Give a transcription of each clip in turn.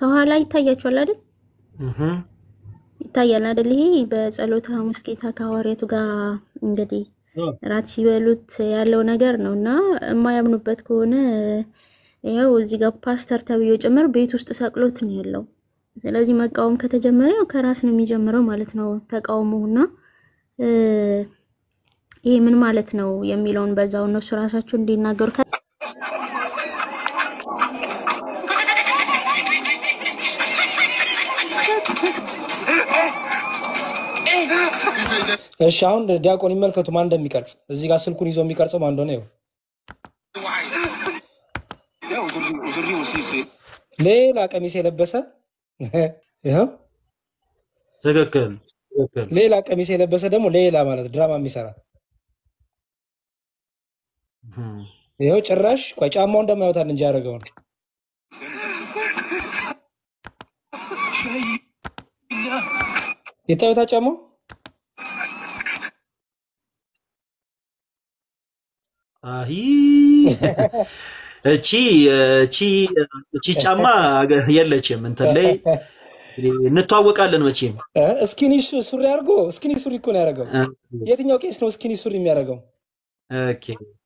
ከኋላ ይታያችኋል አይደል? እህ ይታያል አይደል? ይሄ በጸሎተ ሐሙስ ጌታ ከሐዋርያቱ ጋር እንግዲህ ራት ሲበሉት ያለው ነገር ነው እና የማያምኑበት ከሆነ ያው እዚህ ጋር ፓስተር ተብዮ ጭምር ቤት ውስጥ ሰቅሎት ነው ያለው። ስለዚህ መቃወም ከተጀመረ ያው ከራስ ነው የሚጀምረው ማለት ነው ተቃውሞውና እ፣ ይሄ ምን ማለት ነው የሚለውን በዛው እነሱ ራሳቸው እንዲናገሩ ከ- እሺ አሁን ዲያቆን ይመልከቱ ማን እንደሚቀርጽ እዚህ ጋር ስልኩን ይዞ የሚቀርጸው ማን እንደሆነ ይኸው ሌላ ቀሚስ የለበሰ ይኸው ትክክል ትክክል። ሌላ ቀሚስ የለበሰ ደግሞ ሌላ ማለት ድራማ የሚሰራ ይኸው ጭራሽ ቆይ ጫማው እንደማያወጣል እንጂ ያደረገውን የታዩታ ጫማው አሂ እቺ እቺ እቺ ጫማ አገ- የለችም እንትን ላይ እንተዋወቃለን መቼም እ? ስኪኒ ሱ- ሱሪ አድርጎ ስኪኒ ሱሪ እኮ ነው ያደረገው። የትኛው ቄስ ነው ስኪኒ ሱሪ የሚያደርገው? ኦኬ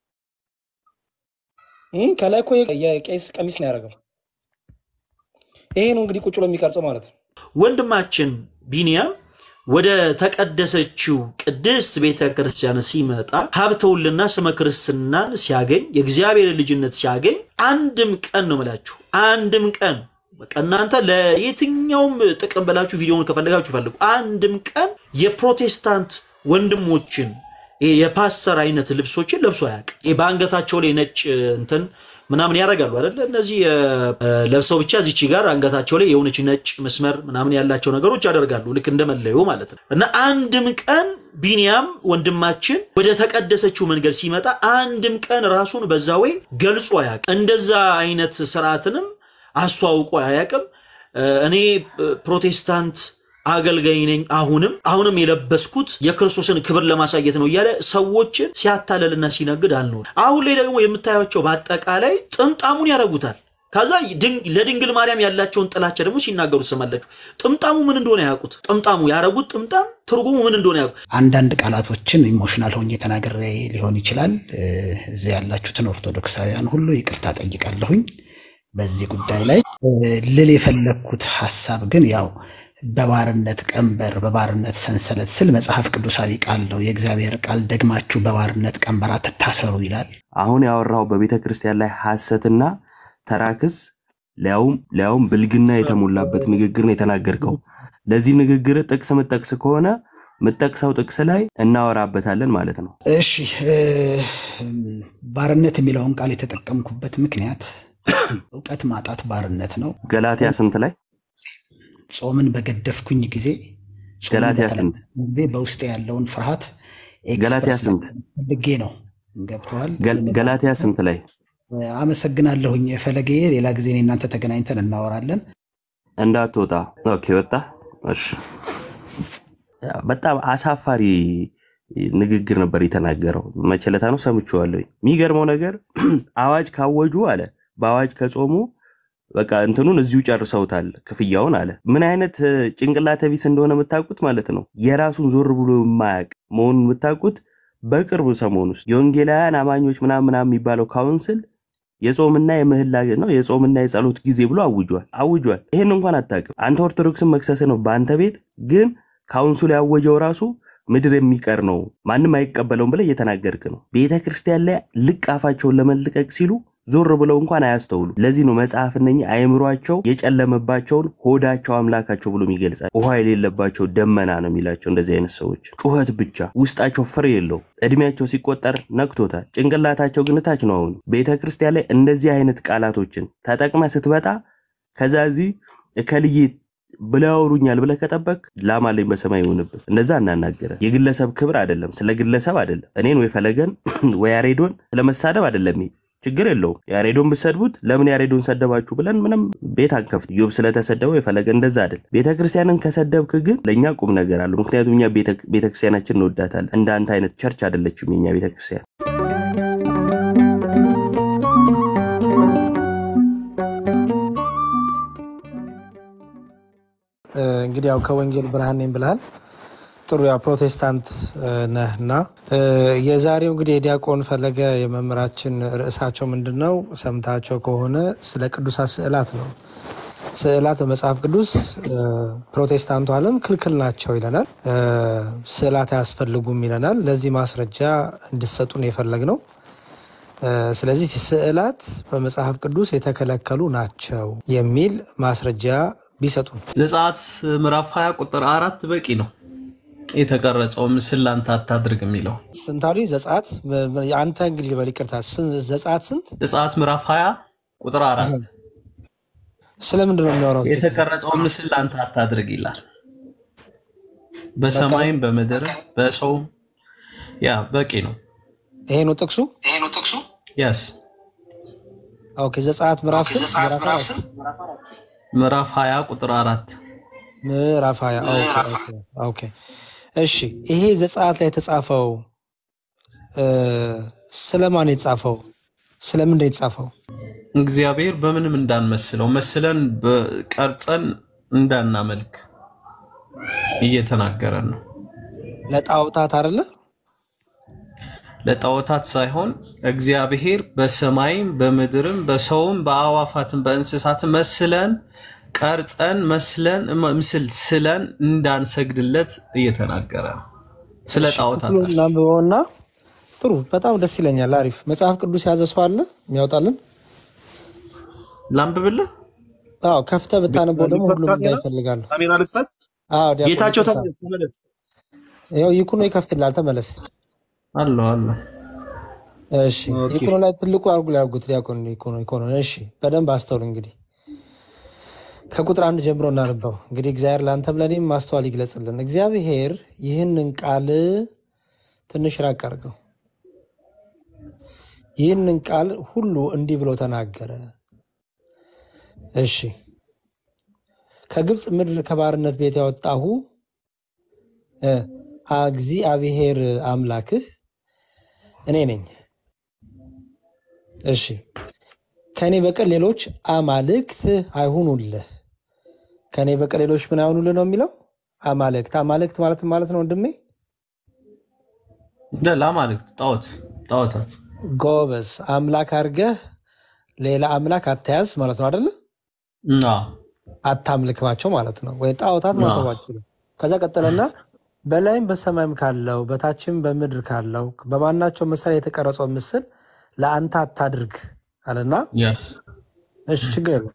እም፣ ከላይ እኮ የ- የቄስ ቀሚስ ነው ያደረገው። ይሄ ነው እንግዲህ ቁጭ ብሎ የሚቀርጸው ማለት ነው። ወንድማችን ቢንያም ወደ ተቀደሰችው ቅድስት ቤተ ክርስቲያን ሲመጣ ሀብተውልና ስመ ክርስትናን ሲያገኝ የእግዚአብሔር ልጅነት ሲያገኝ አንድም ቀን ነው የምላችሁ፣ አንድም ቀን በቃ እናንተ ለየትኛውም ጥቅም ብላችሁ ቪዲዮውን ከፈለጋችሁ ፈልጉ። አንድም ቀን የፕሮቴስታንት ወንድሞችን ይሄ የፓስተር አይነት ልብሶችን ለብሶ አያውቅም። ይሄ በአንገታቸው ላይ ነጭ እንትን ምናምን ያደርጋሉ አይደለ? እነዚህ እ፣ ለብሰው ብቻ እዚች ጋር አንገታቸው ላይ የሆነች ነጭ መስመር ምናምን ያላቸው ነገሮች ያደርጋሉ፣ ልክ እንደመለዮ ማለት ነው። እና አንድም ቀን ቢንያም ወንድማችን ወደ ተቀደሰችው መንገድ ሲመጣ አንድም ቀን ራሱን በዛ ወይ ገልጾ አያውቅም። እንደዛ አይነት ስርዓትንም አስተዋውቆ አያውቅም። እ፣ እኔ እ፣ ፕሮቴስታንት አገልጋይ ነኝ አሁንም አሁንም የለበስኩት የክርስቶስን ክብር ለማሳየት ነው እያለ ሰዎችን ሲያታለልና ሲነግድ አልኖር። አሁን ላይ ደግሞ የምታያቸው በአጠቃላይ ጥምጣሙን ያደርጉታል። ከዛ ድን- ለድንግል ማርያም ያላቸውን ጥላቻ ደግሞ ሲናገሩ ትሰማላችሁ። ጥምጣሙ ምን እንደሆነ ያውቁት። ጥምጣሙ ያደረጉት ጥምጣም ትርጉሙ ምን እንደሆነ ያውቁት። አንዳንድ ቃላቶችን ኢሞሽናል ሆኜ ተናግሬ ሊሆን ይችላል። እ፣ እዚህ ያላችሁትን ኦርቶዶክሳውያን ሁሉ ይቅርታ ጠይቃለሁኝ በዚህ ጉዳይ ላይ እ፣ ልል የፈለግኩት ሀሳብ ግን ያው በባርነት ቀንበር በባርነት ሰንሰለት ስል መጽሐፍ ቅዱሳዊ ቃል ነው። የእግዚአብሔር ቃል ደግማችሁ በባርነት ቀንበር አትታሰሩ ይላል። አሁን ያወራው በቤተ ክርስቲያን ላይ ሐሰትና ተራክስ ሊያውም ሊያውም ብልግና የተሞላበት ንግግር ነው የተናገርከው። ለዚህ ንግግር ጥቅስ ምጠቅስ ከሆነ ምጠቅሰው ጥቅስ ላይ እናወራበታለን ማለት ነው። እሺ እ፣ ባርነት የሚለውን ቃል የተጠቀምኩበት ምክንያት እውቀት ማጣት ባርነት ነው። ገላትያ ስንት ላይ ጾምን በገደፍኩኝ ጊዜ ጾምን ገላትያ ስንት በተላለፍኩኝ ጊዜ በውስጤ ያለውን ፍርሃት ገላትያ ኤክስፕረስ ስንት ፈልጌ ነው። ገብተዋል። ገል- ገላትያ ስንት ላይ አመሰግናለሁኝ ፈለጌ። ሌላ ጊዜ እኔ እናንተ ተገናኝተን እናወራለን። እንዳትወጣ። ኦኬ ወጣ። እሺ በጣም አሳፋሪ ንግግር ነበር የተናገረው። መቸለታ ነው ሰምቼዋለሁ። የሚገርመው ነገር አዋጅ ካወጁ አለ በአዋጅ ከጾሙ በቃ እንትኑን እዚሁ ጨርሰውታል ክፍያውን አለ። ምን አይነት እ፣ ጭንቅላተ ቢስ እንደሆነ የምታውቁት ማለት ነው። የራሱን ዞር ብሎ የማያውቅ መሆኑን የምታውቁት በቅርቡ ሰሞን ውስጥ የወንጌላውያን አማኞች ምናምን ምናምን የሚባለው ካውንስል የጾምና የምህላ ነው የጾምና የጸሎት ጊዜ ብሎ አውጇል አውጇል። ይሄን እንኳን አታውቅም አንተ ኦርቶዶክስን መክሰስ ነው በአንተ ቤት ግን ካውንስሉ ያወጀው ራሱ ምድር የሚቀር ነው ማንም አይቀበለውም ብለህ እየተናገርክ ነው። ቤተ ክርስቲያን ላይ ልቅ አፋቸውን ለመልቀቅ ሲሉ ዞር ብለው እንኳን አያስተውሉ። ለዚህ ነው መጽሐፍ እነኚህ አእምሯቸው የጨለመባቸውን ሆዳቸው አምላካቸው ብሎ የሚገልጻል። ውሃ የሌለባቸው ደመና ነው የሚላቸው እንደዚህ አይነት ሰዎች። ጩኸት ብቻ ውስጣቸው ፍሬ የለው። እድሜያቸው ሲቆጠር ነክቶታል። ጭንቅላታቸው ግን ታች ነው። አሁን ቤተ ክርስቲያን ላይ እንደዚህ አይነት ቃላቶችን ተጠቅመ ስትመጣ ከዛ እዚህ እከልዬ ብለው ያወሩኛል ብለህ ከጠበቅ ላማለኝ በሰማይ ይሆንብህ። እንደዛ እናናገረ የግለሰብ ክብር አይደለም፣ ስለ ግለሰብ አይደለም። እኔን ወይ ፈለገን ወይ ያሬዶን ስለመሳደብ አይደለም። ይሄ ችግር የለውም። ያሬዶን ብሰድቡት ለምን ያሬዶን ሰደባችሁ ብለን ምንም ቤት አንከፍት። ዮብ ስለተሰደበው የፈለገ እንደዛ አይደል። ቤተክርስቲያንን ከሰደብክ ግን ለእኛ ቁም ነገር አለው። ምክንያቱም እኛ ቤተክርስቲያናችን እንወዳታለን። እንደ አንተ አይነት ቸርች አይደለችም የኛ ቤተክርስቲያን። እ፣ እንግዲህ ያው ከወንጌል ብርሃን ነኝ ብልሃል። ጥሩ ያው ፕሮቴስታንት እ፣ ነህ እና እ፣ የዛሬው እንግዲህ የዲያቆን ፈለገ የመምህራችን ርዕሳቸው ምንድን ነው? ሰምታቸው ከሆነ ስለ ቅዱሳት ስዕላት ነው። ስዕላት በመጽሐፍ ቅዱስ እ፣ ፕሮቴስታንቱ ዓለም ክልክል ናቸው ይለናል። እ፣ ስዕላት አያስፈልጉም ይለናል። ለዚህ ማስረጃ እንድሰጡን የፈለግ ነው። እ፣ ስለዚህ ስዕላት በመጽሐፍ ቅዱስ የተከለከሉ ናቸው የሚል ማስረጃ ቢሰጡን። ዘጸአት ምዕራፍ 20 ቁጥር አራት በቂ ነው። የተቀረጸው ምስል ላንተ አታድርግ የሚለው ስንታዊ ዘጸአት አንተ እንግዲህ በል ይቅርታ፣ ስን- ዘጸአት ስንት ዘጸአት ምዕራፍ 20 ቁጥር አራት ስለምንድን ነው የሚያወራው? የተቀረጸው ምስል ላንተ አታድርግ ይላል። በሰማይም በምድር በሰውም ያ በቂ ነው። ይሄ ነው ጥቅሱ። ያስ ኦኬ፣ ዘጸአት ምዕራፍ ስንት? ምዕራፍ አራት ምዕራፍ 20 ቁጥር አራት ምዕራፍ ሀያ ኦኬ፣ ኦኬ፣ ኦኬ። እሺ ይሄ ዘጸአት ላይ የተጻፈው እ፣ ስለማን የተጻፈው? ስለምንድን ነው የተጻፈው? እግዚአብሔር በምንም እንዳንመስለው መስለን በቀርጸን እንዳናመልክ እየተናገረን ነው። ለጣዖታት አይደለ? ለጣዖታት ሳይሆን እግዚአብሔር በሰማይም በምድርም በሰውም በአዋፋትም በእንስሳትም መስለን ቀርጸን መስለን ምስል ስለን እንዳንሰግድለት እየተናገረ ነው። ስለ ጣዖታት ክፍሉን እናንብበውና ጥሩ፣ በጣም ደስ ይለኛል። አሪፍ መጽሐፍ ቅዱስ የያዘ ሰው አለ የሚያወጣልን? ላንብብልህ። አዎ ከፍተህ ብታነበው ደግሞ ሁሉም እንዳይ ይፈልጋሉ። ካሜራ ልክፈት። አዎ ዲያቆን ጌታቸው ይቅርታ። ተመለስ ተመለስ። ይኸው ይኩኖ ይከፍትላል። ተመለስ። አለ አለ እሺ ይኩኖ ላይ ትልቁ አርጉ ላይ አርጉት። ዲያቆን ይኩኖ ይኩኖ። እሺ በደንብ አስተውል። እንግዲህ ከቁጥር አንድ ጀምሮ እናንበው። እንግዲህ እግዚአብሔር ለአንተም ለእኔም ማስተዋል ይግለጽልን። እግዚአብሔር ይህንን ቃል ትንሽ ራቅ አድርገው። ይህንን ቃል ሁሉ እንዲህ ብሎ ተናገረ። እሺ ከግብፅ ምድር ከባርነት ቤት ያወጣሁ እ፣ እግዚአብሔር አምላክህ እኔ ነኝ። እሺ ከእኔ በቀር ሌሎች አማልክት አይሁኑልህ። ከእኔ በቀር ሌሎች ምን አይሁኑልህ ነው የሚለው? አማልክት አማልክት ማለት ምን ማለት ነው ወንድሜ? ለአማልክት ጣዖት ጣዖታት ጎበዝ አምላክ አድርገህ ሌላ አምላክ አተያዝ ማለት ነው አደለ? ና አታምልክባቸው ማለት ነው። ወይ ጣዖታት ማተባቸው ነው። ከዛ ቀጠለና በላይም በሰማይም ካለው በታችም በምድር ካለው በማናቸው ምሳሌ የተቀረጸው ምስል ለአንተ አታድርግ አለና ያስ እሺ ችግር የለም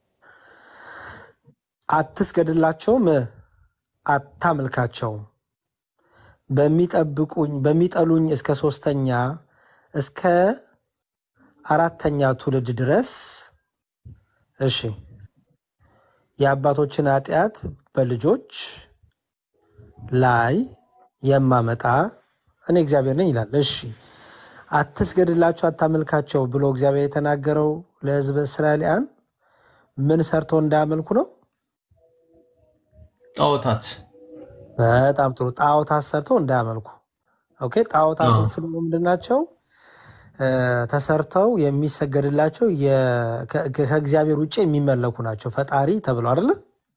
አትስገድላቸውም፣ አታምልካቸውም። በሚጠብቁኝ በሚጠሉኝ እስከ ሶስተኛ እስከ አራተኛ ትውልድ ድረስ እሺ የአባቶችን ኃጢአት በልጆች ላይ የማመጣ እኔ እግዚአብሔር ነኝ ይላል። እሺ አትስገድላቸው፣ አታመልካቸው ብሎ እግዚአብሔር የተናገረው ለሕዝበ እስራኤልያን ምን ሰርተው እንዳያመልኩ ነው? ጣዖታት በጣም ጥሩ ጣዖታት ሰርተው እንዳያመልኩ። ኦኬ ጣዖታቶቹ ደግሞ ምንድን ናቸው? እ፣ ተሰርተው የሚሰገድላቸው የ- ከ- ከእግዚአብሔር ውጭ የሚመለኩ ናቸው። ፈጣሪ ተብለው አይደለ?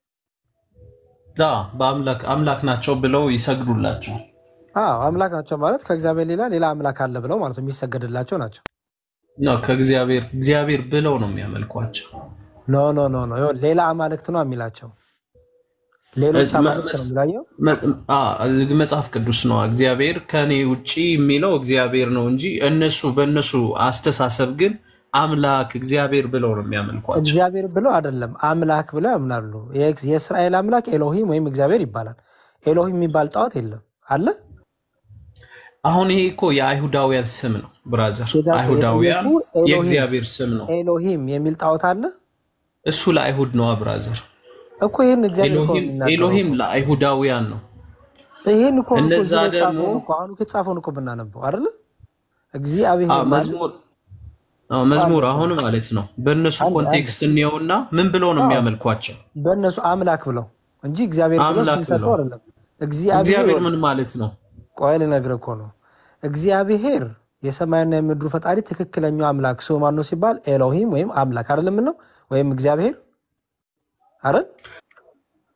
ዳ በአምላክ አምላክ ናቸው ብለው ይሰግዱላቸው። አዎ አምላክ ናቸው ማለት ከእግዚአብሔር ሌላ ሌላ አምላክ አለ ብለው ማለት ነው የሚሰገድላቸው ናቸው። ነው ከእግዚአብሔር እግዚአብሔር ብለው ነው የሚያመልኳቸው። ኖ ኖ ኖ ኖ ይኸውልህ፣ ሌላ አማልክት ነው የሚላቸው። ሌሎች አማልክት ነው የሚላየው። መ- አ፣ እዚህ መጽሐፍ ቅዱስ ነው እግዚአብሔር ከኔ ውጪ የሚለው እግዚአብሔር ነው እንጂ እነሱ በእነሱ አስተሳሰብ ግን አምላክ እግዚአብሔር ብለው ነው የሚያመልኳቸው። እግዚአብሔር ብለው አይደለም አምላክ ብለው ያምናሉ። የእስ- የእስራኤል አምላክ ኤሎሂም ወይም እግዚአብሔር ይባላል። ኤሎሂም የሚባል ጣዖት የለም አለ አሁን ይሄ እኮ የአይሁዳውያን ስም ነው ብራዘር። ጌታ አይሁዳውያን የጠየቁ ኤሎሂም የእግዚአብሔር ስም ነው። ኤሎሂም የሚል ጣዖት አለ እሱ ለአይሁድ ነው ብራዘር። እኮ ይህን እግዚአብሔር እኮ ነው ኤሎሂም የሚናገረው ኤሎሂም እኮ። ለአይሁዳውያን ነው። ይህን እኮ ነው እኮ እነዛ እዚህ ላይ ደግሞ የተጻፈውን እኮ አሁን እኮ የተጻፈውን እኮ ብናነበው አይደለ እግዚአብሔር አ፣ ማለት መዝሙር አ፣ መዝሙር አሁን ማለት ነው በእነሱ አንድ አንድ ኮንቴክስት እንየውና ምን ብለው ነው አዎ የሚያመልኳቸው? በእነሱ አምላክ ብለው እንጂ እግዚአብሔር ብለው አምላክ ስም ሰጥተው ብለው አይደለም። እግዚአብሔር እግዚአብሔር ምን ማለት ነው? ቆይ ልነግርህ እኮ ነው። እግዚአብሔር የሰማይና የምድሩ ፈጣሪ ትክክለኛው አምላክ ስሙ ማን ነው ሲባል ኤሎሂም ወይም አምላክ አይደለም ነው ወይም እግዚአብሔር አይደል?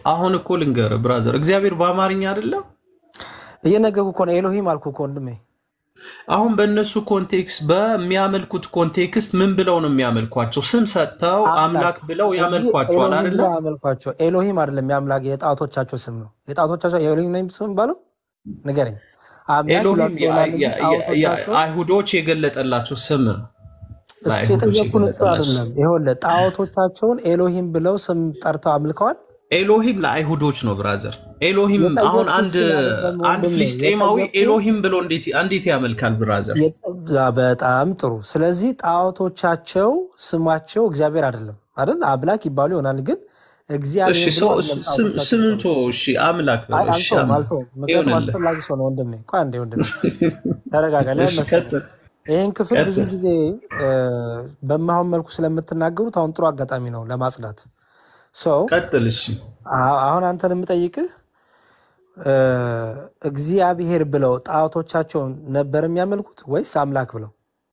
አሁን እኮ ልንገርህ ብራዘር፣ እግዚአብሔር በአማርኛ አይደለም። እየነገርኩ እኮ ነው። ኤሎሂም አልኩ እኮ ወንድሜ። አሁን በእነሱ ኮንቴክስት በሚያመልኩት ኮንቴክስት ምን ብለው ነው የሚያመልኳቸው? ስም ሰጥተው አምላክ ብለው ያመልኳቸዋል ኤሎሂም አይደለ? ብለው ያመልኳቸው። ኤሎሂም አይደለም የአምላክ የጣዖቶቻቸው ስም ነው። የጣዖቶቻቸው ኤሎሂም ነው ስም የሚባለው ንገረኝ። አምላክ ኤሎሂም ይሏቸው ይሆናል እንጂ ያ- ያ- ያ- ጣዖቶቻቸው አይሁዶች የገለጠላቸው ስም ነው። እሱ ለአይሁዶች የጠየኩን እሱ የገለጠላቸው አይደለም። ይኸውልህ ጣዖቶቻቸውን ኤሎሂም ብለው ስም ጠርተው አምልከዋል። ኤሎሂም ለአይሁዶች ነው ብራዘር። ኤሎሂም የጠየኩት አሁን አንድ እሱን አይደለም አንድ ወንድሜ፣ ፍልስጤማዊ የጠየኩት ኤሎሂም ብሎ እንዴት እንዴት ያመልካል ብራዘር? የጠ- በጣም ጥሩ። ስለዚህ ጣዖቶቻቸው ስማቸው እግዚአብሔር አይደለም አይደል? አምላክ ይባሉ ይሆናል ግን እሺ እግዚአብሔር ብለው ሰው አይደለም ስም- ጣዖቶቻቸው ስምንቶ የሚጠሩት። እሺ አምላክ አይ በለው እሺ አልተውም አምላክ አልተውም። ምክንያቱም ይሆንልህ። አስፈላጊ ሰው ነው ወንድሜ። ቆይ አንዴ ወንድሜ ተረጋጋ። ለምን እሺ መሰለህ ቀጥል ይህን ክፍል ብዙ ቀጥል። ጊዜ እ፣ በማይሆን መልኩ ስለምትናገሩት አሁን ጥሩ አጋጣሚ ነው ለማጽዳት። ሰው ቀጥል እሺ አሁን አንተን የምጠይቅህ እ፣ እግዚአብሔር ብለው ጣዖቶቻቸውን ነበር የሚያመልኩት ወይስ አምላክ ብለው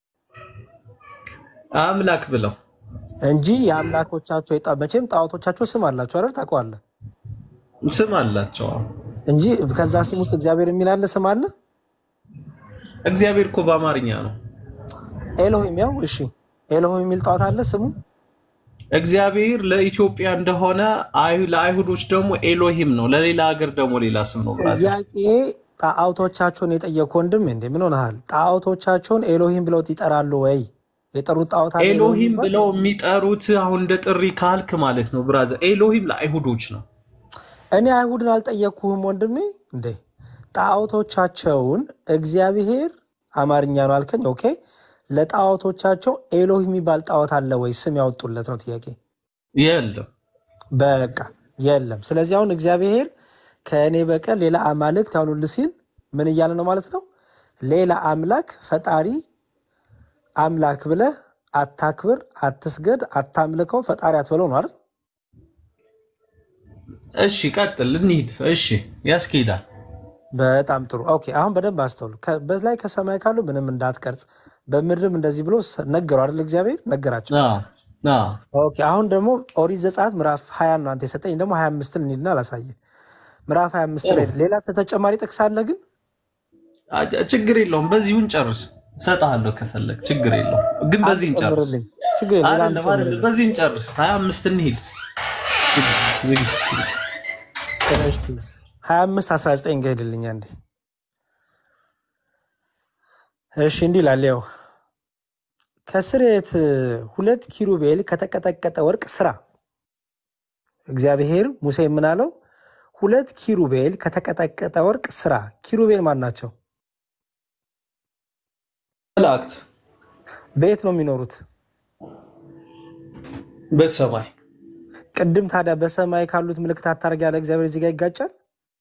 አምላክ ብለው እንጂ የአምላኮቻቸው የጣ- መቼም ጣዖቶቻቸው ስም አላቸው አይደል? ታውቀዋለህ ስም አላቸው። እንጂ ከዛ ስም ውስጥ እግዚአብሔር የሚል አለ ስም አለ እግዚአብሔር እኮ በአማርኛ ነው። ኤሎሂም ያው እሺ ኤሎሂም የሚል ጣዖት አለ ስሙ እግዚአብሔር ለኢትዮጵያ እንደሆነ አይ- ለአይሁዶች ደግሞ ኤሎሂም ነው። ለሌላ ሀገር ደግሞ ሌላ ስም ነው ብራዘር። ጥያቄ ጣዖቶቻቸውን የጠየቅ ወንድም እንዴ ምን ሆነሃል ጣዖቶቻቸውን ኤሎሂም ብለው ይጠራሉ ወይ የጠሩት ጣዖት አለ ኤሎሂም ኤሎሂም የሚባል? ብለው የሚጠሩት አሁን እንደ ጥሪ ካልክ ማለት ነው ብራዘር። ኤሎሂም ለአይሁዶች ነው። እኔ አይሁድን አልጠየቅኩህም ወንድሜ እንዴ ጣዖቶቻቸውን እግዚአብሔር አማርኛ ነው አልከኝ ኦኬ ለጣዖቶቻቸው ኤሎሂም የሚባል ጣዖት አለ ወይ ስም ያወጡለት ነው ጥያቄ የለም በቃ የለም ስለዚህ አሁን እግዚአብሔር ከእኔ በቀር ሌላ አማልክት ያሉልህ ሲል ምን እያለ ነው ማለት ነው ሌላ አምላክ ፈጣሪ አምላክ ብለህ አታክብር አትስገድ አታምልከው ፈጣሪ አትበለው ነው አይደል እሺ ቀጥል እንሂድ። እሺ ያስኬዳል። በጣም ጥሩ ኦኬ አሁን በደንብ አስተውሉ ከ- በላይ ከሰማይ ካሉ ምንም እንዳትቀርጽ በምድርም እንደዚህ ብሎ ሰ- ነገሩ አይደል እግዚአብሔር ነገራቸው አዎ፣ አዎ። ኦኬ አሁን ደግሞ ኦሪት ዘጸአት ምዕራፍ ሀያ ነው አንተ የሰጠኝ ደግሞ ሀያ አምስትን እንሂድና አላሳየ ምዕራፍ ሀያ አምስት ላይ ሌላ ተጨማሪ ጥቅስ አለ ግን አ- ችግር የለውም። በዚሁን ጨርስ። እሰጥሃለሁ ከፈለግ ችግር የለውም። ግን አንድ በዚህን ጨርስ። ጨምርልኝ ችግር የለም ሌላ አንድ አይደለም አይደለም፣ ጨምርልኝ በዚህን ጨርስ። ሀያ አምስት እንሂድ። ዝግ- ዝግ። ሀያ አምስት አስራ ዘጠኝ ጋር ሄድልኝ አንዴ እሺ እንዲህ ይላል ያው ከስርየት ሁለት ኪሩቤል ከተቀጠቀጠ ወርቅ ስራ እግዚአብሔር ሙሴ ምን አለው ሁለት ኪሩቤል ከተቀጠቀጠ ወርቅ ስራ ኪሩቤል ማን ናቸው መላእክት በየት ነው የሚኖሩት በሰማይ ቅድም ታዲያ በሰማይ ካሉት ምልክታት ታደርግ ያለ እግዚአብሔር እዚህ ጋር ይጋጫል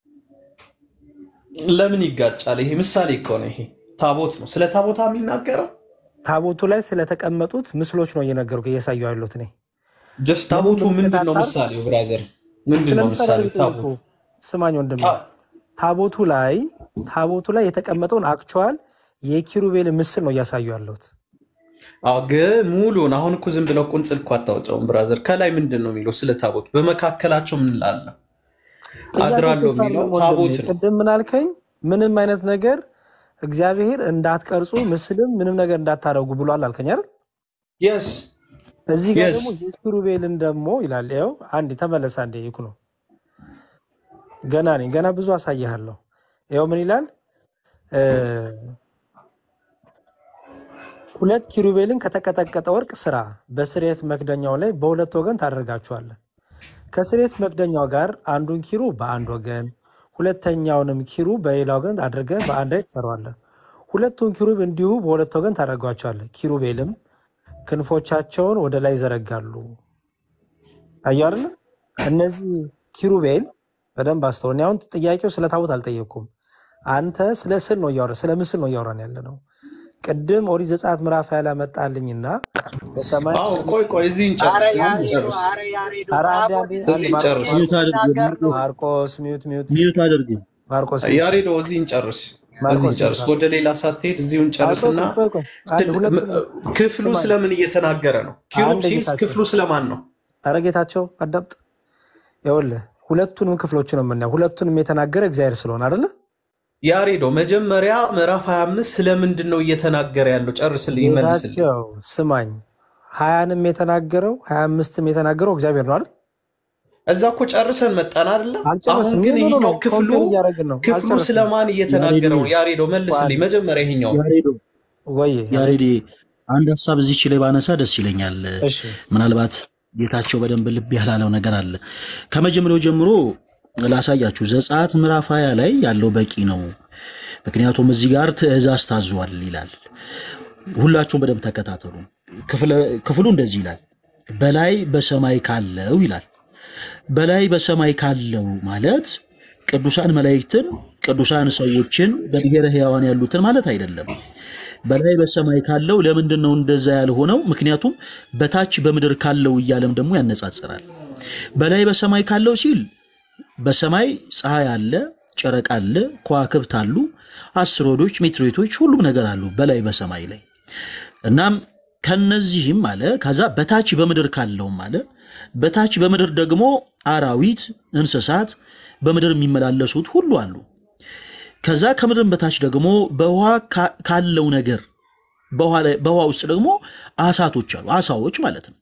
ለምን ይጋጫል? ይሄ ምሳሌ እኮ ነው። ይሄ ታቦት ነው። ስለ ታቦታ የሚናገረው ታቦቱ ላይ ስለተቀመጡት ምስሎች ነው እየነገርኩ እያሳዩ ያሉት እኔ ጀስት ታቦቱ ምንም ምንድን ነው ምልክት ምሳሌው? ብራዘር ምንድን ስለ ነው ምሳሌ ምሳሌው? ጠየቁ ታቦት ስማኝ ወንድም ታቦቱ ላይ ታቦቱ ላይ የተቀመጠውን አክቹዋል የኪሩቤል ምስል ነው እያሳዩ ያለሁት አዎ፣ ግን ሙሉን አሁን እኮ ዝም ብለው ቁንጽል እኮ አታወጣውም ብራዘር። ከላይ ምንድን ነው የሚለው ስለ ታቦት? በመካከላቸው ምን ላለ አድራለሁ የሚለው ታቦት ነው። ቅድም ምን አልከኝ ምንም አይነት ነገር እግዚአብሔር እንዳትቀርጹ ምስልም ምንም ነገር እንዳታደርጉ ብሏል አልከኝ አይደል የስ እዚህ ጋር Yes. ደግሞ የኪሩቤልን ደግሞ ይላል ይኸው አንዴ ተመለስ አንዴ ይኩ ነው ገና ነኝ ገና ብዙ አሳይሃለሁ ይኸው ምን ይላል እ፣ ሁለት ኪሩቤልን ከተቀጠቀጠ ወርቅ ስራ በስርየት መክደኛው ላይ በሁለት ወገን ታደርጋቸዋለህ ከስርየት መክደኛው ጋር አንዱን ኪሩ በአንድ ወገን ሁለተኛውንም ኪሩ በሌላ ወገን አድርገህ በአንድ ላይ ትሰራዋለህ ሁለቱን ኪሩብ እንዲሁ በሁለት ወገን ታደርጓቸዋለህ ኪሩቤልም ክንፎቻቸውን ወደ ላይ ይዘረጋሉ አየሁ አይደለ እነዚህ ኪሩቤል በደንብ አስተውል እኔ አሁን ጥያቄው ስለ ታቦት አልጠየቅኩም አንተ ስለ ስዕል ነው እያወራ ስለ ምስል ነው እያወራን ያለ ነው ቅድም ኦሪት ዘጸአት ምዕራፍ ያለ መጣልኝና በሰማይ አዎ፣ ቆይ ቆይ፣ እዚህን ጨርስ። አረ አሁን ያሬዶ ጨርስ። አረ ያሬዶ ኧረ አንዴ ታቦት አንዴ እዚህ እዚህን ጨርስ። ሚዩት አድርጉ ሲናገር ነው። ማርቆስ ሚዩት ሚዩት ሚዩት አድርጉ ማርቆስ ሚዩት ያሬዶ እዚህን ጨርስ። ማርቆስ እዚህን ጨርስ። ሚዩት ወደ ሌላ ሳትሄድ እዚሁን ጨርስና አልቆ- ቆይ- ቆይ- አንድ ስለ- ሁለት ም- ክፍሉ ስማኝ። ስለምን እየተናገረ ነው? ኪሩብ አንድ ሲል ጌታቸው። ክፍሉ ስለማን ነው? ኧረ ጌታቸው አዳምጥ ይኸውልህ ሁለቱንም ክፍሎች ነው የምናየው። ሁለቱንም የተናገረ እግዚአብሔር ስለሆነ አይደለ? ያሬዶ መጀመሪያ ምዕራፍ 25 ስለምንድን ነው እየተናገረ ያለው? ጨርስልኝ፣ ይመልስልኝ። ጌታቸው ስማኝ፣ ሀያንም የተናገረው ሀያ አምስትም የተናገረው እግዚአብሔር ነው አይደል? እዛ እኮ ጨርሰን መጣን አይደለም? አሁን አልጨረስም። ግን ኖ ኖ ኖ ይሄኛው ክፍሉ ኮምፔር እያደረግን ነው። ክፍሉ አልጨረስም። ስለማን እየተናገረ ነው? ያሬዶ መልስልኝ። መጀመሪያ ይሄኛው ያሬዶ ወይ ያሬድ አንድ ሀሳብ እዚች ላይ ባነሳ ደስ ይለኛል። እሺ ምናልባት ጌታቸው በደንብ ልብ ያላለው ነገር አለ። ከመጀመሪያው ጀምሮ ላሳያችሁ። ዘጸአት ምዕራፍ ሀያ ላይ ያለው በቂ ነው። ምክንያቱም እዚህ ጋር ትእዛዝ ታዟል ይላል። ሁላችሁም በደንብ ተከታተሉ። ክፍለ- ክፍሉ እንደዚህ ይላል፣ በላይ በሰማይ ካለው ይላል። በላይ በሰማይ ካለው ማለት ቅዱሳን መላእክትን፣ ቅዱሳን ሰዎችን፣ በብሔረ ሕያዋን ያሉትን ማለት አይደለም። በላይ በሰማይ ካለው ለምንድን ነው እንደዛ ያልሆነው? ምክንያቱም በታች በምድር ካለው እያለም ደግሞ ያነጻጽራል። በላይ በሰማይ ካለው ሲል በሰማይ ፀሐይ አለ፣ ጨረቃ አለ፣ ከዋክብት አሉ፣ አስትሮይዶች፣ ሜትሮይቶች፣ ሁሉም ነገር አሉ በላይ በሰማይ ላይ። እናም ከነዚህም አለ ከዛ በታች በምድር ካለውም አለ በታች በምድር ደግሞ አራዊት፣ እንስሳት በምድር የሚመላለሱት ሁሉ አሉ። ከዛ ከምድርም በታች ደግሞ በውሃ ካ- ካለው ነገር በውሃ ላይ- በውሃ ውስጥ ደግሞ አሳቶች አሉ፣ አሳዎች ማለት ነው።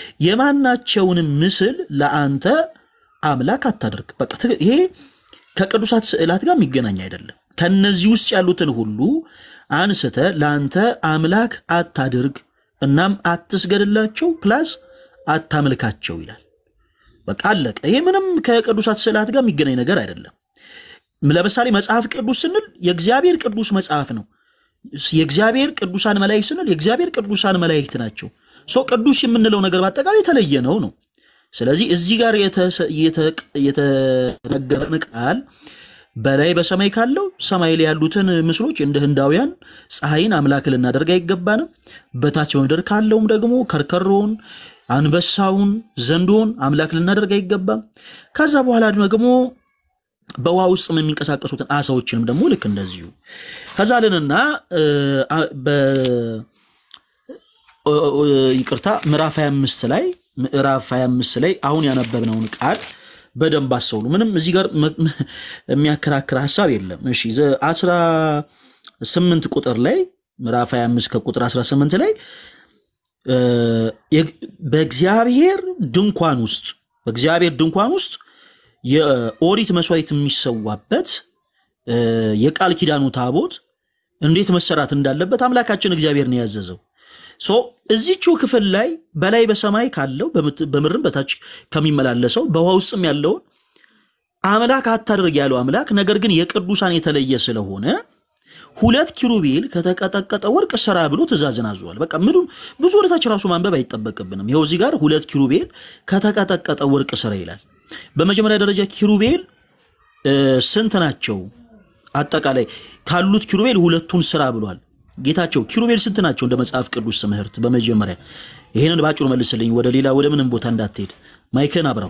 የማናቸውንም ምስል ለአንተ አምላክ አታደርግ። በቃ ትክ- ይሄ ከቅዱሳት ስዕላት ጋር የሚገናኝ አይደለም። ከነዚህ ውስጥ ያሉትን ሁሉ አንስተ ለአንተ አምላክ አታድርግ፣ እናም አትስገድላቸው፣ ፕላስ አታምልካቸው ይላል። በቃ አለቀ። ይሄ ምንም ከቅዱሳት ስዕላት ጋር የሚገናኝ ነገር አይደለም። ለምሳሌ መጽሐፍ ቅዱስ ስንል የእግዚአብሔር ቅዱስ መጽሐፍ ነው። የእግዚአብሔር ቅዱሳን መላእክት ስንል የእግዚአብሔር ቅዱሳን መላእክት ናቸው። ሰው ቅዱስ የምንለው ነገር በአጠቃላይ የተለየ ነው ነው። ስለዚህ እዚህ ጋር የተሰ- የተ- የተነገረን ቃል በላይ በሰማይ ካለው ሰማይ ላይ ያሉትን ምስሎች እንደ ህንዳውያን ፀሐይን አምላክ ልናደርግ አይገባንም። በታች በምድር ካለውም ደግሞ ከርከሮውን፣ አንበሳውን፣ ዘንዶውን አምላክ ልናደርግ አይገባም። ከዛ በኋላ ደግሞ በውሃ ውስጥም የሚንቀሳቀሱትን አሳዎችንም ደግሞ ልክ እንደዚሁ ከዛ ልንና እ፣ አ- በ- ኦ- ኦ- ይቅርታ ምዕራፍ 25 ላይ ምዕራፍ 25 ላይ አሁን ያነበብነውን ቃል በደንብ አስተውሉ። ምንም እዚህ ጋር መ- መ- የሚያከራክር ሀሳብ የለም። እሺ ዘ- 18 ቁጥር ላይ ምዕራፍ 25 ከቁጥር 18 ላይ እ፣ የግ- በእግዚአብሔር ድንኳን ውስጥ በእግዚአብሔር ድንኳን ውስጥ የኦሪት መስዋዕት የሚሰዋበት እ፣ የቃል ኪዳኑ ታቦት እንዴት መሰራት እንዳለበት አምላካችን እግዚአብሔር ነው ያዘዘው። ሶ እዚቹ ክፍል ላይ በላይ በሰማይ ካለው በምት- በምድርም በታች ከሚመላለሰው በውሃ ውስጥም ያለውን አምላክ አታድርግ ያለው አምላክ ነገር ግን የቅዱሳን የተለየ ስለሆነ ሁለት ኪሩቤል ከተቀጠቀጠ ወርቅ ስራ ብሎ ትእዛዝን አዟል። በቃ ምኑ ብዙ ወደታች ራሱ ማንበብ አይጠበቅብንም። ይኸው እዚህ ጋር ሁለት ኪሩቤል ከተቀጠቀጠ ወርቅ ስራ ይላል። በመጀመሪያ ደረጃ ኪሩቤል እ፣ ስንት ናቸው? አጠቃላይ ካሉት ኪሩቤል ሁለቱን ስራ ብሏል ጌታቸው። ኪሩቤል ስንት ናቸው እንደ መጽሐፍ ቅዱስ ትምህርት? በመጀመሪያ ይህንን በአጭሩ መልስልኝ፣ ወደ ሌላ ወደ ምንም ቦታ እንዳትሄድ። ማይክን አብረው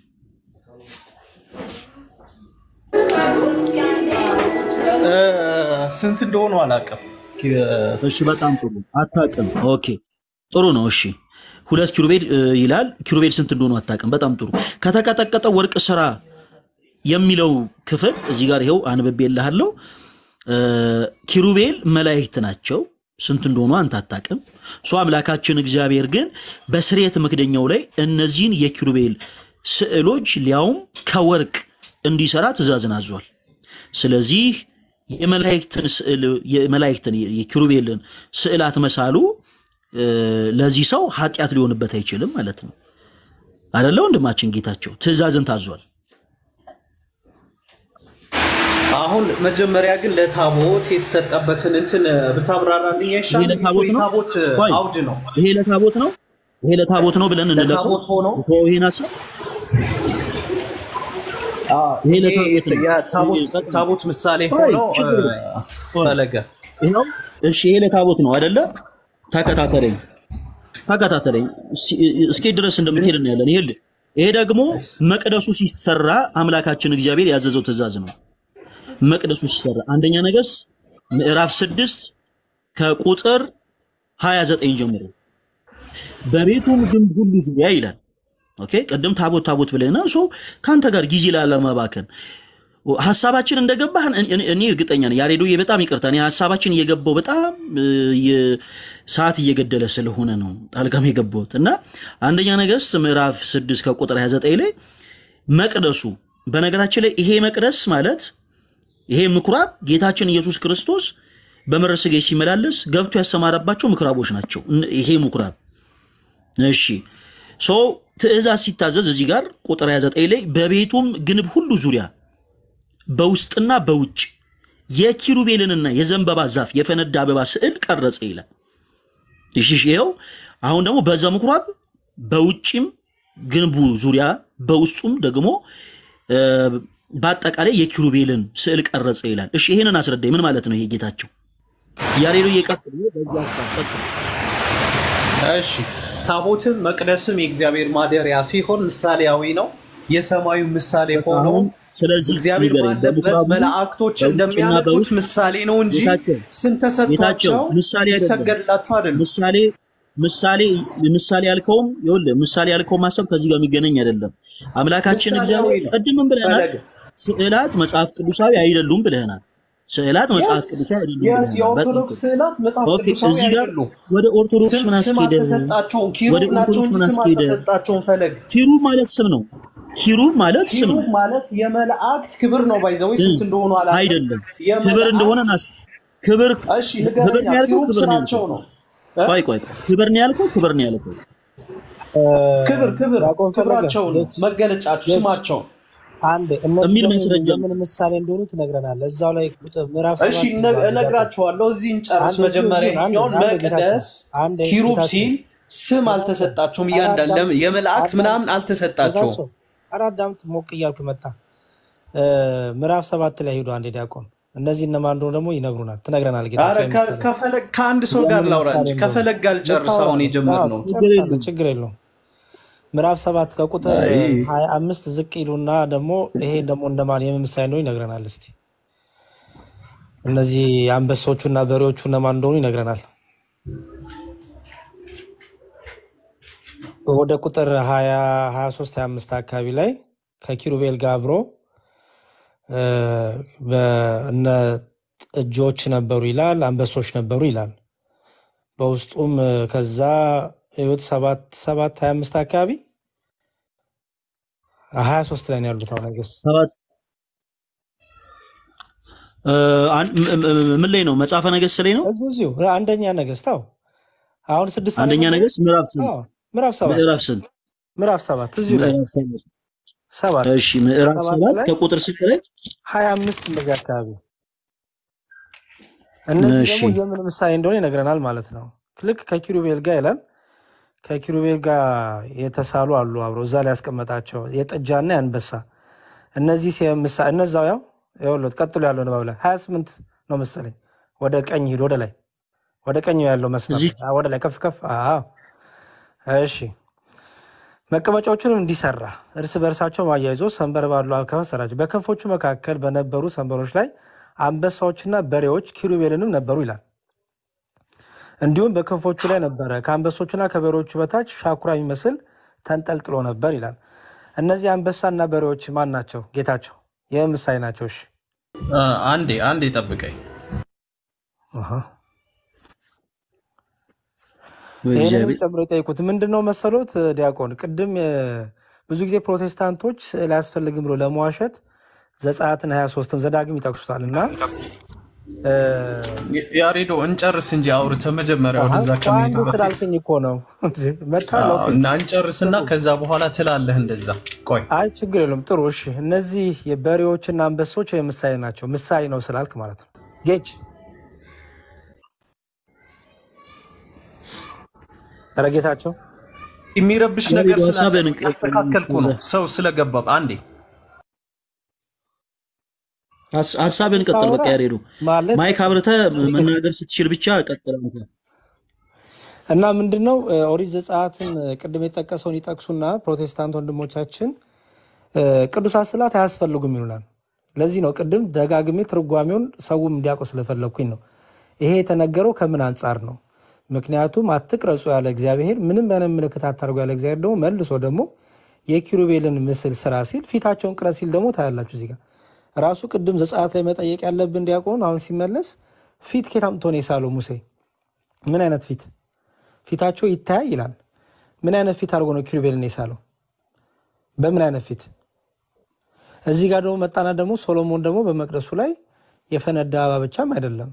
እ፣ ስንት እንደሆኑ አላውቅም። እሺ በጣም ጥሩ አታውቅም። ኦኬ ጥሩ ነው። እሺ ሁለት ኪሩቤል እ, ይላል። ኪሩቤል ስንት እንደሆኑ አታውቅም። በጣም ጥሩ። ከተቀጠቀጠ ወርቅ ስራ የሚለው ክፍል እዚህ ጋር ይኸው አንብቤልሃለሁ። እ፣ ኪሩቤል መላእክት ናቸው። ስንት እንደሆኑ አንተ አታውቅም። እሱ አምላካችን እግዚአብሔር ግን በስርየት መክደኛው ላይ እነዚህን የኪሩቤል ስዕሎች ሊያውም ከወርቅ እንዲሰራ ትእዛዝን አዟል። ስለዚህ የመላእክትን ስዕል የመላእክትን የኪሩቤልን ስዕላት መሳሉ እ፣ ለዚህ ሰው ኃጢአት ሊሆንበት አይችልም ማለት ነው። አደለ ወንድማችን ጌታቸው ትእዛዝን ታዟል። አሁን መጀመሪያ ግን ለታቦት የተሰጠበትን እንትን ብታብራራልኝ ይሄ አይሻልም? ለታቦት ነው? የታቦት ቆይ፣ አውድ ነው። ይሄ ለታቦት ነው፣ ይሄ ለታቦት ነው ብለን እንለፈው። ለታቦት ሆኖ ተወው ይሄን ሀሳብ። ይሄ ይሄ ለታቦት ነው። የታቦት ይሄ ቀጥታ- ታቦት ምሳሌ ቆይ፣ ሆኖ ችግር እ፣ የለም። ቆይ፣ ፈለገ ይኸው እሺ፣ ይሄ ለታቦት ነው አደለ? ተከታተለኝ ተከታተለኝ እስኪ- እስኪ ድረስ እንደምትሄድ እናያለን። ይሄ ይሄ ደግሞ መቅደሱ ሲሰራ አምላካችን እግዚአብሔር ያዘዘው ትእዛዝ ነው። መቅደሱ ሲሰራ አንደኛ ነገሥት ምዕራፍ ስድስት ከቁጥር 29 ጀምሮ በቤቱም ግንብ ሁሉ ዙሪያ ይላል ኦኬ ቅድም ታቦት ታቦት ብለናል። ሶ ከአንተ ጋር ጊዜ ላለመባከን ሀሳባችን እንደገባህ እኔ እኔ እርግጠኛ ነኝ። ያሬዶዬ በጣም ይቅርታ፣ እኔ ሀሳባችን እየገባው በጣም የ- ሰዓት እየገደለ ስለሆነ ነው ጣልቃም የገባሁት እና አንደኛ ነገሥት ምዕራፍ 6 ከቁጥር 29 ላይ መቅደሱ በነገራችን ላይ ይሄ መቅደስ ማለት ይሄ ምኩራብ ጌታችን ኢየሱስ ክርስቶስ በመንፈሰ ሥጋዌ ሲመላለስ ገብቶ ያሰማራባቸው ምኩራቦች ናቸው። እነ- ይሄ ምኩራብ እሺ ሶ ትእዛዝ ሲታዘዝ እዚህ ጋር ቁጥር 29 ላይ በቤቱም ግንብ ሁሉ ዙሪያ በውስጥና በውጭ የኪሩቤልንና የዘንባባ ዛፍ የፈነዳ አበባ ስዕል ቀረጸ ይላል። እሺ እሺ፣ ይኸው አሁን ደግሞ በዛ ምኩራብ በውጭም ግንቡ ዙሪያ በውስጡም ደግሞ እ፣ በአጠቃላይ የኪሩቤልን ስዕል ቀረጸ ይላል። እሺ ይሄንን አስረዳኝ። ምን ማለት ነው ይሄ ጌታቸው? ያሬዱ እየቀጥል በዚህ ሀሳብ ቀጥል። እሺ ታቦትም መቅደስም የእግዚአብሔር ማደሪያ ሲሆን ምሳሌያዊ ነው። የሰማዩ ምሳሌ ሆኖ አሁን ስለዚህ እግዚአብሔር ንገረኝ፣ ባለበት በምኩራቡ መላእክቶች በውጭና እንደሚያመልኩት በውስጥ ምሳሌ ነው እንጂ ጌታቸው ስም ጌታቸው ተሰጥቷቸው ምሳሌ አይደለም። ይሰገድላቸው አይደለም። ምሳሌ ምሳሌ ምሳሌ ያልከውም ይኸውልህ ምሳሌ ያልከው ማሰብ ከዚህ ጋር የሚገናኝ አይደለም። አምላካችን ምሳሌያዊ እግዚአብሔር ነው። ቅድምም ብለናል፣ ፈለገ ስዕላት መጽሐፍ ቅዱሳዊ አይደሉም ብለናል። ስዕላት መጽሐፍ የስ ቅዱሳዊ አይደሉም የስ ብለናል። በጣም የኦርቶዶክስ ጥሩ። ስዕላት መጽሐፍ ኦኬ ቅዱሳዊ እዚህ ጋር አይደሉም። ወደ ኦርቶዶክስ ስም ምን ስም አስኬደ? አልተሰጣቸውም። ወደ ኪሩብ ናቸው ኦርቶዶክስ እንጂ ምን ስም አስኬደ? አልተሰጣቸውም። ፈለግ ኪሩብ ማለት ስም ነው። ኪሩብ ማለት ስም ኪሩብ ነው ማለት የመላእክት ክብር ነው። ባይዘው ስንት እንደሆኑ አላውቅም። አይደለም። ክብር እንደሆነ የመላእክት ናስ ክብር እሺ ክብር ንገረኛ። ነው ያልከው ኪሩብ ክብር ነው ስራቸው ያልከው ነው እ? ቆይ ቆይ ቆይ ክብር ነው ያልከው ክብር ነው ያልከው ክብር ክብር ዲያቆን ፈለገ ክብራቸው ነው ጌች መገለጫቸው ጌች ስማቸው አንድ እነዚህ የሚል ደግሞ ማስረጃ የምን ምሳሌ እንደሆኑ ትነግረናለህ። እዛው ላይ ቁጥር ምዕራፍ እሺ ሰባት እነ- ይባል ዲያቆን እነግራችኋለሁ። እዚህ እንጨርስ። አንድ እዚሁ መጀመሪያ እዚሁ አንድ ይኸኛውን አንድ ጌታቸው መቅደስ አንድ ኪሩብ ጌታቸው ሲል ስም አልተሰጣቸውም። እያንዳንዱ አዳምጥ ለም- የመላእክት አዳምጥ ምናምን አልተሰጣቸውም። ጌታቸው ኧረ አዳምጥ ሞቅ እያልክ መጣ። እ፣ ምዕራፍ ሰባት ላይ ሄዱ አንድ ዲያቆን እነዚህ እነማን እንደሆኑ ደግሞ ይነግሩናል፣ ትነግረናል። አረ ጌታቸው ከ- የምሳሌ ከፈለግ ከአንድ ሰው ጋር የምን ላውራ ምሳሌ እንጂ እንደሆኑ ከፈለግ ጋር ልጨርስ። ልታወራ አሁን ነው። አዎ የጀመርነው ትጨርሳለህ፣ ችግር የለውም። ምዕራፍ ሰባት ከቁጥር አይ ሀያ አምስት ዝቅ ይሉና ደግሞ ይሄ ደግሞ እንደማን የምን ምሳሌ እንደሆኑ ይነግረናል። እስቲ እነዚህ አንበሶቹና በሬዎቹ እነማን እንደሆኑ ይነግረናል። ወደ ቁጥር 23 25 አካባቢ ላይ ከኪሩቤል ጋር አብሮ እ፣ በእነ ጥጆች ነበሩ ይላል፣ አንበሶች ነበሩ ይላል። በውስጡም እ፣ ከዛ ህይወት ሰባት ሰባት 25 አካባቢ 23 ላይ ነው ያሉት። አሁን ነገስ ሰባት እ፣ አን- ም- ም- ምን ላይ ነው? መጽሐፈ ነገሥት ላይ ነው። እዚሁ እዚሁ አንደኛ ነገስት አዎ፣ አሁን ስድስት አንደኛ አነበብን። ነገሥት ምዕራፍ ስንት? አዎ ምዕራፍ ሰባት ምዕራፍ ስንት? ምዕራፍ ሰባት እዚሁ ላይ ምዕራፍ ሰባት ሰባት እሺ፣ ምዕራፍ ሰባት ሰባት ላይ ከቁጥር ስንት ላይ? ሀያ አምስት እንደዚህ አካባቢ እነዚህ እሺ ደግሞ የምን ምሳሌ እንደሆነ ይነግረናል ማለት ነው። ልክ ከኪሩቤል ጋር ይላል። ከኪሩቤል ጋር የተሳሉ አሉ አብሮ እዛ ላይ ያስቀመጣቸው የጥጃና የአንበሳ እነዚህ ሲ- ምሳ- እነዛው ያው ይኸውልህ ቀጥሎ ያለው ንባብ ላይ ሀያ ስምንት ነው መሰለኝ። ወደ ቀኝ ሂድ፣ ወደ ላይ ወደ ቀኝ ያለው መስመር እዚህ ላይ አዎ፣ ወደ ላይ ከፍ ከፍ። አዎ እሺ መቀመጫዎቹንም እንዲሰራ እርስ በእርሳቸው አያይዞ ሰንበር ባሉ አካባቢ ሰራቸው። በክንፎቹ መካከል በነበሩ ሰንበሮች ላይ አንበሳዎችና በሬዎች ኪሩቤልንም ነበሩ ይላል። እንዲሁም በክንፎቹ ላይ ነበረ ከአንበሶቹና ከበሬዎቹ በታች ሻኩራ የሚመስል ተንጠልጥሎ ነበር ይላል። እነዚህ አንበሳና በሬዎች ማን ናቸው? ጌታቸው ይህ ምሳሌ ናቸው። እሺ አ፣ አንዴ አንዴ ጠብቀኝ። አሃ። ወይ ይህንንም እግዚአብሔር ጨምሮ የጠይቁት ምንድን ነው መሰሎት ዲያቆን፣ ቅድም እ፣ ብዙ ጊዜ ፕሮቴስታንቶች ስዕል አያስፈልግም ብሎ ለመዋሸት ዘጸአትን 23ም ዘዳግም ይጠቅሱታል እና እ፣ ያሬዶ እንጨርስ እንጂ አውርተህ መጀመሪያ አሃ፣ ወደዛ ቆይ ከመሄድ አንዴ በፊት ስላልከኝ እኮ ነው መታለው። አዎ፣ እና እንጨርስና ከዛ በኋላ ትላለህ እንደዛ። ቆይ አይ ችግር የለም ጥሩ እሺ። እነዚህ የበሬዎችና አንበሶች ምሳሌ ናቸው። ምሳሌ ነው ስላልክ ማለት ነው ጌች ኧረ ጌታቸው የሚረብሽ ነገር ያሬዶ ስላለ ሀሳብህን ያስተካከልኩ ነው ሰው ስለገባ አንዴ ሀስ- ሀሳብህን ቀጥል። በቃ ሳወራ ያሬዱ ማለት ማይክ አብርተህ መናገር ስትችል ብቻ ቀጥል አንተ። እና ምንድን ነው እ፣ ኦሪት ዘጸአትን እ፣ ቅድም የጠቀሰውን ይጠቅሱና ፕሮቴስታንት ወንድሞቻችን እ፣ ቅዱሳት ስዕላት አያስፈልጉም ይሉናል። ለዚህ ነው ቅድም ደጋግሜ ትርጓሜውን ሰውም እንዲያውቁ ስለፈለግኩኝ ነው። ይሄ የተነገረው ከምን አንጻር ነው? ምክንያቱም አትቅረጹ ያለ እግዚአብሔር ምንም አይነት ምልክት አታርጉ ያለ እግዚአብሔር ደግሞ መልሶ ደግሞ የኪሩቤልን ምስል ስራ ሲል ፊታቸውን ቅረጽ ሲል ደግሞ ታያላችሁ። እዚህ ጋር ራሱ ቅድም ዘጸአት ላይ መጠየቅ ያለብን ዲያቆን አሁን ሲመለስ ፊት ከየት አምጥቶ ነው የሳለው ሙሴ? ምን አይነት ፊት? ፊታቸው ይታያል ይላል። ምን አይነት ፊት አድርጎ ነው ኪሩቤልን የሳለው? በምን አይነት ፊት? እዚህ ጋር ደግሞ መጣና ደግሞ ሶሎሞን ደግሞ በመቅደሱ ላይ የፈነዳ እባብ ብቻም አይደለም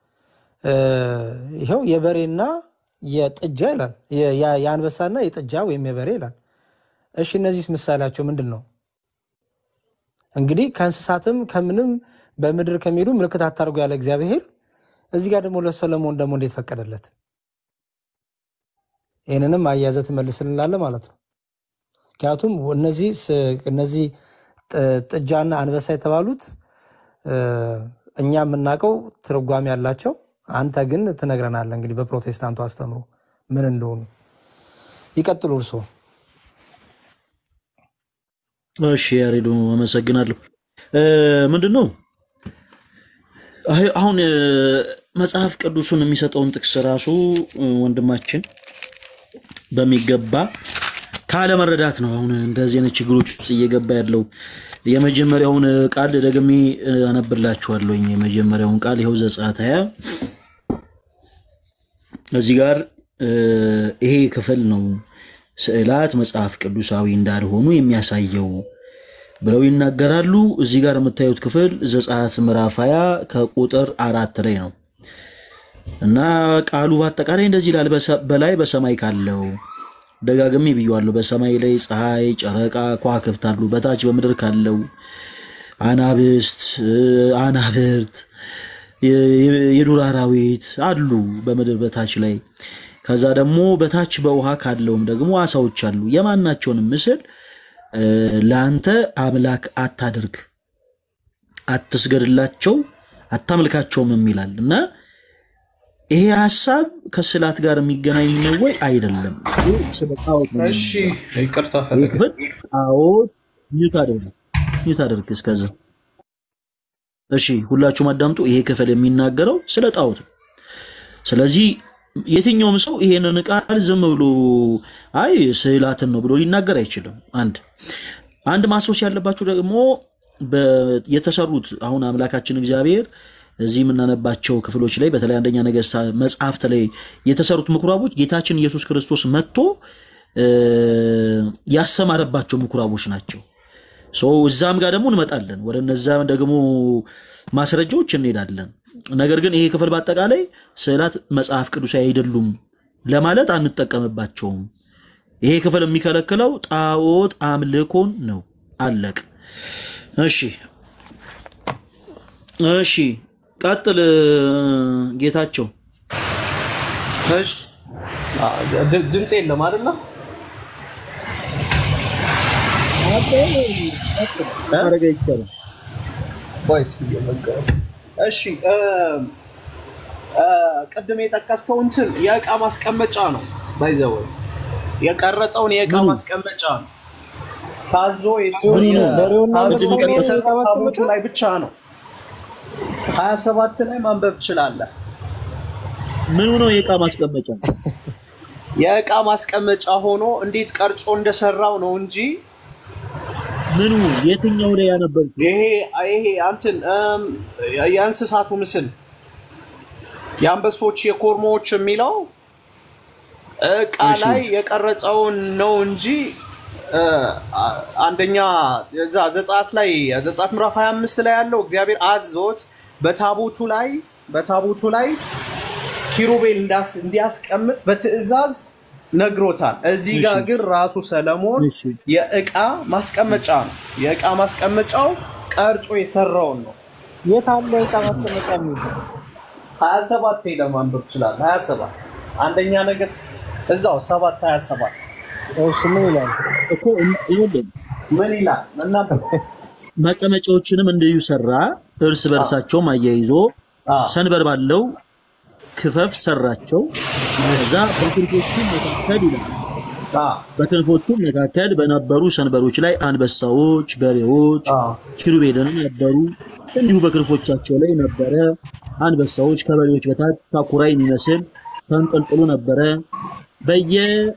ይኸው የበሬና የጥጃ ይላል። የአንበሳና የጥጃ ወይም የበሬ ይላል። እሺ እነዚህ ምሳሌያቸው ምንድን ነው? እንግዲህ ከእንስሳትም ከምንም በምድር ከሚሄዱ ምልክት አታርጉ ያለ እግዚአብሔር እዚህ ጋር ደግሞ ለሰለሞን ደግሞ እንዴት ፈቀደለት? ይህንንም አያዘ ትመልስልናለ ማለት ነው። ምክንያቱም እነዚህ እነዚህ ጥጃና አንበሳ የተባሉት እኛ የምናውቀው ትርጓሜ ያላቸው አንተ ግን ትነግረናለህ። እንግዲህ በፕሮቴስታንቱ አስተምሮ ምን እንደሆኑ ይቀጥሉ እርስዎ። እሺ ያሬዶ አመሰግናለሁ። ምንድን ነው አሁን መጽሐፍ ቅዱሱን የሚሰጠውን ጥቅስ ራሱ ወንድማችን በሚገባ ካለመረዳት ነው አሁን እንደዚህ አይነት ችግሮች ውስጥ እየገባ ያለው። የመጀመሪያውን ቃል ደግሜ አነብላችኋለሁኝ። የመጀመሪያውን ቃል ይኸው ዘጸአት ሃያ እዚህ ጋር ይሄ ክፍል ነው ስዕላት መጽሐፍ ቅዱሳዊ እንዳልሆኑ የሚያሳየው ብለው ይናገራሉ። እዚህ ጋር የምታዩት ክፍል ዘጸአት ምዕራፍ ሃያ ከቁጥር አራት ላይ ነው እና ቃሉ በአጠቃላይ እንደዚህ ይላል። በላይ በሰማይ ካለው ደጋግሜ ብየዋለሁ። በሰማይ ላይ ፀሐይ፣ ጨረቃ፣ ከዋክብት አሉ። በታች በምድር ካለው አናብስት፣ አናብርት፣ የዱር አራዊት አሉ በምድር በታች ላይ። ከዛ ደግሞ በታች በውሃ ካለውም ደግሞ አሳዎች አሉ። የማናቸውንም ምስል ለአንተ አምላክ አታድርግ፣ አትስገድላቸው፣ አታምልካቸውም የሚላል እና ይሄ ሀሳብ ከስዕላት ጋር የሚገናኝ ነው ወይ? አይደለም። ስለ ጣዖት ነው እሺ ይቅርታ ይህ ፈልግ ክፍል ጣዖት ሚዩት አድርግ ሚዩት አድርግ እስከዛ። እሺ ሁላችሁም አዳምጡ። ይሄ ክፍል የሚናገረው ስለ ጣዖት ነው። ስለዚህ የትኛውም ሰው ይሄንን ቃል ዝም ብሎ አይ ስዕላትን ነው ብሎ ሊናገር አይችልም። አንድ አንድ ማስታወስ ያለባችሁ ደግሞ በ- የተሰሩት አሁን አምላካችን እግዚአብሔር እዚህ የምናነባቸው ክፍሎች ላይ በተለይ አንደኛ ነገሥታት መጽሐፍት ላይ የተሰሩት ምኩራቦች ጌታችን ኢየሱስ ክርስቶስ መጥቶ እ፣ ያሰማረባቸው ምኩራቦች ናቸው። ሶ እዛም ጋር ደግሞ እንመጣለን። ወደ እነዛም ደግሞ ማስረጃዎች እንሄዳለን። ነገር ግን ይሄ ክፍል በአጠቃላይ ስዕላት መጽሐፍ ቅዱሳዊ አይደሉም ለማለት አንጠቀምባቸውም። ይሄ ክፍል የሚከለክለው ጣዖት አምልኮን ነው። አለቅ። እሺ እሺ፣ ቀጥል ጌታቸው። እሺ አ፣ ድ- ድምፅ የለም አይደለ? ማድረግ አይቻልም። ቆይ እስኪ እየዘጋሁት። እሺ እ፣ እ፣ ቅድም የጠቀስከው እንትን የእቃ ማስቀመጫ ነው። ባይዘው የቀረጸውን የእቃ ምኑ? ማስቀመጫ ነው። ታዞ ምኑ ነው? በሬውና ታዞ አንበሳው ነው የተሰጠው የእቃ ማስቀመጫ? ታቦቱ ላይ ብቻ ነው። ሀያ ሰባት ላይ ማንበብ ትችላለህ። ምኑ ነው የእቃ ማስቀመጫ? የእቃ ማስቀመጫ ሆኖ እንዴት ቀርጾ እንደሰራው ነው እንጂ ምኑ የትኛው ላይ ያነበብኩ? ይሄ ይሄ አንትን እም፣ የእንስሳቱ ምስል የአንበሶች የኮርሞዎች የሚለው እቃ እሺ። ላይ የቀረጸውን ነው እንጂ እ፣ አ- አንደኛ እዛ ዘጸአት ላይ ዘጸአት ምዕራፍ 25 ላይ ያለው እግዚአብሔር አዞት በታቦቱ ላይ በታቦቱ ላይ ኪሩቤል እንዳስ- እንዲያስቀምጥ በትእዛዝ ነግሮታል። እዚህ ጋር እሺ። ግን ራሱ ሰለሞን እሺ። የእቃ ማስቀመጫ ነው። የእቃ ማስቀመጫው ቀርጾ የሰራውን ነው። የት አለ የእቃ ማስቀመጫ የሚል 27 ሄደህ ማንበብ ትችላለህ። 27 አንደኛ ነገሥት እዛው 7 27 እሺ ምን ይላል? እኮ ይኸውልህ ምን ይላል? እናንተ መቀመጫዎችንም እንዲሁ ሰራ፣ እርስ በርሳቸውም አያይዞ ሰንበር ባለው ክፈፍ ሰራቸው። እዛ በክንፎቹም መካከል ይላል በክንፎቹም መካከል በነበሩ ሰንበሮች ላይ አንበሳዎች፣ በሬዎች፣ ኪሩቤልንም ነበሩ። እንዲሁ በክንፎቻቸው ላይ ነበረ። አንበሳዎች ከበሬዎች በታች ሳኩራ የሚመስል ተንጠልጥሎ ነበረ።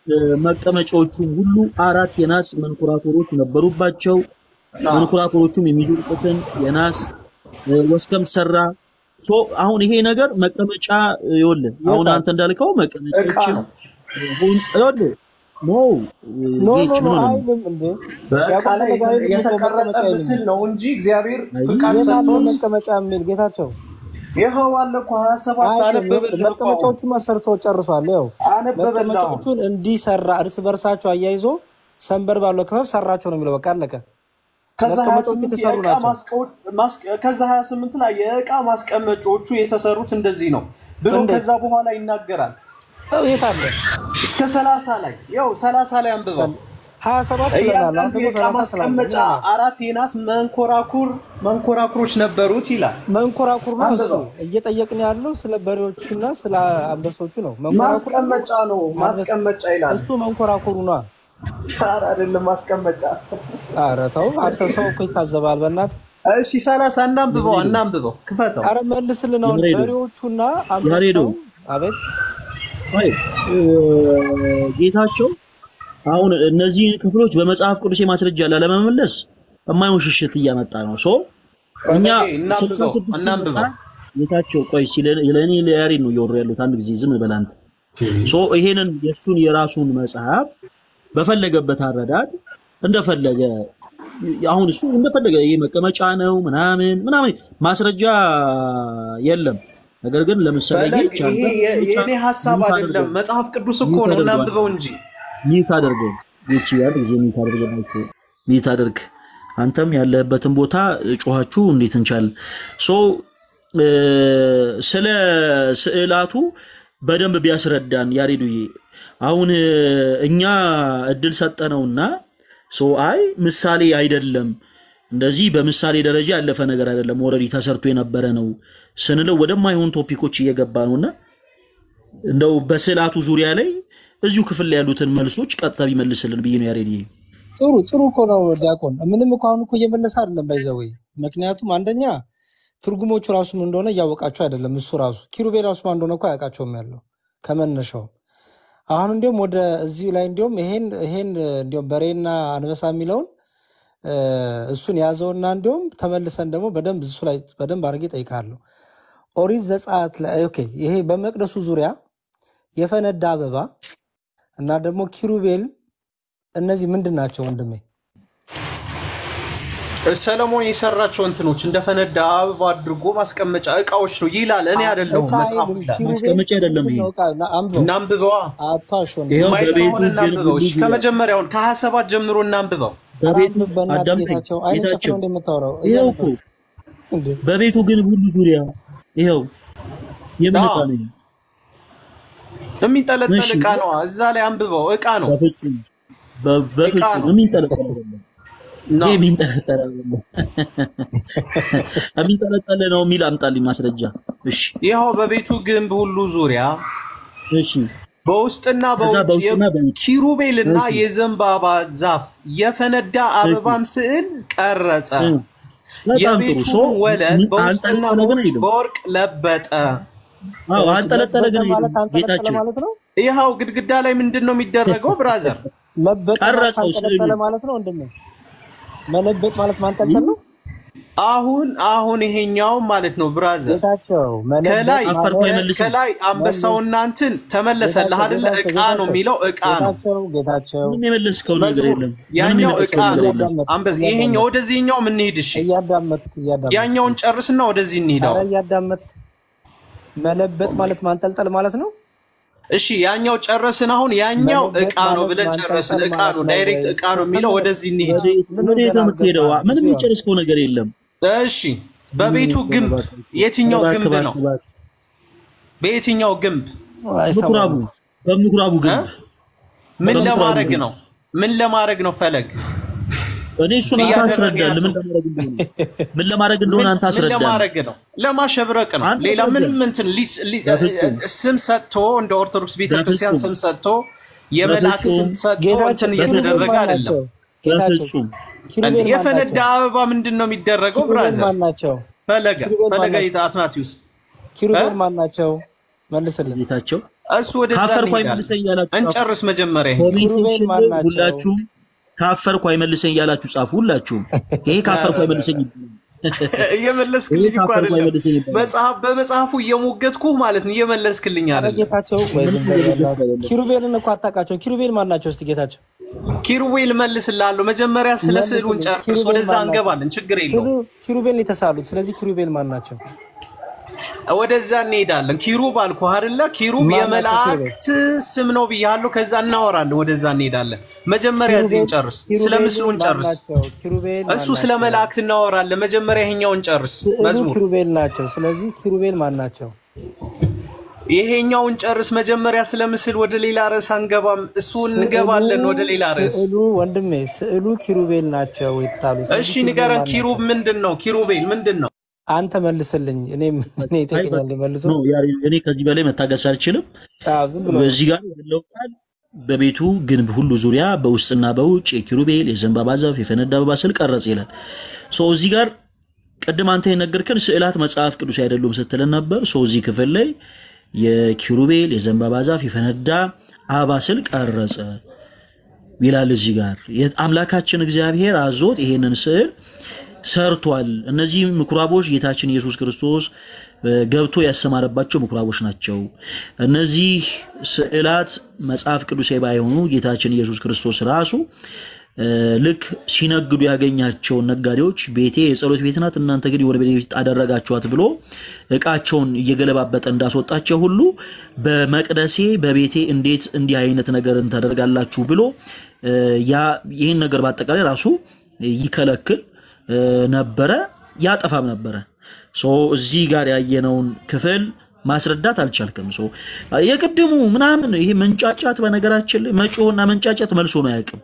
መቀመጫዎቹም ሁሉ አራት የናስ መንኮራኩሮች ነበሩባቸው። መንኮራኩሮቹም የሚዞሩበትን የናስ ወስከም ሰራ። ሶ አሁን ይሄ ነገር መቀመጫ ይኸውልህ፣ አሁን አንተ እንዳልከው መቀመጫዎችም ይኸውልህ ኖ ኖ ጌች ኖ ምን ሆነ? አይልም እንዴ በቃ ላይ የተቀረጸ ምስል ነው እንጂ እግዚአብሔር ፍቃድ የት አለ ሰጥቶት መቀመጫ የሚል ጌታቸው ይኸው አለ እኮ ሀያ ሰባት አነበበልህ እኮ አሁን። መቀመጫዎቹን ሰርቶ ጨርሷል። ያው አነበበልህ አሁን። መቀመጫዎቹን እንዲሰራ እርስ በርሳቸው አያይዞ ሰንበር ባለው ክፈፍ ሰራቸው ነው የሚለው። በቃ አለቀ። ከዛ መቀመጫዎቹ 28 የተሰሩ የዕቃ ናቸው። ማስቀመጫ- ማስቀ- ከዛ 28 ላይ የዕቃ ማስቀመጫዎቹ የተሰሩት እንደዚህ ነው ብሎ እንዴት? ከዛ በኋላ ይናገራል። ያው የት አለ እስከ 30 ላይ ያው 30 ላይ አንብበው። ሀያ ሰባት ይለናል። አሁን እያንዳንዱ ደግሞ የዕቃ ሰላሳ ስላለ ማስቀመጫ ይለናል። አራት የናስ መንኮራኩር መንኮራኩሮች ነበሩት ይላል። መንኮራኩር ነው እሱ። አንብበው። እየጠየቅን ያለው ስለ በሬዎቹና ስለ አንበሶቹ ነው። መንኮራኩር ማስቀመጫ ነው ማስቀመጫ ይላል። እሱ መንኮራኩሩ ነው። ኧረ አይደለም ማስቀመጫ። ኧረ ተው አንተ ሰው እኮ ይታዘባል። በእናት እሺ 30 እናንብበው እናንብበው ክፈተው። አረ መልስልን። አሁን ያሬዶ። በሬዎቹና ያሬዶ። አንበሳው አቤት አይ እ፣ ጌታቸው አሁን እነዚህን ክፍሎች በመጽሐፍ ቅዱስ ማስረጃ ላለመመለስ የማይሆን ሽሽት እያመጣ ነው። ሶ እኛ እናንብበው፣ 66 እናንብበው። መጽሐፍ ጌታቸው ቆይ ለእኔ ለያሬድ ነው እያወሩ ያሉት። አንድ ጊዜ ዝም በል አንተ። ሶ ይሄንን የእሱን የራሱን መጽሐፍ በፈለገበት አረዳድ እንደፈለገ አሁን እሱ እንደፈለገ ይሄ መቀመጫ ነው ምናምን ምናምን ማስረጃ የለም። ነገር ግን ለምሳሌ ፈለግ ጌች አንተ ይሄ የ- የእኔ ሀሳብ ሚውት አይደለም፣ አድርገው። መጽሐፍ ቅዱስ እኮ ሚውት ነው። አድርገው። እናንብበው እንጂ ሚት አድርገው ይቺ አንድ ጊዜ ሚት አድርገው ማይክ ሚት አድርግ። አንተም ያለህበትን ቦታ ጮኋችሁ እንዴት እንቻል ሶ እ፣ ስለ ስዕላቱ በደንብ ቢያስረዳን ያሬዱዬ። አሁን እ፣ እኛ እድል ሰጠነውና ሶ አይ ምሳሌ አይደለም እንደዚህ በምሳሌ ደረጃ ያለፈ ነገር አይደለም፣ ኦልሬዲ ተሰርቶ የነበረ ነው ስንለው ወደማይሆን ቶፒኮች እየገባ ነውና እንደው በስዕላቱ ዙሪያ ላይ እዚሁ ክፍል ላይ ያሉትን መልሶች ቀጥታ ቢመልስልን ብዬ ነው ያሬድ። ጥሩ ጥሩ እኮ ነው ዲያቆን። ምንም እኮ አሁን እኮ እየመለሰ አይደለም ባይዘወይ። ምክንያቱም አንደኛ ትርጉሞቹ ራሱ ምን እንደሆነ እያወቃቸው አይደለም። እሱ ራሱ ኪሩቤ ራሱ ማን እንደሆነ እኮ አያውቃቸውም ያለው ከመነሻው። አሁን እንዲሁም ወደ እዚሁ ላይ እንዲሁም ይሄን ይሄን እንዲሁም በሬና አንበሳ የሚለውን እ፣ እሱን ያዘውና እንዲሁም ተመልሰን ደግሞ በደንብ እሱ ላይ በደንብ አድርጌ ጠይቃለሁ። ኦሪት ዘጸአት ላይ ኦኬ፣ ይሄ በመቅደሱ ዙሪያ የፈነዳ አበባ እና ደግሞ ኪሩቤል እነዚህ ምንድን ናቸው ወንድሜ? ሰለሞን የሰራቸው እንትኖች እንደፈነዳ አበባ አድርጎ ማስቀመጫ እቃዎች ነው ይላል። እኔ አይደለሁም ዕቃ መጽሐፉ አይልም። ይላል። ኪሩቤል ማስቀመጫ አይደለም ይሄ። ምንድን ነው ዕቃ? ና- አንብበው። እናንብበዋ አቷሽ ወንድሜ። ይኸው ማየት በቤቱ ከሆነ ግን እናንብበው። እሺ ሁሉ ከመጀመሪያውን ከሀያ ሰባት ጀምሮ እናንብበው። በቤቱ አንብብ በእናትህ አዳምጠኝ ጌታቸው። አይን ጨፍነው ጌታቸው፣ እንደምታወራው ይኸው እኮ እያነበብክ እንዴ? በቤቱ ግን ሁሉ ዙሪያ ይኸው የምን አዎ። ዕቃ ነው? ይሄ? የሚንጠለጠል እሺ። እቃ ነው። እዛ ላይ አንብበው። እቃ ነው። በፍጹም በ- በፍጹም ነው። የሚንጠለጠል አይደለም። ነው። ይሄ የሚንጠለጠል አይደለም። የሚንጠለጠል ነው የሚል አምጣልኝ ማስረጃ። እሺ ይኸው በቤቱ ግንብ ሁሉ ዙሪያ እሺ በውስጥና ከዛ በውጭ በውስጥና በውጭ ኪሩቤልና እሺ። የዘንባባ ዛፍ የፈነዳ አበባም ስዕል ቀረጸ። እ፣ በጣም ጥሩ ሶ የቤቱን ወለል በውስጥና አንጠለጠለ ግን በውጭ አይልም። በወርቅ ለበጠ። አዎ አንጠለጠለ ግን ለበጠ ማለት አይልም። አንጠለጠለ ጌታቸው ማለት ነው። ይኸው ግድግዳ ላይ ምንድን ነው የሚደረገው ብራዘር? ለበጠ ማለት ቀረጸው አንጠለጠለ ስዕሉን። ማለት ነው ወንድሜ። መለበጥ ማለት ማንጠልጠል ነው። አሁን አሁን ይሄኛው ማለት ነው ብራዘር ጌታቸው መለበጥ ከላይ አፈር ማለት አይመልስም። ከላይ አንበሳውና እንትን ተመለሰልህ አይደለ? እቃ ነው የሚለው እቃ ነው። ጌታቸው ጌታቸው ምንም የመለስከው ነገር መዝሙር የለም። ምንም ያኛው የመለስከው እቃ ነገር ነው። የለም። እያዳመጥክ አንበሳ ይሄኛው ወደዚህኛው የምንሄድ እሺ፣ እያዳመጥክ እያዳመጥክ ያኛውን ጨርስና ወደዚህ እንሂዳው። ኧረ እያዳመጥክ መለበጥ ማለት ማንጠልጠል ማለት ነው። እሺ ያኛው ጨረስን። አሁን ያኛው መለበጥ እቃ ነው ማለት ብለን ማንጠልጠል ጨረስን። እቃ ነው፣ ማለት ዳይሬክት ነው። እቃ ነው የሚለው ወደዚህ እንሂድ። ወዴት ምን ወዴት ነው የምትሄደው? ገና ምንም ገባ? የጨረስከው ነገር የለም። እሺ በቤቱ ግንብ የትኛው እባክህ፣ ግንብ እባክህ፣ ነው? እባክህ። በየትኛው ግንብ ምኩራቡ በምኩራቡ ግንብ ምን በምኩራቡ ለማድረግ ግንብ። ነው? ምን ለማድረግ ነው? ፈለግ እኔ እሱን አንተ እያደረገ አስረዳል። ያለው- ምን ለማድረግ እንደሆነ ምን ለማድረግ እንደሆነ አንተ ምን አስረዳል። ለማድረግ ነው? ለማሸብረቅ ነው። አንተ ሌላ አስረዳ። ምንም እንትን ሊስ- ሊ- በፍጹም። ስም ሰጥቶ እንደ ኦርቶዶክስ ቤተክርስቲያን በፍጹም። ስም ሰጥቶ የመልአክ በፍጹም። ስም ሰጥቶ እንትን ጌታቸው እየተደረገ ማን አይደለም። ናቸው? ጌታቸው በፍጹም ኪሩቤል ማን የፈነዳ ናቸው? አበባ ምንድን ነው የሚደረገው? ኪሩቤል ብራዘር ማን ናቸው? ፈለገ ኪሩቤል ፈለገ ማን ናቸው? አትናቲዩስ ኪሩቤል እ? ማን ናቸው? መልስልን። ጌታቸው እሱ ወደዛ ካፈርኩ እንሄዳለን። አይመልሰኝ እያላችሁ ጻፉ። እንጨርስ መጀመሪያ ይሄን። ኮሜንት ኪሩቤል ሴክሽን ማን ላይ ናቸው? ሁላችሁም ካፈርኩ አይመልሰኝ እያላችሁ ጻፉ። ሁላችሁም ይሄ ካፈርኩ አይመልሰኝ እየመለስክልኝ እኮ ካፈርኩ አይደለም። አይመልሰኝ ይባላል። መጽሐፍ በመጽሐፉ እየሞገትኩህ ማለት ነው። እየመለስክልኝ ኧረ አይደለም። ጌታቸው ወይ ዝም በል በእናትህ። ኪሩቤልን እኮ አታውቃቸውም። ኪሩቤል ማን ናቸው? እስቲ ጌታቸው ኪሩቤል መልስልሃለሁ። መጀመሪያ ስለ ስዕሉን ጨርስ፣ ኪሩቤል ወደዛ ማን ናቸው? እንገባለን። ችግር የለውም። ስዕሉ ኪሩቤልን የተሳሉት። ስለዚህ ኪሩቤል ማን ናቸው? ወደዛ እንሄዳለን። ኪሩብ አልኩህ አይደለ? ኪሩብ ማን ናቸው የመላእክት ስም ነው ብያለሁ። ከዛ እናወራለን። ወደዛ እንሄዳለን። መጀመሪያ እዚህን ጨርስ፣ ስለ ኪሩቤል ምስሉን ማን ጨርስ። ናቸው? ኪሩቤል ማን እሱ ስለ ናቸው? መላእክት እናወራለን። መጀመሪያ ይሄኛውን ጨርስ። ስዕሉ መዝሙር ኪሩቤል ናቸው። ስለዚህ ኪሩቤል ማን ናቸው? ይሄኛውን ጨርስ። መጀመሪያ ስለ ምስል ወደ ሌላ ርዕስ አንገባም። እሱ እንገባለን ወደ ሌላ ርዕስ። ስዕሉ ወንድሜ ስዕሉ ኪሩቤል ናቸው የተሳሉት። ስለዚህ እሺ ኪሩቤል ንገረን። ማን ኪሩብ ናቸው? ምንድን ነው? ኪሩቤል ምንድን ነው? አንተ መልስልኝ። እኔም እኔ ይጠይቀኛል መልሶ ነው ያ- እኔ ከዚህ በላይ መታገስ አልችልም። አዎ፣ ዝም ብሎ በዚህ ጋር ያለው ቃል በቤቱ ግንብ ሁሉ ዙሪያ በውስጥና በውጭ የኪሩቤል የዘንባባ ዛፍ የፈነዳ አበባ ስል ቀረጽ ይላል። ሶ እዚህ ጋር ቅድም አንተ የነገርከን ስዕላት መጽሐፍ ቅዱስ አይደሉም ስትለን ነበር። ሶ እዚህ ክፍል ላይ የኪሩቤል የዘንባባ ዛፍ የፈነዳ አበባ ስል ቀረጸ ይላል። እዚህ ጋር አምላካችን እግዚአብሔር አዞት ይሄንን ስዕል ሰርቷል። እነዚህ ምኩራቦች ጌታችን ኢየሱስ ክርስቶስ እ፣ ገብቶ ያሰማረባቸው ምኩራቦች ናቸው። እነዚህ ስዕላት መጽሐፍ ቅዱሳዊ ባይሆኑ ጌታችን ኢየሱስ ክርስቶስ ራሱ እ፣ ልክ ሲነግዱ ያገኛቸውን ነጋዴዎች ቤቴ የጸሎት ቤት ናት፣ እናንተ ግን የወደ ቤት አደረጋችኋት ብሎ እቃቸውን እየገለባበጠ እንዳስወጣቸው ሁሉ በመቅደሴ በቤቴ እንዴት እንዲህ አይነት ነገርን ታደርጋላችሁ ብሎ እ፣ ያ ይህን ነገር በአጠቃላይ ራሱ ይከለክል እ፣ ነበረ ያጠፋም ነበረ። ሶ እዚህ ጋር ያየነውን ክፍል ማስረዳት አልቻልክም። ሶ የቅድሙ ምናምን ይሄ መንጫጫት፣ በነገራችን ላይ መጮህና መንጫጫት መልሶ ነው አያውቅም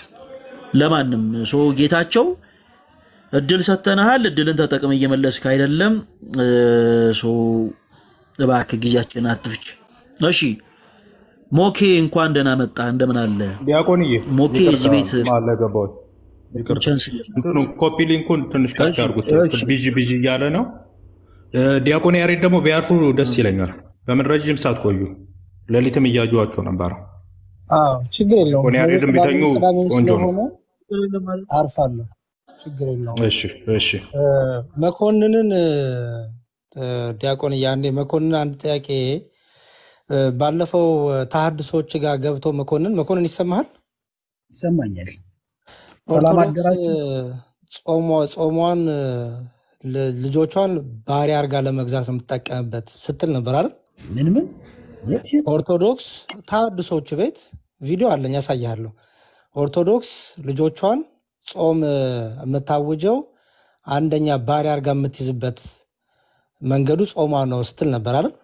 ለማንም። ሶ ጌታቸው እድል ሰጥተንሃል፣ እድልን ተጠቅም እየመለስክ አይደለም። እ፣ ሶ እባክህ ጊዜያችን አትፍች። እሺ ሞኬ እንኳን ደህና መጣ። እንደምን አለ ዲያቆንዬ ሞኬ? እዚህ ቤት ማለ ገባሁት። ይቅርታ ቻንስ እንትኑ ኮፒ ሊንኩን ትንሽ ከፍ እሺ፣ ያድርጉት። እሺ። ቢዥ ቢዥ እያለ ነው። እ፣ ዲያቆን ያሬድ ደግሞ ቢያርፉ ደስ ይለኛል። በምን ረጅም ሰዓት ቆዩ። ሌሊትም እያዩዋቸው ነበረ። አዎ፣ ችግር የለውም። ዲያቆን ያሬድም ቢተኙ ቅዳሜም ቆንጆ ነው። ስለሆነ አርፋለሁ። ችግር የለውም። እሺ እሺ። እ፣ መኮንንን እ፣ እ፣ ዲያቆን ያኔ መኮንን አንድ ጥያቄ እ፣ ባለፈው እ፣ ተሐድሶች ጋር ገብቶ መኮንን መኮንን ይሰማሃል? ይሰማኛል። ሰላም ኦርቶዶክስ አደራችሁ። እ፣ ጾሟ- ጾሟን እ፣ ል- ልጆቿን ባሪያ አድርጋ ለመግዛት ነው የምትጠቀምበት ስትል ነበር አይደል? ምን ምን የት የት ኦርቶዶክስ ተሐድሶቹ ቤት ቪዲዮ አለኝ ያሳያለሁ። ኦርቶዶክስ ልጆቿን ጾም እ፣ የምታውጀው አንደኛ ባሪያ አድርጋ የምትይዝበት መንገዱ ጾሟ ነው ስትል ነበር አይደል?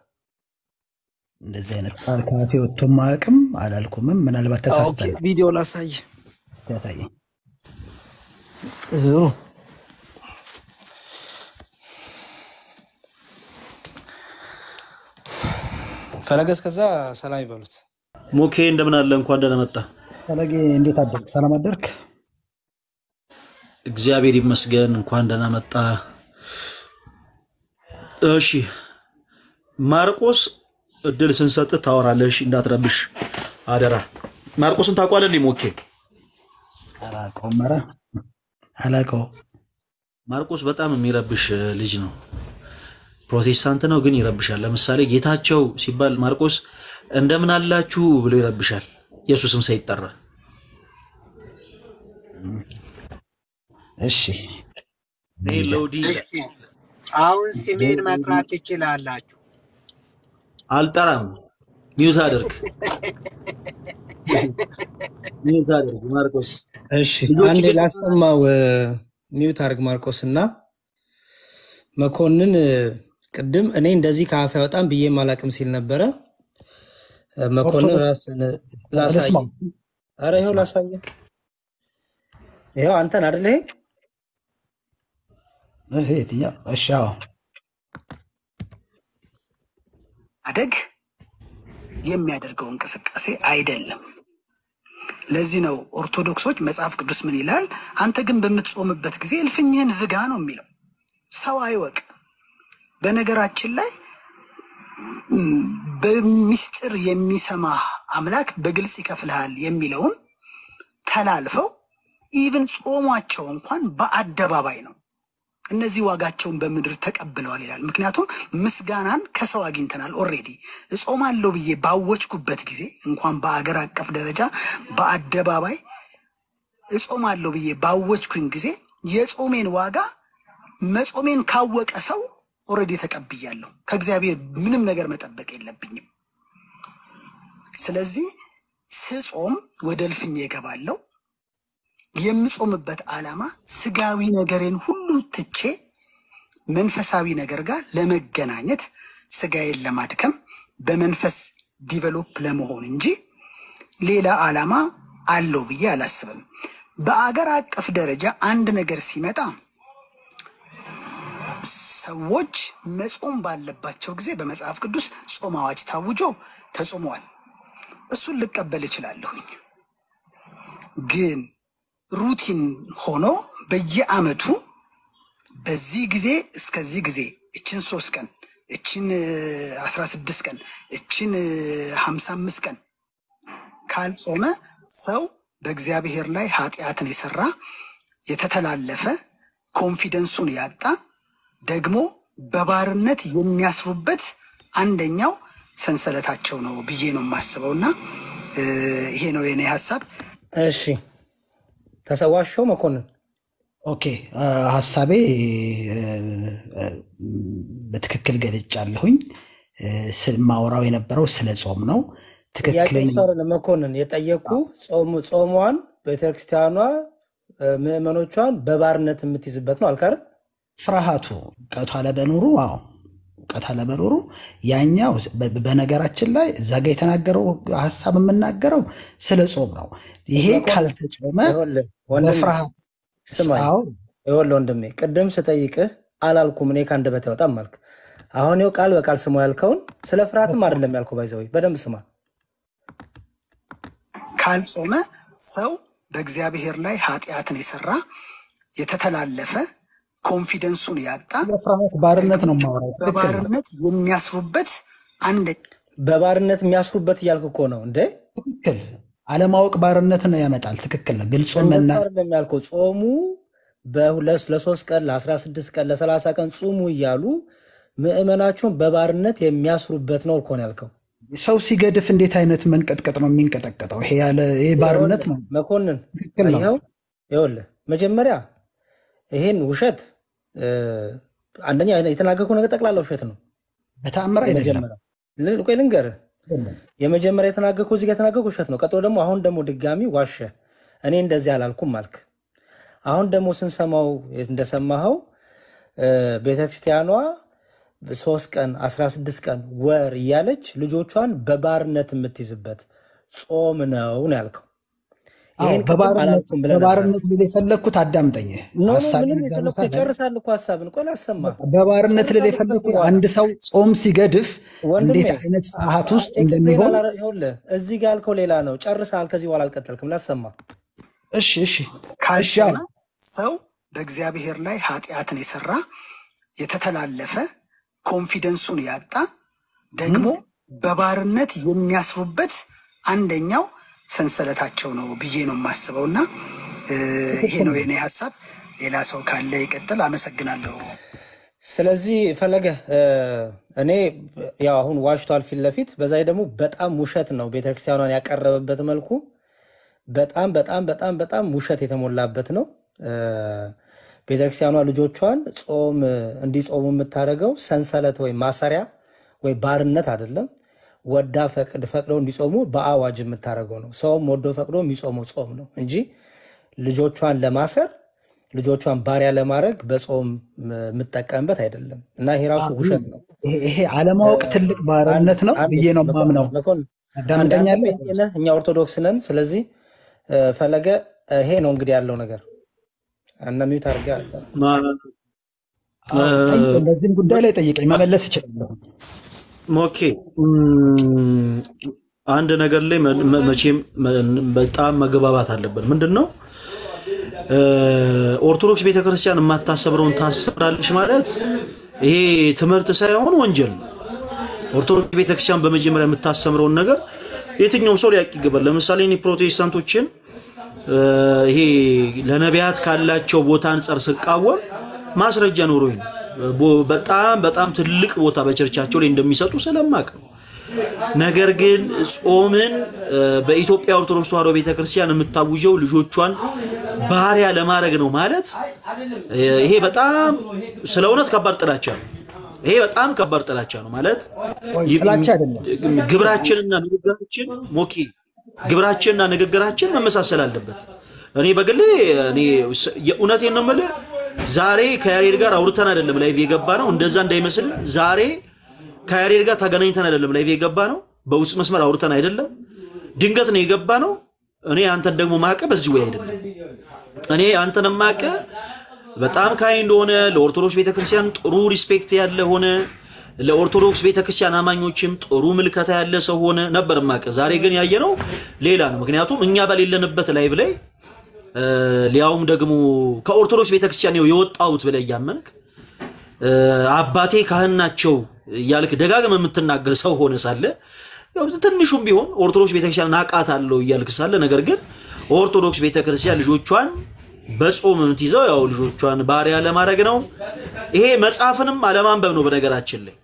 እንደዚህ አይነት ቃል ካፌ ወጥቶ ማያውቅም አላልኩምም። ምናልባት ተሳስተን ነው። ቪዲዮ ላሳይ። እስቲ ያሳየኝ። ጥሩ ፈለገ እስከዛ ሰላም ይበሉት። ሞኬ እንደምን አለ? እንኳን ደህና መጣ። ፈለጌ እንዴት አደርክ? ሰላም አደርክ? እግዚአብሔር ይመስገን። እንኳን ደህና መጣ። እሺ ማርቆስ እድል ስንሰጥ ታወራለሽ፣ እንዳትረብሽ አደራ። ማርቆስን ታውቋለህ? እንዴ ሞኬ አላውቀውም። ኧረ አላውቀውም። ማርቆስ በጣም የሚረብሽ ልጅ ነው። ፕሮቴስታንት ነው ግን ይረብሻል። ለምሳሌ ጌታቸው ሲባል ማርቆስ እንደምን አላችሁ ብሎ ይረብሻል። ኢየሱስም ሳይጠራ እሺ ይሄ ለውዲ አሁን ስሜን መጥራት ትችላላችሁ። አልጠራም። ሚዩት አድርግ፣ ሚዩት አድርግ ማርቆስ። እሺ ልጆች አንዴ ግን- ላሰማው እ፣ ሚዩት አድርግ ማርቆስ እና መኮንን እ፣ ቅድም እኔ እንደዚህ ከአፍ ያወጣም ብዬ አላቅም ሲል ነበረ። እ፣ መኮንን ኦርቶዶክስ ራስን ላሳይ። ልስማው። ኧረ ይኸው ላሳየ። ይኸው አንተን አደለ ይሄ እህ፣ የትኛው? እሺ አዎ። አደግ የሚያደርገው እንቅስቃሴ አይደለም። ለዚህ ነው ኦርቶዶክሶች መጽሐፍ ቅዱስ ምን ይላል? አንተ ግን በምትጾምበት ጊዜ እልፍኝህን ዝጋ ነው የሚለው። ሰው አይወቅ። በነገራችን ላይ በሚስጥር የሚሰማ አምላክ በግልጽ ይከፍልሃል የሚለውን ተላልፈው ኢቭን ጾሟቸው እንኳን በአደባባይ ነው። እነዚህ ዋጋቸውን በምድር ተቀብለዋል ይላል። ምክንያቱም ምስጋናን ከሰው አግኝተናል። ኦልሬዲ እጾማለሁ ብዬ ባወጅኩበት ጊዜ እንኳን በአገር አቀፍ ደረጃ በአደባባይ እጾማለሁ ብዬ ባወጅኩኝ ጊዜ የጾሜን ዋጋ መጾሜን ካወቀ ሰው ኦልሬዲ ተቀብያለሁ። ከእግዚአብሔር ምንም ነገር መጠበቅ የለብኝም። ስለዚህ ስጾም ወደ እልፍኜ እገባለሁ። የምጾምበት ዓላማ ስጋዊ ነገሬን ሁሉ ትቼ መንፈሳዊ ነገር ጋር ለመገናኘት ስጋዬን ለማድከም በመንፈስ ዲቨሎፕ ለመሆን እንጂ ሌላ ዓላማ አለው ብዬ አላስብም። በአገር አቀፍ ደረጃ አንድ ነገር ሲመጣ ሰዎች መጾም ባለባቸው ጊዜ በመጽሐፍ ቅዱስ ጾም አዋጅ ታውጆ ተጾመዋል። እሱን ልቀበል እችላለሁኝ። ግን ሩቲን ሆኖ በየዓመቱ በዚህ ጊዜ እስከዚህ ጊዜ እችን ሶስት ቀን እችን አስራ ስድስት ቀን እችን ሀምሳ አምስት ቀን ካልጾመ ሰው በእግዚአብሔር ላይ ኃጢአትን የሰራ የተተላለፈ ኮንፊደንሱን ያጣ ደግሞ በባርነት የሚያስሩበት አንደኛው ሰንሰለታቸው ነው ብዬ ነው የማስበው እና ይሄ ነው የኔ ሀሳብ። እሺ ተሰዋሸው መኮንን ኦኬ ሀሳቤ በትክክል ገልጫለሁኝ። ማውራው የነበረው ስለ ጾም ነው። ትክክለኛ ጥያቄ አይደለም መኮንን የጠየቁ ጾሟን ቤተክርስቲያኗ ምዕመኖቿን በባርነት የምትይዝበት ነው አልካር ፍርሃቱ እውቀቱ አለመኖሩ አዎ እውቀት አለመኖሩ ያኛው በነገራችን ላይ እዛ ጋ የተናገረው ሀሳብ የምናገረው ስለ ጾም ነው። ይሄ ካልተጾመ በፍርሃት ስማኝ፣ ይኸውልህ ወንድሜ ቅድም ስጠይቅህ አላልኩም እኔ ከአንደበቴ አይወጣም አልክ። አሁን ይኸው ቃል በቃል ስሙ ያልከውን ስለ ፍርሃትም አይደለም ያልከው። ባይዘወይ በደንብ ስማ። ካልጾመ ሰው በእግዚአብሔር ላይ ኃጢአትን የሰራ የተተላለፈ ኮንፊደንሱን ያጣ ፍርሃት ባርነት ነው የማወራው። ትክክል ነው። በባርነት የሚያስሩበት አንድ በባርነት የሚያስሩበት እያልክ እኮ ነው እንዴ? ትክክል አለማወቅ ባርነትን ያመጣል። ትክክል ነው። ግልጹን መና እንደዛ አይደለም ያልከው። ጾሙ በሁለት ለሶስት ቀን ለአስራ ስድስት ቀን ለሰላሳ ቀን ጹሙ እያሉ ምዕመናቸውን በባርነት የሚያስሩበት ነው እኮ ነው ያልከው። ሰው ሲገድፍ እንዴት አይነት መንቀጥቀጥ ነው የሚንቀጠቀጠው? ይሄ ያለ ይሄ ባርነት ነው። መኮንን ትክክል ነው። ይኸው ይኸውልህ መጀመሪያ ይሄን ውሸት እ፣ አንደኛ የተናገርኩህ ነገር ጠቅላላ ውሸት ነው። በተአምር አይደለም። የመጀመሪያው ል- ቆይ ልንገርህ፣ የመጀመሪያ የተናገርኩህ እዚህ ጋር የተናገርኩህ ውሸት ነው። ቀጥሎ ደግሞ አሁን ደግሞ ድጋሚ ዋሸ። እኔ እንደዚህ አላልኩም አልክ። አሁን ደግሞ ስንሰማው እንደሰማኸው እ፣ ቤተክርስቲያኗ ሶስት ቀን አስራ ስድስት ቀን ወር እያለች ልጆቿን በባርነት የምትይዝበት ጾም ነው ነው ያልከው። አዎ ይሄን ቅድም በባርነት አላልኩም ብለህ ነበር። በባርነት ልል የፈለግኩት አዳምጠኝ። ኖ ኖ ሀሳቤን ምንም እዛ ቦታ የፈለግኩት ላይ ይጨርሳል እኮ ሀሳብን። ቆይ ላሰማ በባርነት ልል ጨርሳለሁ የፈለግኩት ከዚህ በኋላ አንድ ሰው ጾም ሲገድፍ ወንድሜ እንዴት አይነት ፍርሃት ውስጥ ኤክስፕሌን እንደሚሆን አላረ- ይኸውልህ እዚህ ጋር ያልከው ሌላ ነው። ጨርሰሃል። ከዚህ በኋላ አልቀጠልክም። ላሰማ እሺ እሺ እሺ ካልጾመ አዎ ሰው በእግዚአብሔር ላይ ኃጢአትን የሰራ የተተላለፈ ኮንፊደንሱን ያጣ ደግሞ በባርነት የሚያስሩበት አንደኛው ሰንሰለታቸው ነው ብዬ ነው የማስበው እና እ፣ ይሄ ነው የኔ ሀሳብ። ሌላ ሰው ካለ ይቀጥል። አመሰግናለሁ። ስለዚህ ፈለገ እ፣ እኔ ያው አሁን ዋሽቷል ፊት ለፊት በዛ ላይ ደግሞ በጣም ውሸት ነው ቤተክርስቲያኗን ያቀረበበት መልኩ በጣም በጣም በጣም በጣም ውሸት የተሞላበት ነው። እ፣ ቤተክርስቲያኗ ልጆቿን ጾም እንዲጾሙ የምታደርገው ሰንሰለት ወይ ማሰሪያ ወይ ባርነት አይደለም። ወዳ ፈቅድ ፈቅደው እንዲጾሙ በአዋጅ የምታደርገው ነው። ሰውም ወዶ ፈቅዶ የሚጾመው ጾም ነው እንጂ ልጆቿን ለማሰር ልጆቿን ባሪያ ለማድረግ በጾም የምጠቀምበት አይደለም እና ይሄ ራሱ ውሸት ነው። ይሄ ይሄ አለማወቅ ትልቅ ባርነት ነው አንድ ብዬ ነው ማምነው። መኮንን አንድ አንተ አዳምጠኛለህ? ጴንጤ ነህ፣ እኛ ኦርቶዶክስ ነን። ስለዚህ እ፣ ፈለገ እ፣ ይሄ ነው እንግዲህ ያለው ነገር እና ሚዩት አድርገህ አለ አዎ ጠይቀኝ፣ በዚህም ጉዳይ ላይ ጠይቀኝ፣ መመለስ እችላለሁ። ኦኬ እም፣ አንድ ነገር ላይ መ- መ- መቼም መ- በጣም መግባባት አለብን። ምንድን ነው እ፣ ኦርቶዶክስ ቤተክርስቲያን የማታሰብረውን ታሰብራለች ማለት ይሄ ትምህርት ሳይሆን ወንጀል ነው። ኦርቶዶክስ ቤተክርስቲያን በመጀመሪያ የምታስተምረውን ነገር የትኛውም ሰው ሊያውቅ ይገባል። ለምሳሌ እኔ ፕሮቴስታንቶችን ይሄ ለነቢያት ካላቸው ቦታ አንጻር ስቃወም ማስረጃ ኖሮኝ ነው። በጣም በጣም ትልቅ ቦታ በቸርቻቸው ላይ እንደሚሰጡ ስለማቅ ነው። ነገር ግን ጾምን በኢትዮጵያ ኦርቶዶክስ ተዋሕዶ ቤተክርስቲያን የምታውጀው ልጆቿን ባሪያ ለማድረግ ነው ማለት ይሄ በጣም ስለ እውነት ከባድ ጥላቻ ነው። ይሄ በጣም ከባድ ጥላቻ ነው ማለት ጥላቻ አይደለም። ግብራችንና ንግግራችን ሞኬ ግብራችንና ንግግራችን መመሳሰል አለበት። እኔ በግሌ እኔ የእውነቴን ነው የምልህ ዛሬ ከያሬድ ጋር አውርተን አይደለም ላይቭ የገባ ነው። እንደዛ እንዳይመስል ዛሬ ከያሬድ ጋር ተገናኝተን አይደለም ላይቭ የገባ ነው። በውስጥ መስመር አውርተን አይደለም፣ ድንገት ነው የገባ ነው። እኔ አንተን ደግሞ ማቀ በዚህ ወይ አይደለም። እኔ አንተን ማቀ በጣም ካይ እንደሆነ ለኦርቶዶክስ ቤተክርስቲያን ጥሩ ሪስፔክት ያለ ሆነ ለኦርቶዶክስ ቤተክርስቲያን አማኞችም ጥሩ ምልከታ ያለ ሰው ሆነ ነበር ማቀ። ዛሬ ግን ያየነው ሌላ ነው። ምክንያቱም እኛ በሌለንበት ላይቭ ላይ ሊያውም ደግሞ ከኦርቶዶክስ ቤተክርስቲያን ነው የወጣሁት ብለህ እያመንክ አባቴ ካህን ናቸው እያልክ ደጋግመህ የምትናገር ሰው ሆነ ሳለ ያው ትንሹም ቢሆን ኦርቶዶክስ ቤተክርስቲያን አውቃታለሁ እያልክ ሳለ ነገር ግን ኦርቶዶክስ ቤተክርስቲያን ልጆቿን በጾም የምትይዘው ያው ልጆቿን ባሪያ ለማድረግ ነው። ይሄ መጽሐፍንም አለማንበብ ነው። በነገራችን ላይ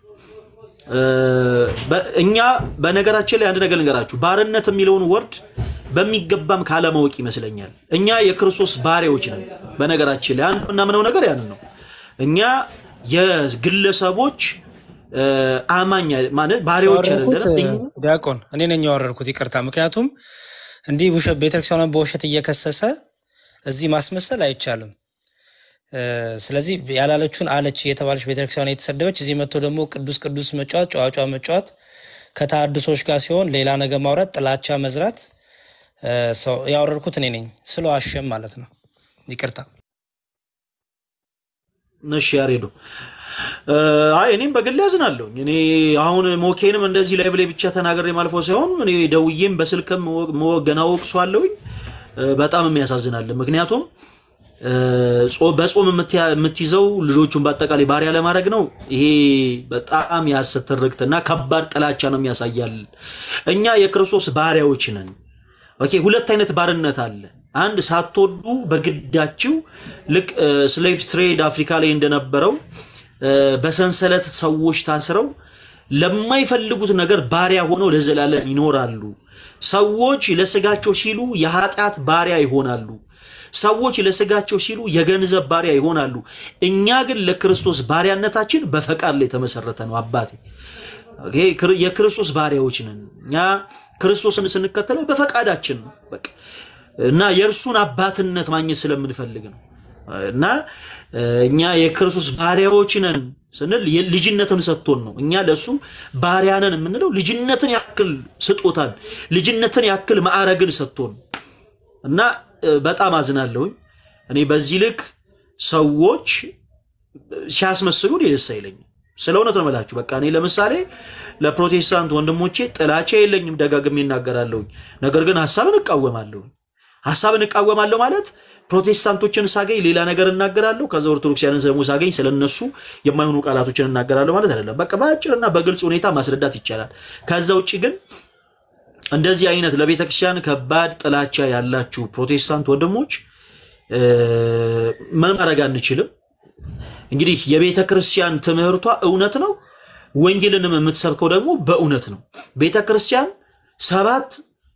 እኛ በነገራችን ላይ አንድ ነገር ልንገራችሁ፣ ባርነት የሚለውን ወርድ በሚገባም ካለማወቅ ይመስለኛል። እኛ የክርስቶስ ባሪያዎች ነን። በነገራችን ላይ አንድ የምናምነው ነገር ያንን ነው። እኛ የግለሰቦች አማኝ ማለት ባሪያዎች አይደለም። ዲያቆን እኔ ነኝ ያወረድኩት፣ ይቅርታ። ምክንያቱም እንዲህ ውሸት ቤተክርስቲያኗን በውሸት እየከሰሰ እዚህ ማስመሰል አይቻልም። ስለዚህ ያላለችውን አለች የተባለች ቤተክርስቲያን የተሰደበች እዚህ መጥቶ ደግሞ ቅዱስ ቅዱስ መጫወት ጨዋጫ መጫወት ከተሐድሶች ጋር ሲሆን ሌላ ነገር ማውራት ጥላቻ መዝራት ሰው ያወረድኩት እኔ ነኝ ስለ ዋሸም ማለት ነው። ይቅርታ። እሺ ያሬዶ አይ እኔም በግል ያዝናለሁ። እኔ አሁን ሞኬንም እንደዚህ ላይ ብላይ ብቻ ተናገር የማልፈው ሳይሆን እኔ ደውዬም በስልክም ገና ወቅሷለሁኝ። በጣም የሚያሳዝናል። ምክንያቱም በጾም የምትይዘው ልጆቹን በአጠቃላይ ባሪያ ለማድረግ ነው። ይሄ በጣም የሐሰት ትርክትና ከባድ ጥላቻ ነው የሚያሳያል። እኛ የክርስቶስ ባሪያዎች ነን። ኦኬ፣ ሁለት አይነት ባርነት አለ። አንድ ሳትወዱ በግዳችሁ ልክ ስሌቭ ትሬድ አፍሪካ ላይ እንደነበረው በሰንሰለት ሰዎች ታስረው ለማይፈልጉት ነገር ባሪያ ሆነው ለዘላለም ይኖራሉ። ሰዎች ለስጋቸው ሲሉ የኃጢአት ባሪያ ይሆናሉ። ሰዎች ለስጋቸው ሲሉ የገንዘብ ባሪያ ይሆናሉ። እኛ ግን ለክርስቶስ ባሪያነታችን በፈቃድ ላይ የተመሰረተ ነው። አባቴ የክርስቶስ ባሪያዎች ነን። እኛ ክርስቶስን ስንከተለው በፈቃዳችን ነው በቃ እና የእርሱን አባትነት ማግኘት ስለምንፈልግ ነው እና እኛ የክርስቶስ ባሪያዎች ነን ስንል ልጅነትን ሰጥቶን ነው። እኛ ለእሱ ባሪያ ነን የምንለው ልጅነትን ያክል ስጦታን፣ ልጅነትን ያክል ማዕረግን ሰጥቶን እና በጣም አዝናለሁኝ። እኔ በዚህ ልክ ሰዎች ሲያስመስሉ እኔ ደስ አይለኝም። ስለ እውነት ነው የምላችሁ። በቃ እኔ ለምሳሌ ለፕሮቴስታንት ወንድሞቼ ጥላቻ የለኝም፣ ደጋግሜ እናገራለሁኝ። ነገር ግን ሀሳብን እቃወማለሁኝ። ሀሳብን እቃወማለሁ ማለት ፕሮቴስታንቶችን ሳገኝ ሌላ ነገር እናገራለሁ፣ ከዛ ኦርቶዶክሲያንን ደግሞ ሳገኝ ስለነሱ የማይሆኑ ቃላቶችን እናገራለሁ ማለት አይደለም። በቃ በአጭርና በግልጽ ሁኔታ ማስረዳት ይቻላል። ከዛ ውጭ ግን እንደዚህ አይነት ለቤተክርስቲያን ከባድ ጥላቻ ያላችሁ ፕሮቴስታንት ወንድሞች ምን ማድረግ አንችልም። እንግዲህ የቤተ ክርስቲያን ትምህርቷ እውነት ነው። ወንጌልንም የምትሰብከው ደግሞ በእውነት ነው። ቤተ ክርስቲያን ሰባት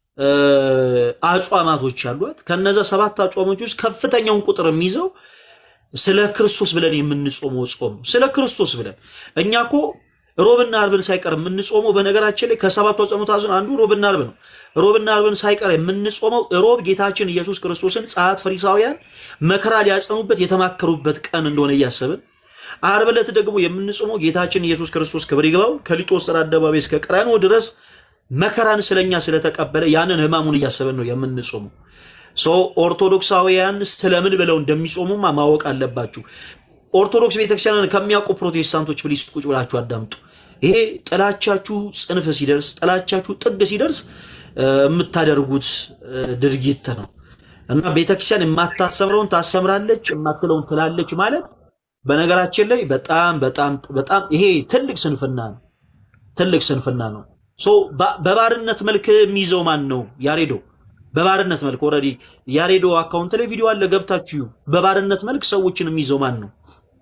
አጽዋማቶች አሏት። ከነዛ ሰባት አጽዋሞች ውስጥ ከፍተኛውን ቁጥር የሚይዘው ስለ ክርስቶስ ብለን የምንጾመው ጾም ነው። ስለ ክርስቶስ ብለን እኛ እኮ ሮብና አርብን ሳይቀር የምንጾመው በነገራችን ላይ ከሰባቱ አጽዋማት አንዱ ሮብና አርብ ነው። ሮብና አርብን ሳይቀር የምንጾመው ሮብ ጌታችን ኢየሱስ ክርስቶስን ጸሐፍት ፈሪሳውያን መከራ ሊያጸኑበት የተማከሩበት ቀን እንደሆነ እያሰብን አርብ ዕለት ደግሞ የምንጾመው ጌታችን ኢየሱስ ክርስቶስ ክብር ይግባው ከሊጦስጥራ አደባባይ እስከ ቀራንዮ ድረስ መከራን ስለኛ ስለተቀበለ ያንን ሕማሙን እያሰብን ነው የምንጾመው። ሶ ኦርቶዶክሳውያን ስለምን ብለው እንደሚጾሙማ ማወቅ አለባችሁ። ኦርቶዶክስ ቤተክርስቲያንን ከሚያውቁ ፕሮቴስታንቶች ፕሊስ ቁጭ ብላችሁ አዳምጡ። ይሄ ጥላቻችሁ ጽንፍ ሲደርስ፣ ጥላቻችሁ ጥግ ሲደርስ የምታደርጉት ድርጊት ነው እና ቤተክርስቲያን የማታሰምረውን ታሰምራለች፣ የማትለውን ትላለች ማለት በነገራችን ላይ በጣም በጣም በጣም ይሄ ትልቅ ስንፍና ነው። ትልቅ ስንፍና ነው። ሶ በባርነት መልክ የሚይዘው ማን ነው? ያሬዶ በባርነት መልክ ኦልሬዲ ያሬዶ አካውንት ላይ ቪዲዮ አለ፣ ገብታችሁ በባርነት መልክ ሰዎችን የሚይዘው ማን ነው?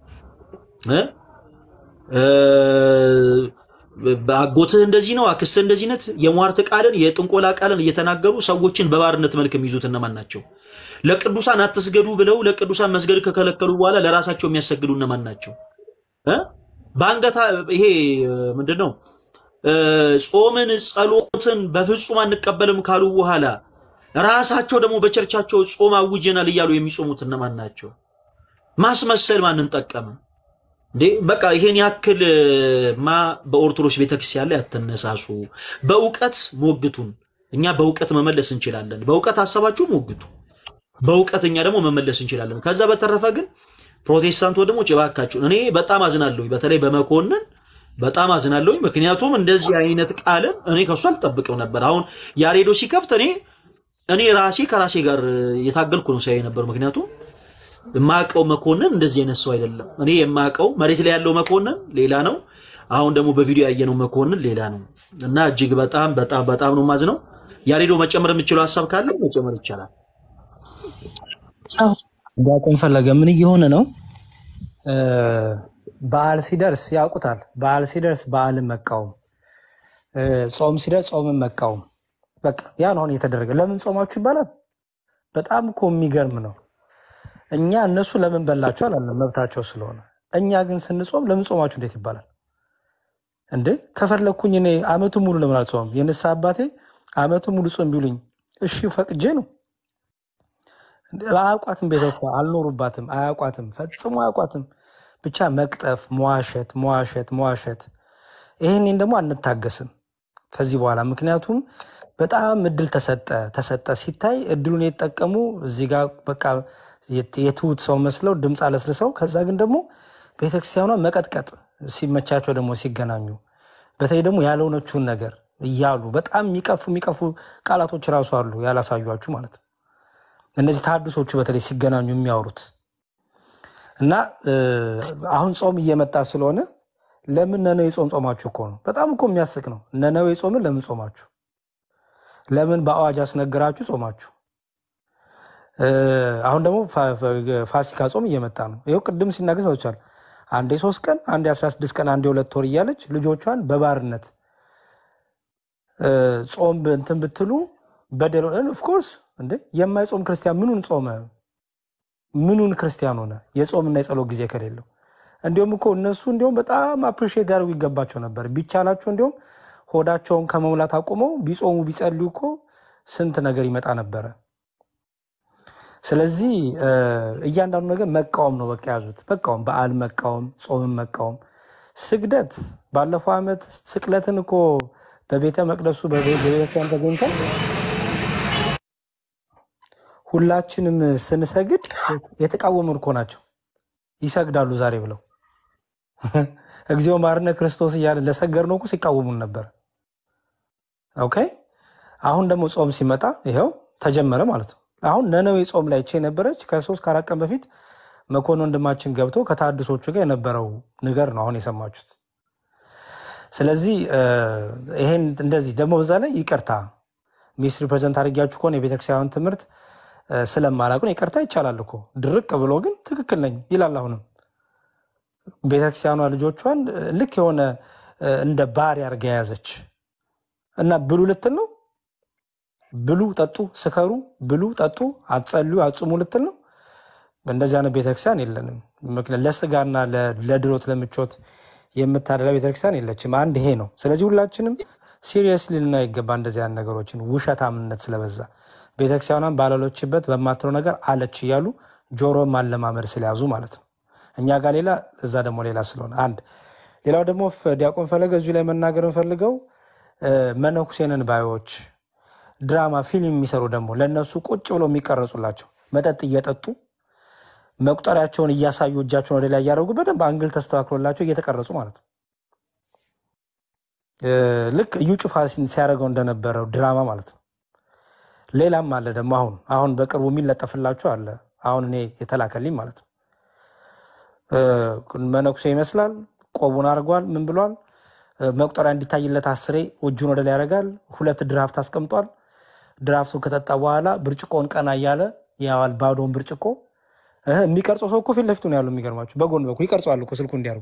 አጎትህ እንደዚህ ነው፣ አክስትህ እንደዚህ ነት፣ የሟርት ቃልን የጥንቆላ ቃልን እየተናገሩ ሰዎችን በባርነት መልክ የሚይዙት እነማን ናቸው? ለቅዱሳን አትስገዱ ብለው ለቅዱሳን መስገድ ከከለከሉ በኋላ ለራሳቸው የሚያሰግዱ እነማን ናቸው? በአንገታ ይሄ ምንድን ነው? ጾምን ጸሎትን በፍጹም አንቀበልም ካሉ በኋላ ራሳቸው ደግሞ በቸርቻቸው ጾም አውጀናል እያሉ የሚጾሙት እነማን ናቸው? ማስመሰል ማንን ጠቀመ እንዴ? በቃ ይሄን ያክል ማ በኦርቶዶክስ ቤተክርስቲያን ላይ አትነሳሱ። በእውቀት ሞግቱን። እኛ በእውቀት መመለስ እንችላለን። በእውቀት ሀሳባችሁ ሞግቱ። በእውቀት እኛ ደግሞ መመለስ እንችላለን። ከዛ በተረፈ ግን ፕሮቴስታንት ደግሞ ጭባካችሁን እኔ በጣም አዝናለሁ። በተለይ በመኮንን በጣም አዝናለሁ። ምክንያቱም እንደዚህ አይነት ቃልን እኔ ከሱ አልጠብቅም ነበር። አሁን ያሬዶ ሲከፍት እኔ እኔ ራሴ ከራሴ ጋር የታገልኩ ነው ሲያይ ነበር። ምክንያቱም የማውቀው መኮንን እንደዚህ አይነት ሰው አይደለም። እኔ የማውቀው መሬት ላይ ያለው መኮንን ሌላ ነው። አሁን ደግሞ በቪዲዮ ያየነው መኮንን ሌላ ነው እና እጅግ በጣም በጣም በጣም ነው ማዝነው። ያሬዶ መጨመር የምችለው ሀሳብ ካለ መጨመር ይቻላል። ዲያቆን ፈለገ ምን እየሆነ ነው? በዓል ሲደርስ ያውቁታል። በዓል ሲደርስ በዓልን መቃወም፣ ጾም ሲደርስ ጾምን መቃወም። በቃ ያ ነው አሁን እየተደረገ። ለምን ጾማችሁ ይባላል። በጣም እኮ የሚገርም ነው። እኛ እነሱ ለምን በላቸው አላለም፣ መብታቸው ስለሆነ። እኛ ግን ስንጾም ለምን ጾማችሁ እንዴት ይባላል እንዴ? ከፈለግኩኝ እኔ አመቱ ሙሉ ለምን አልጾምም? የንስሐ አባቴ አመቱ ሙሉ ጾም ቢሉኝ እሺ ፈቅጄ ነው አያውቋትም። ቤተክርስቲያን አልኖሩባትም፣ አያውቋትም፣ ፈጽሞ አያውቋትም። ብቻ መቅጠፍ፣ መዋሸት፣ መዋሸት፣ መዋሸት። ይህንን ደግሞ አንታገስም ከዚህ በኋላ ምክንያቱም በጣም እድል ተሰጠ ተሰጠ ሲታይ እድሉን የተጠቀሙ እዚህ ጋር በቃ የትሁት ሰው መስለው ድምፅ አለስልሰው ከዛ ግን ደግሞ ቤተክርስቲያኗ መቀጥቀጥ ሲመቻቸው ደግሞ ሲገናኙ በተለይ ደግሞ ያልሆነችውን ነገር እያሉ በጣም የሚቀፉ የሚቀፉ ቃላቶች ራሱ አሉ ያላሳዩችሁ ማለት ነው። እነዚህ ተሐድሶቹ በተለይ ሲገናኙ የሚያወሩት እና አሁን ጾም እየመጣ ስለሆነ ለምን ነነዌ ጾም ጾማችሁ እኮ ነው። በጣም እኮ የሚያስቅ ነው። ነነዌ ጾምን ለምን ጾማችሁ? ለምን በአዋጅ አስነግራችሁ ጾማችሁ? አሁን ደግሞ ፋሲካ ጾም እየመጣ ነው። ይኸው ቅድም ሲናገር ሰዎቻል አንዴ ሶስት ቀን አንዴ አስራ ስድስት ቀን አንዴ ሁለት ወር እያለች ልጆቿን በባርነት ጾም እንትን ብትሉ በደል ኦፍኮርስ እንዴ የማይጾም ክርስቲያን ምኑን ጾመ? ምኑን ክርስቲያን ሆነ? የጾምና የጸሎት ጊዜ ከሌለው እንዲሁም እኮ እነሱ እንዲሁም በጣም አፕሪሺየት ያደርጉ ይገባቸው ነበር። ቢቻላቸው እንዲሁም ሆዳቸውን ከመሙላት አቁመው ቢጾሙ ቢጸልዩ እኮ ስንት ነገር ይመጣ ነበረ። ስለዚህ እያንዳንዱ ነገር መቃወም ነው። በቃ ያዙት፣ መቃወም፣ በዓል መቃወም፣ ጾምን መቃወም። ስግደት ባለፈው ዓመት ስቅለትን እኮ በቤተ መቅደሱ በቤተክርስቲያን ተገኝተን ሁላችንም ስንሰግድ የተቃወሙን እኮ ናቸው። ይሰግዳሉ ዛሬ ብለው እግዚኦ ማርነ ክርስቶስ እያለ ለሰገድነው እኮ ሲቃወሙን ነበር። ኦኬ አሁን ደግሞ ጾም ሲመጣ ይኸው ተጀመረ ማለት ነው። አሁን ነነዌ ጾም ላይ ቼ ነበረች ከሶስት ከአራት ቀን በፊት መኮንን ወንድማችን ገብቶ ከታድሶቹ ጋር የነበረው ነገር ነው አሁን የሰማችሁት። ስለዚህ ይሄን እንደዚህ ደግሞ በዛ ላይ ይቅርታ ሚስ ሪፕሬዘንት አድርጊያችሁ ከሆነ የቤተክርስቲያን ትምህርት ስለማላቁን ይቅርታ ይቻላል እኮ ድርቅ ብሎ ግን ትክክል ነኝ ይላል። አሁንም ቤተክርስቲያኗ ልጆቿን ልክ የሆነ እንደ ባሪያ አድርጋ የያዘች እና ብሉ ልትል ነው። ብሉ፣ ጠጡ፣ ስከሩ፣ ብሉ፣ ጠጡ፣ አትጸልዩ፣ አጽሙ ልትል ነው። እንደዚህ አይነት ቤተክርስቲያን የለንም። ምክንያት ለስጋና ለድሮት ለምቾት የምታደላ ቤተክርስቲያን የለችም። አንድ ይሄ ነው። ስለዚህ ሁላችንም ሲሪየስሊ ልናየው ይገባ እንደዚህ አይነት ነገሮችን ውሸታምነት ስለበዛ ቤተክርስቲያኗን ባለሎችበት በማትለው ነገር አለች እያሉ ጆሮ ማለማመድ ስለያዙ ማለት ነው። እኛ ጋር ሌላ እዛ ደግሞ ሌላ ስለሆነ አንድ ሌላው ደግሞ ዲያቆን ፈለገ እዚሁ ላይ መናገር እንፈልገው መነኩሴንን ባዮች ድራማ ፊልም የሚሰሩ ደግሞ ለእነሱ ቁጭ ብለው የሚቀረጹላቸው መጠጥ እየጠጡ መቁጠሪያቸውን እያሳዩ እጃቸውን ወደ ላይ እያደረጉ በደንብ አንግል ተስተካክሎላቸው እየተቀረጹ ማለት ነው። ልክ እዩ ጩፋ ሲያደርገው እንደነበረው ድራማ ማለት ነው። ሌላም አለ ደግሞ አሁን አሁን በቅርቡ የሚለጠፍላቸው አለ። አሁን እኔ የተላከልኝ ማለት ነው። መነኩሴ ይመስላል፣ ቆቡን አድርጓል፣ ምን ብሏል፣ መቁጠሪያ እንዲታይለት አስሬ እጁን ወደ ላይ ያደርጋል። ሁለት ድራፍት አስቀምጧል። ድራፍቱን ከጠጣ በኋላ ብርጭቆውን ቀና እያለ ያዋል። ባዶውን ብርጭቆ እህ፣ የሚቀርጸው ሰው እኮ ፊት ለፊቱ ነው ያለው። የሚገርማችሁ በጎን በኩል ይቀርጸዋል እኮ ስልኩ እንዲያርጉ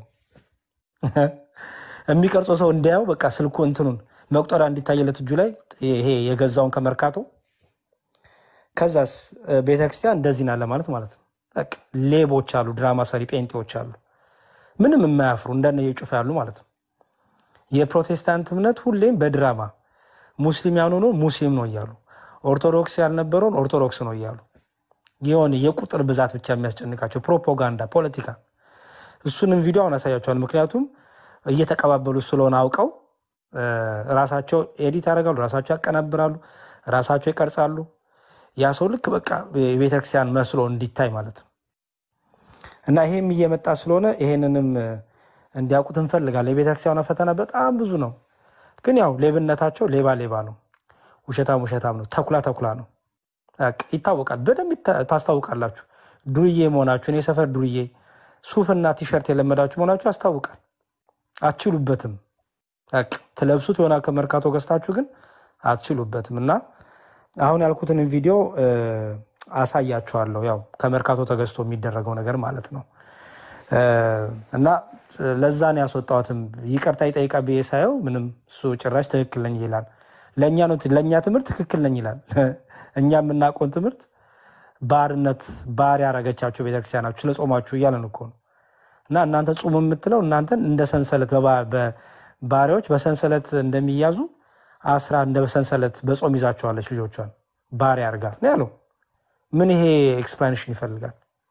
የሚቀርጸው ሰው እንዲያየው በቃ ስልኩ እንትኑን መቁጠሪያ እንዲታይለት እጁ ላይ ይሄ የገዛውን ከመርካቶ ከዛስ እ፣ ቤተክርስቲያን እንደዚህ ናለ ማለት ማለት ነው። በቃ ሌቦች አሉ፣ ድራማ ሰሪ ጴንጤዎች አሉ፣ ምንም የማያፍሩ እንደነ የጩፋ ያሉ ማለት ነው። የፕሮቴስታንት እምነት ሁሌም በድራማ ሙስሊም ያልሆነው ሙስሊም ነው እያሉ ኦርቶዶክስ ያልነበረውን ኦርቶዶክስ ነው እያሉ የሆነ የቁጥር ብዛት ብቻ የሚያስጨንቃቸው ፕሮፓጋንዳ፣ ፖለቲካ። እሱንም ቪዲዮ አሁን ያሳያቸዋል። ምክንያቱም እየተቀባበሉ ስለሆነ አውቀው እ፣ ራሳቸው ኤዲት ያደርጋሉ፣ ራሳቸው ያቀናብራሉ፣ ራሳቸው ይቀርጻሉ። ያ ሰው ልክ በቃ የቤተክርስቲያን መስሎ እንዲታይ ማለት ነው። እና ይሄም እየመጣ ስለሆነ ይሄንንም እ፣ እንዲያውቁት እንፈልጋለን። የቤተክርስቲያኗ ፈተና በጣም ብዙ ነው። ግን ያው ሌብነታቸው ሌባ ሌባ ነው፣ ውሸታም ውሸታም ነው፣ ተኩላ ተኩላ ነው። በቃ ይታወቃል። በደንብ ይታ- ታስታውቃላችሁ። ዱርዬ መሆናችሁን የሰፈር ዱርዬ ሱፍና ቲሸርት የለመዳችሁ መሆናችሁ ያስታውቃል። አትችሉበትም። በቃ ትለብሱት የሆነ ከመርካቶ ገዝታችሁ ግን አትችሉበትም። እና አሁን ያልኩትን ቪዲዮ እ፣ አሳያችኋለሁ። ያው ከመርካቶ ተገዝቶ የሚደረገው ነገር ማለት ነው። እ፣ እና ለዛ ነው ያስወጣሁትም። ይቅርታ ይጠይቃ ብዬ ሳየው ምንም እሱ ጭራሽ ትክክል ነኝ ይላል። ለእኛ ነው ለእኛ ትምህርት ትክክል ነኝ ይላል። እኛ የምናውቀውን ትምህርት ባርነት ባር ያረገቻቸው ቤተክርስቲያናችሁ ስለ ጾማችሁ እያለን እኮ ነው። እና እናንተ ጹም የምትለው እናንተን እንደ ሰንሰለት በባ- በባሪያዎች በሰንሰለት እንደሚያዙ አስራ እንደ ሰንሰለት በጾም ይዛቸዋለች ልጆቿን ባሪያ አርጋ ነው ያለው። ምን ይሄ ኤክስፕላኔሽን ይፈልጋል?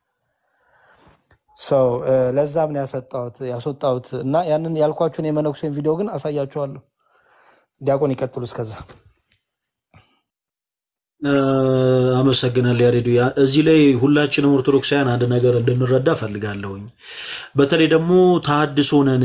ሰው ለዛም ነው ያሰጣሁት ያስወጣሁት እና ያንን ያልኳችሁን የመነኩሴን ቪዲዮ ግን አሳያችኋለሁ። ዲያቆን ይቀጥሉ እስከዛ እ፣ አመሰግናለሁ ያሬዱ። ያ- እዚህ ላይ ሁላችንም ኦርቶዶክሳውያን አንድ ነገር እንድንረዳ ፈልጋለሁኝ። በተለይ ደግሞ ተሐድሶ ነን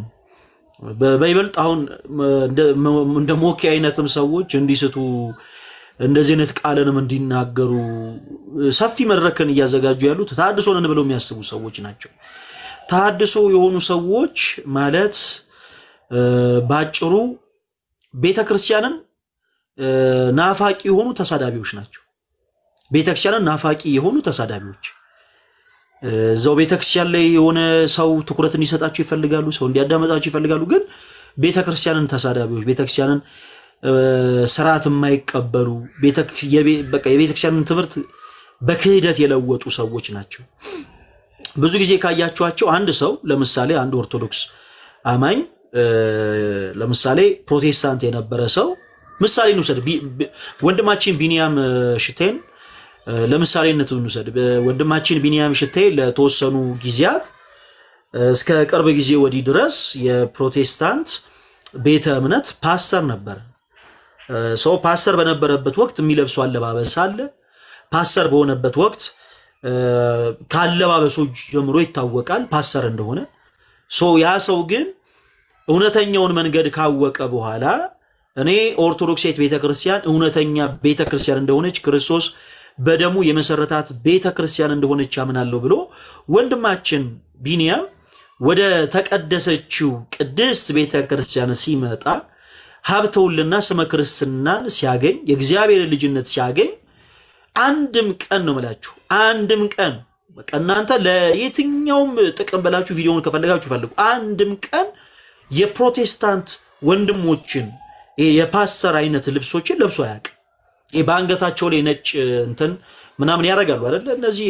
በ- በይበልጥ አሁን እንደ- እንደ ሞኬ አይነትም ሰዎች እንዲስቱ እንደዚህ አይነት ቃልንም እንዲናገሩ ሰፊ መድረክን እያዘጋጁ ያሉት ተሐድሶ ነን ብለው የሚያስቡ ሰዎች ናቸው። ተሐድሶ የሆኑ ሰዎች ማለት እ፣ በአጭሩ ቤተ ክርስቲያንን እ፣ ናፋቂ የሆኑ ተሳዳቢዎች ናቸው። ቤተክርስቲያንን ናፋቂ የሆኑ ተሳዳቢዎች እ፣ እዛው ቤተክርስቲያን ላይ የሆነ ሰው ትኩረት እንዲሰጣቸው ይፈልጋሉ፣ ሰው እንዲያዳመጣቸው ይፈልጋሉ። ግን ቤተክርስቲያንን ተሳዳቢዎች፣ ቤተክርስቲያንን እ፣ ስርዓት የማይቀበሉ ቤተ- የቤ- በቃ የቤተክርስቲያንን ትምህርት በክህደት የለወጡ ሰዎች ናቸው። ብዙ ጊዜ ካያችኋቸው አንድ ሰው ለምሳሌ አንድ ኦርቶዶክስ አማኝ እ፣ ለምሳሌ ፕሮቴስታንት የነበረ ሰው ምሳሌ እንውሰድ። ቢ- ቢ- ወንድማችን ቢንያም እ፣ ሽቴን እ፣ ለምሳሌነት እንውሰድ። በ- ወንድማችን ቢንያም ሽቴ ለተወሰኑ ጊዜያት እ፣ እስከ ቅርብ ጊዜ ወዲህ ድረስ የፕሮቴስታንት ቤተ እምነት ፓስተር ነበር። እ፣ ሰው ፓስተር በነበረበት ወቅት የሚለብሰው አለባበስ አለ። ፓስተር በሆነበት ወቅት እ፣ ከአለባበሱ ጀምሮ ይታወቃል ፓስተር እንደሆነ። ሶ ያ ሰው ግን እውነተኛውን መንገድ ካወቀ በኋላ እኔ ኦርቶዶክሳዊት ቤተክርስቲያን እውነተኛ ቤተክርስቲያን እንደሆነች ክርስቶስ በደሙ የመሰረታት ቤተክርስቲያን እንደሆነች ያምናለሁ ብሎ ወንድማችን ቢንያም ወደ ተቀደሰችው ቅድስት ቤተክርስቲያን ሲመጣ ሀብተውልና ስመ ክርስትናን ሲያገኝ የእግዚአብሔር ልጅነት ሲያገኝ አንድም ቀን ነው የምላችሁ፣ አንድም ቀን በቃ እናንተ ለየትኛውም ጥቅም ብላችሁ ቪዲዮውን ከፈለጋችሁ ፈልጉ። አንድም ቀን የፕሮቴስታንት ወንድሞችን ይሄ የፓስተር አይነት ልብሶችን ለብሶ አያውቅም። ይሄ በአንገታቸው ላይ ነጭ እንትን ምናምን ያደርጋሉ አይደለ? እነዚህ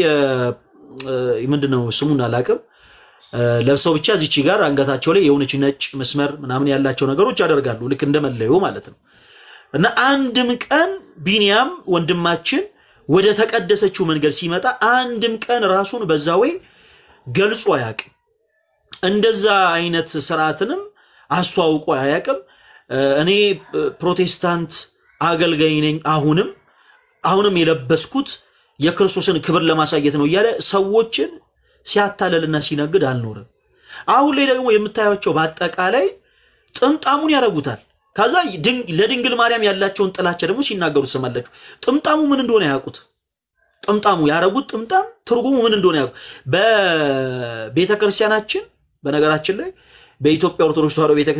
ምንድነው ስሙን አላውቅም። ለብሰው ብቻ እዚች ጋር አንገታቸው ላይ የሆነች ነጭ መስመር ምናምን ያላቸው ነገሮች ያደርጋሉ፣ ልክ እንደመለዩ ማለት ነው። እና አንድም ቀን ቢንያም ወንድማችን ወደ ተቀደሰችው መንገድ ሲመጣ አንድም ቀን ራሱን በዛ ወይ ገልጾ አያውቅም። እንደዛ አይነት ስርዓትንም አስተዋውቆ አያውቅም። እኔ ፕሮቴስታንት አገልጋይ ነኝ፣ አሁንም አሁንም የለበስኩት የክርስቶስን ክብር ለማሳየት ነው እያለ ሰዎችን ሲያታለልና ሲነግድ አልኖርም። አሁን ላይ ደግሞ የምታያቸው በአጠቃላይ ጥምጣሙን ያደርጉታል። ከዛ ለድንግል ማርያም ያላቸውን ጥላቻ ደግሞ ሲናገሩ ትሰማላችሁ። ጥምጣሙ ምን እንደሆነ ያውቁት። ጥምጣሙ ያረጉት ጥምጣም ትርጉሙ ምን እንደሆነ ያውቁ። በቤተ ክርስቲያናችን በነገራችን ላይ በኢትዮጵያ ኦርቶዶክስ ተዋሕዶ ቤተክርስቲያን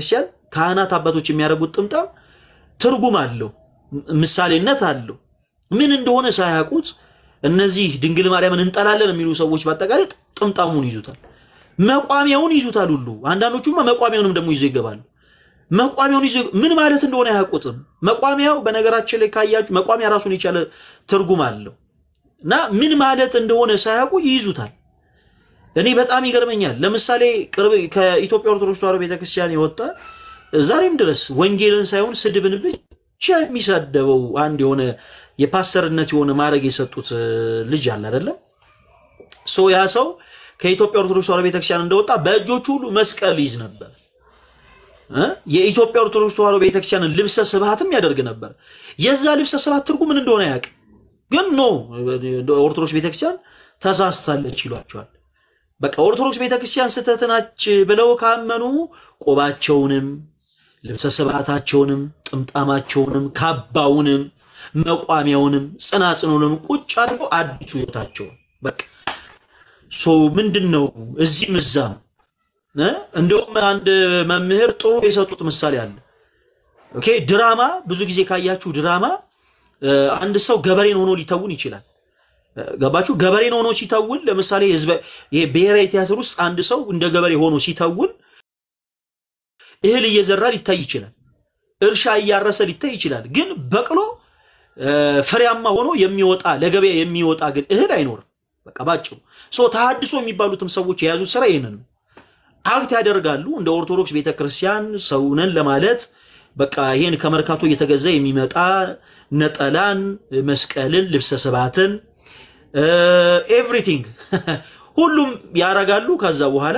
ካህናት አባቶች የሚያደርጉት ጥምጣም ትርጉም አለው፣ ምሳሌነት አለው። ምን እንደሆነ ሳያውቁት እነዚህ ድንግል ማርያምን እንጠላለን የሚሉ ሰዎች በአጠቃላይ ጥምጣሙን ይዙታል፣ መቋሚያውን ይዙታል ሁሉ። አንዳንዶቹማ መቋሚያውንም ደግሞ ይዞ ይገባሉ። መቋሚያውን ይዞ ምን ማለት እንደሆነ አያውቁትም። መቋሚያው በነገራችን ላይ ካያችሁ መቋሚያ ራሱን የቻለ ትርጉም አለው እና ምን ማለት እንደሆነ ሳያውቁ ይይዙታል። እኔ በጣም ይገርመኛል። ለምሳሌ ቅርብ ከኢትዮጵያ ኦርቶዶክስ ተዋሕዶ ቤተክርስቲያን የወጣ ዛሬም ድረስ ወንጌልን ሳይሆን ስድብን ብቻ የሚሳደበው አንድ የሆነ የፓስተርነት የሆነ ማድረግ የሰጡት ልጅ አለ አይደለም። ሶ ያ ሰው ከኢትዮጵያ ኦርቶዶክስ ተዋሕዶ ቤተክርስቲያን እንደወጣ በእጆቹ ሁሉ መስቀል ይዝ ነበር። የኢትዮጵያ ኦርቶዶክስ ተዋሕዶ ቤተክርስቲያንን ልብሰ ስብሐትም ያደርግ ነበር። የዛ ልብሰ ስብሐት ትርጉም ምን እንደሆነ ያውቅ፣ ግን ኖ ኦርቶዶክስ ቤተክርስቲያን ተሳስታለች ይሏቸዋል። በቃ ኦርቶዶክስ ቤተክርስቲያን ስህተት ናች ብለው ካመኑ ቆባቸውንም ልብሰ ስብሐታቸውንም ጥምጣማቸውንም ካባውንም መቋሚያውንም ጽናጽኑንም ቁጭ አድርገው አዲሱ ሕይወታቸውን በቃ ሶ ምንድን ነው እዚህም እዛም እንደውም አንድ መምህር ጥሩ የሰጡት ምሳሌ አለ። ኦኬ ድራማ ብዙ ጊዜ ካያችሁ ድራማ አንድ ሰው ገበሬን ሆኖ ሊተውን ይችላል። ገባችሁ? ገበሬን ሆኖ ሲተውን ለምሳሌ ይሄ ብሔራዊ ቲያትር ውስጥ አንድ ሰው እንደ ገበሬ ሆኖ ሲተውን እህል እየዘራ ሊታይ ይችላል። እርሻ እያረሰ ሊታይ ይችላል። ግን በቅሎ ፍሬያማ ሆኖ የሚወጣ ለገበያ የሚወጣ ግን እህል አይኖርም። በቃ ባጭሩ ሶ ተሐድሶ የሚባሉትም ሰዎች የያዙት ስራ ይህንን ነው። አክት ያደርጋሉ እንደ ኦርቶዶክስ ቤተክርስቲያን ሰውነን ለማለት በቃ ይሄን ከመርካቶ እየተገዛ የሚመጣ ነጠላን፣ መስቀልን፣ ልብሰ ስብሐትን ኤቭሪቲንግ ሁሉም ያረጋሉ። ከዛ በኋላ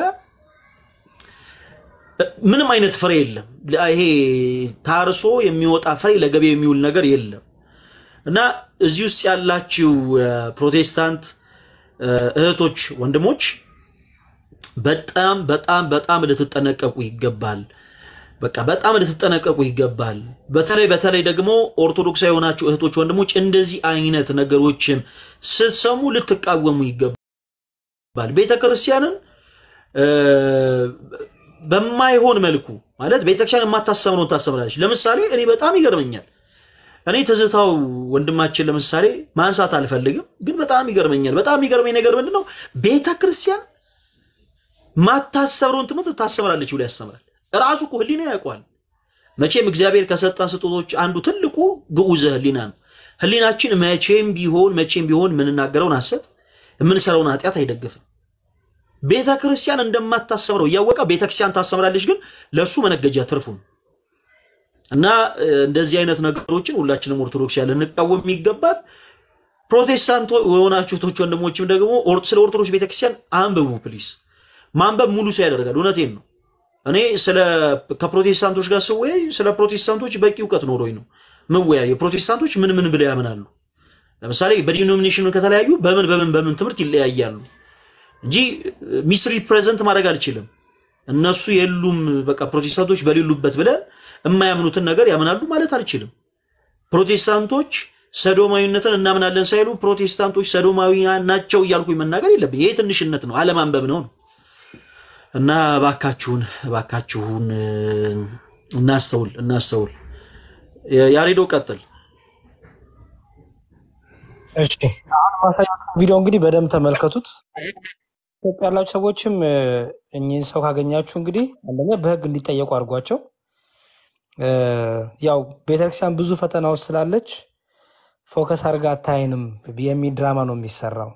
ምንም አይነት ፍሬ የለም። ይሄ ታርሶ የሚወጣ ፍሬ ለገበያ የሚውል ነገር የለም እና እዚህ ውስጥ ያላችሁ ፕሮቴስታንት እህቶች፣ ወንድሞች በጣም በጣም በጣም ልትጠነቀቁ ይገባል። በቃ በጣም ልትጠነቀቁ ይገባል። በተለይ በተለይ ደግሞ ኦርቶዶክሳዊ የሆናችሁ እህቶች፣ ወንድሞች እንደዚህ አይነት ነገሮችን ስትሰሙ ልትቃወሙ ይገባል። ቤተ ክርስቲያንን በማይሆን መልኩ ማለት ቤተክርስቲያን የማታሰምነውን ታሰምራለች። ለምሳሌ እኔ በጣም ይገርመኛል። እኔ ትዝታው ወንድማችን ለምሳሌ ማንሳት አልፈልግም፣ ግን በጣም ይገርመኛል። በጣም የሚገርመኝ ነገር ምንድን ነው? ቤተ ክርስቲያን ማታሰብረውን ትምህርት ታሰምራለች ብሎ ያስተምራል። ራሱ እኮ ህሊና ያውቀዋል። መቼም እግዚአብሔር ከሰጠን ስጦቶች አንዱ ትልቁ ግዑዘ ህሊና ነው። ህሊናችን መቼም ቢሆን መቼም ቢሆን የምንናገረውን ሐሰት የምንሰራውን ኃጢአት አይደግፍም። ቤተ ክርስቲያን እንደማታሰምረው እያወቀ ቤተ ክርስቲያን ታሰምራለች፣ ግን ለእሱ መነገጃ ትርፉ ነው። እና እንደዚህ አይነት ነገሮችን ሁላችንም ኦርቶዶክስ ያለ እንቃወም ይገባል። ፕሮቴስታንት የሆናችሁ እህቶች ወንድሞችም ደግሞ ስለ ኦርቶዶክስ ቤተክርስቲያን አንብቡ ፕሊስ። ማንበብ ሙሉ ሰው ያደርጋል። እውነቴን ነው። እኔ ስለ ከፕሮቴስታንቶች ጋር ስወያይ ስለ ፕሮቴስታንቶች በቂ እውቀት ኖሮኝ ነው ምወያየ። ፕሮቴስታንቶች ምን ምን ብለው ያምናሉ? ለምሳሌ በዲኖሚኔሽን ከተለያዩ በምን በምን በምን ትምህርት ይለያያሉ እንጂ ሚስ ሪፕሬዘንት ማድረግ አልችልም። እነሱ የሉም በቃ ፕሮቴስታንቶች በሌሉበት ብለን የማያምኑትን ነገር ያምናሉ ማለት አልችልም። ፕሮቴስታንቶች ሰዶማዊነትን እናምናለን ሳይሉ ፕሮቴስታንቶች ሰዶማዊያን ናቸው እያልኩኝ መናገር የለብኝ። ይሄ ትንሽነት ነው፣ አለማንበብ ነው። እና እባካችሁን እባካችሁን እናስተውል እናስተውል። ያሬዶ ቀጥል። እሺ አሁን ማሳያችሁ ቪዲዮ እንግዲህ በደንብ ተመልከቱት። ኢትዮጵያ ያላችሁ ሰዎችም እኚህን ሰው ካገኛችሁ እንግዲህ አንደኛ በሕግ እንዲጠየቁ አድርጓቸው። ያው ቤተክርስቲያን ብዙ ፈተና ውስጥ ስላለች ፎከስ አድርጋ አታይንም የሚል ድራማ ነው የሚሰራው።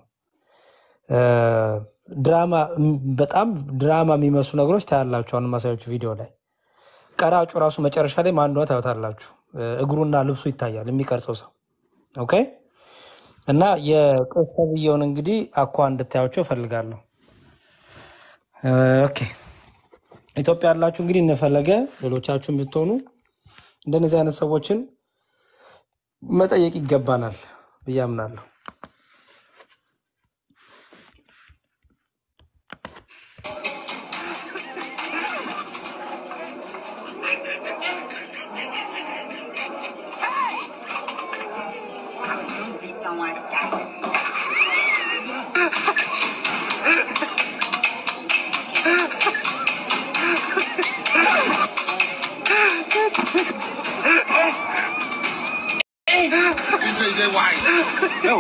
ድራማ በጣም ድራማ የሚመስሉ ነገሮች ታያላችሁ። አሁን ማሳያችሁ ቪዲዮ ላይ ቀራጩ ራሱ መጨረሻ ላይ ማን እንደሆነ ታዩታላችሁ። እግሩና ልብሱ ይታያል የሚቀርጸው ሰው ኦኬ። እና የቄስ ተብዬውን እንግዲህ አኳ እንድታያቸው እፈልጋለሁ። ኦኬ ኢትዮጵያ ያላችሁ እንግዲህ እነፈለገ ሌሎቻችሁ ብትሆኑ እንደነዚህ አይነት ሰዎችን መጠየቅ ይገባናል ብዬ አምናለሁ።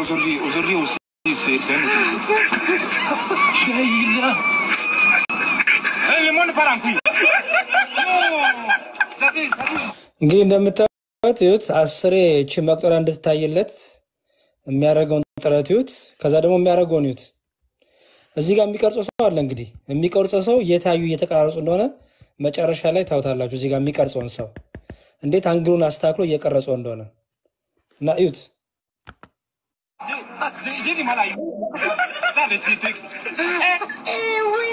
aujourd'hui, aujourd'hui aussi, c'est c'est un autre jour. Eh, le monde part en couille. Non, ça dit, ça dit. እንግዲህ እንደምታዩት ይሁት አስሬ እቺ መቁጠሪያ እንድትታይለት የሚያደርገውን ጥረት ይሁት። ከዛ ደግሞ የሚያደርገውን ይሁት። እዚህ ጋር የሚቀርጸው ሰው አለ። እንግዲህ የሚቀርጸው ሰው እየታዩ እየተቀራረጹ እንደሆነ መጨረሻ ላይ ታውታላችሁ። እዚህ ጋር የሚቀርጸውን ሰው እንዴት አንግሉን አስተካክሎ እየቀረጸው እንደሆነ እና እዩት። J'ai j'ai du mal à y Là, le petit truc. Eh, oui.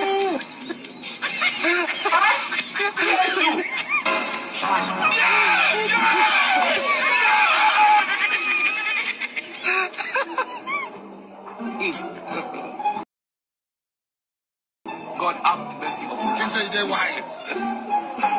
God have mercy. Can say they wise.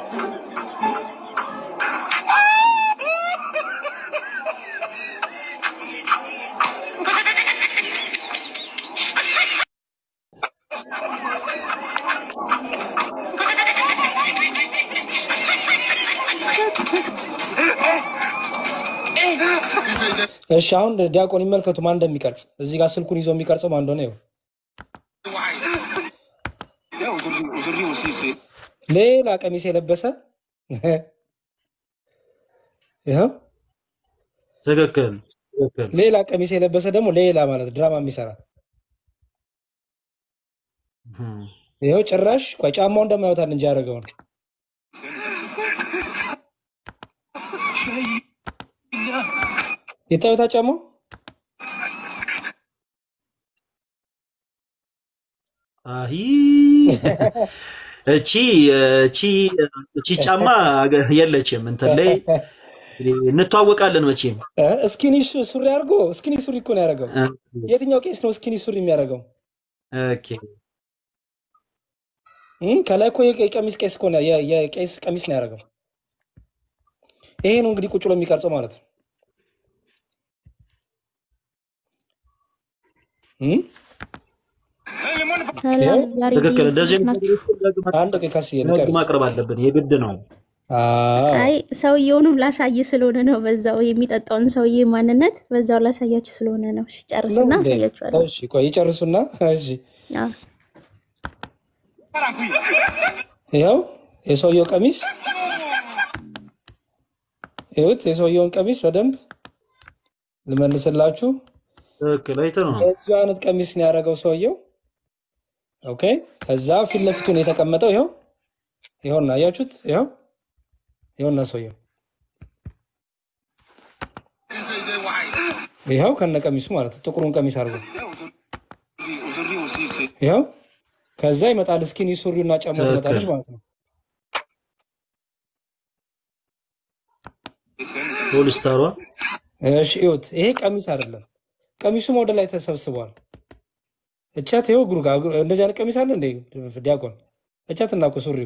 እሺ አሁን ዲያቆን ይመልከቱ ማን እንደሚቀርጽ። እዚህ ጋር ስልኩን ይዞ የሚቀርጸው ማን እንደሆነ ይኸው። Eh, Aujourd'hui, aujourd'hui aussi, c'est. ሌላ ቀሚስ የለበሰ ይኸው ትክክል ትክክል። ሌላ ቀሚስ የለበሰ ደግሞ ሌላ ማለት ድራማ የሚሰራ ይኸው ጭራሽ ቆይ ጫማውን ደግሞ ያወጣል እንጂ ያደረገውን ይታዩታ ጫማው አሂ እቺ እቺ እቺ ጫማ የለችም እንትን ላይ እንተዋወቃለን መቼም እ እስኪኒ ሱ- ሱሪ አድርጎ እስኪኒ ሱሪ እኮ ነው ያደረገው። የትኛው ቄስ ነው እስኪኒ ሱሪ የሚያደርገው? ኦኬ እም፣ ከላይ እኮ የቀ- የቀሚስ ቄስ እኮ ነው የ- የቄስ ቀሚስ ነው ያደረገው። ይሄ ነው እንግዲህ ቁጭ ብሎ የሚቀርጸው ማለት ነው። እም፣ ሰላም ያሬድ ትክክል። እንደዚህ አይነት ናችሁ? ነገሮችን አንድ ቆይ ካስዬ ለህግ ልጨርስ። ማቅረብ አለብን፣ የግድ ነው። አዎ አይ ሰውየውንም ላሳይ ስለሆነ ነው። በዛው የሚጠጣውን ሰውዬ ማንነት በዛው ላሳያችሁ ስለሆነ ነው። እሺ ነው ጨርስና እንዴ? አሳያችኋለሁ። እሺ ቆይ ይጨርሱና፣ እሺ አዎ። ይኸው የሰውየው ቀሚስ ይሁት የሰውየውን ቀሚስ በደንብ ልመልስላችሁ። ትክክል አይተህ ነው። የዚሁ አይነት ቀሚስ ነው ያደረገው ሰውየው። ኦኬ። ከዛ ፊት ለፊቱን የተቀመጠው ይኸው ይኸውና፣ አያችሁት? ይኸው ይኸውና ሰውየው ይኸው ከነ ቀሚሱ ማለት ነው። ጥቁሩን ቀሚስ አድርጎ Aujourd'hui aussi, c'est. ይኸው ከዛ ይመጣል እስኪኒ ሱሪውና ጫማው ትመጣለች ማለት ነው። ፖሊስታሯ እሺ እዩት፣ ይሄ ቀሚስ አይደለም። ቀሚሱም ወደ ላይ ተሰብስቧል። እቻት ይኸው እግሩ ጋር እግሩ- እንደዚህ አይነት ቀሚስ አለ እንደ ዲያቆን እቻት እና እኮ ሱሪው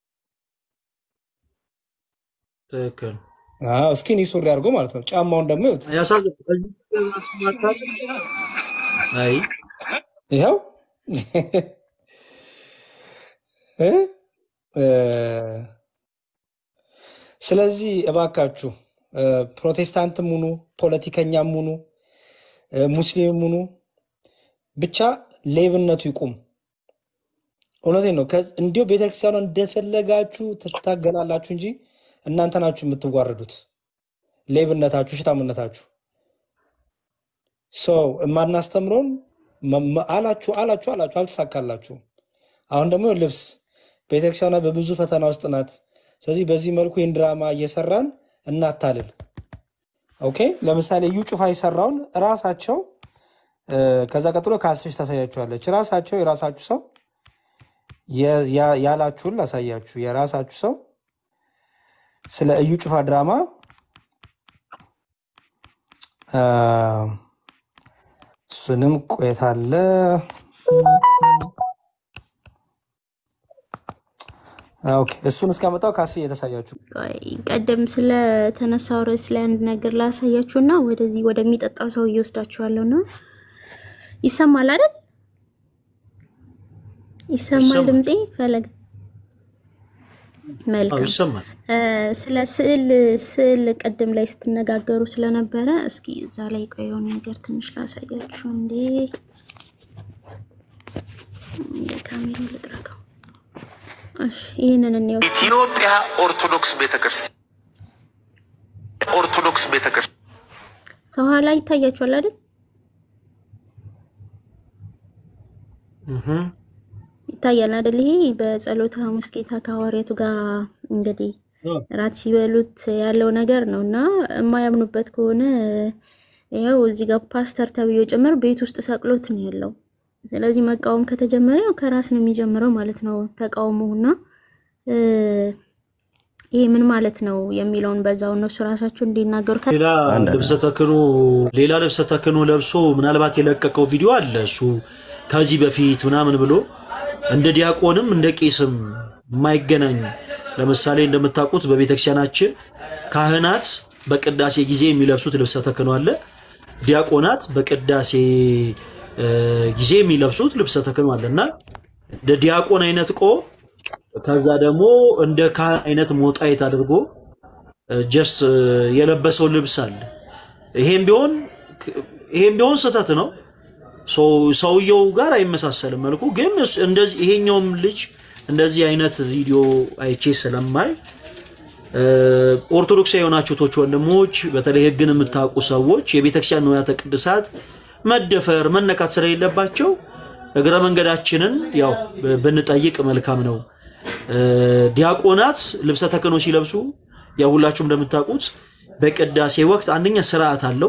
ትክክል አዎ፣ እስኪኒ ሱሪ አድርጎ ማለት ነው። ጫማውን ደግሞ ይዩት፣ ያሳዝናል። አይ ይኸው እ? እ፣ ስለዚህ እባካችሁ እ፣ ፕሮቴስታንትም ሁኑ ፖለቲከኛም ሁኑ እ፣ ሙስሊምም ሁኑ ብቻ ሌብነቱ ይቁም። እውነቴን ነው። ከዚ- እንዲሁ ቤተክርስቲያኗ እንደፈለጋችሁ ትታገላላችሁ እንጂ እናንተ ናችሁ የምትዋረዱት። ሌብነታችሁ፣ ሽታምነታችሁ ሰው የማናስተምረውን መ- መ- አላችሁ አላችሁ አላችሁ አልተሳካላችሁም። አሁን ደግሞ ልብስ ቤተክርስቲያኗ በብዙ ፈተና ውስጥ ናት። ስለዚህ በዚህ መልኩ ይህን ድራማ እየሰራን እናታልል። ኦኬ። ለምሳሌ እዩ ጩፋ የሰራውን ራሳቸው እ፣ ከዛ ቀጥሎ ከአስሽ ታሳያችኋለች። ራሳቸው የራሳችሁ ሰው የ- ያ- ያላችሁን ላሳያችሁ። የራሳችሁ ሰው ስለ እዩ ጩፋ ድራማ አ፣ እሱንም ቆየት አለ ኦኬ፣ እሱን እስካመጣው ካስ እየተሳያችሁ ቆይ ቀደም ስለተነሳው ርዕስ ላይ አንድ ነገር ላሳያችሁና ወደዚህ ወደሚጠጣው ሰው እየወስዳችኋለሁ ነው። ይሰማል አይደል? ይሰማል ይሰማል። ድምፄ ፈለግ መልካም ይሰማል። እ፣ ስለ ስዕል ስዕል ቅድም ላይ ስትነጋገሩ ስለነበረ እስኪ እዛ ላይ ቆይ የሆነ ነገር ትንሽ ላሳያችሁ። እንዴ እንደ ካሜራው ልጥረገው። እሺ ይህንን እንየው እስኪ። ኢትዮጵያ ኦርቶዶክስ ቤተክርስቲያን ኦርቶዶክስ ቤተክርስቲያን ከኋላ ይታያችኋል አይደል? ይታያል አይደል? ይሄ በጸሎተ ሐሙስ ጌታ ከሐዋርያቱ ጋር እንግዲህ ራት ሲበሉት ያለው ነገር ነው እና የማያምኑበት ከሆነ ያው እዚህ ጋር ፓስተር ተብዬው ጭምር ቤት ውስጥ ሰቅሎት ነው ያለው። ስለዚህ መቃወም ከተጀመረ ያው ከራስ ነው የሚጀምረው ማለት ነው ተቃውሞውና እ፣ ይሄ ምን ማለት ነው የሚለውን በዛው እነሱ ራሳቸው እንዲናገሩ ከ- ሌላ ልብሰ ተክህኖ ሌላ ልብሰ ተክህኖ ለብሶ ምናልባት የለቀቀው ቪዲዮ አለ። እሱ ከዚህ በፊት ምናምን ብሎ እንደ ዲያቆንም እንደ ቄስም የማይገናኝ ለምሳሌ እንደምታውቁት በቤተክርስቲያናችን ካህናት በቅዳሴ ጊዜ የሚለብሱት ልብሰ ተክህኖ አለ። ዲያቆናት በቅዳሴ እ፣ ጊዜ የሚለብሱት ልብሰ ተክህኖ አለ እና እንደ ዲያቆን አይነት ቆብ ከዛ ደግሞ እንደ ካህን አይነት ሞጣይት አድርጎ ጀስት የለበሰው ልብስ አለ። ይሄም ቢሆን ይሄም ቢሆን ስህተት ነው። ሰው- ሰውየው ጋር አይመሳሰልም መልኩ። ግን እሱ- እንደዚህ ይሄኛውም ልጅ እንደዚህ አይነት ቪዲዮ አይቼ ስለማይ እ፣ ኦርቶዶክሳዊ የሆናችሁ ቶች ወንድሞች፣ በተለይ ሕግን የምታውቁ ሰዎች የቤተክርስቲያን ንዋያተ ቅድሳት መደፈር መነካት ስለሌለባቸው እግረ መንገዳችንን ያው ብንጠይቅ መልካም ነው። እ፣ ዲያቆናት ልብሰ ተክህኖ ሲለብሱ ያው ሁላችሁም እንደምታውቁት በቅዳሴ ወቅት አንደኛ ስርዓት አለው።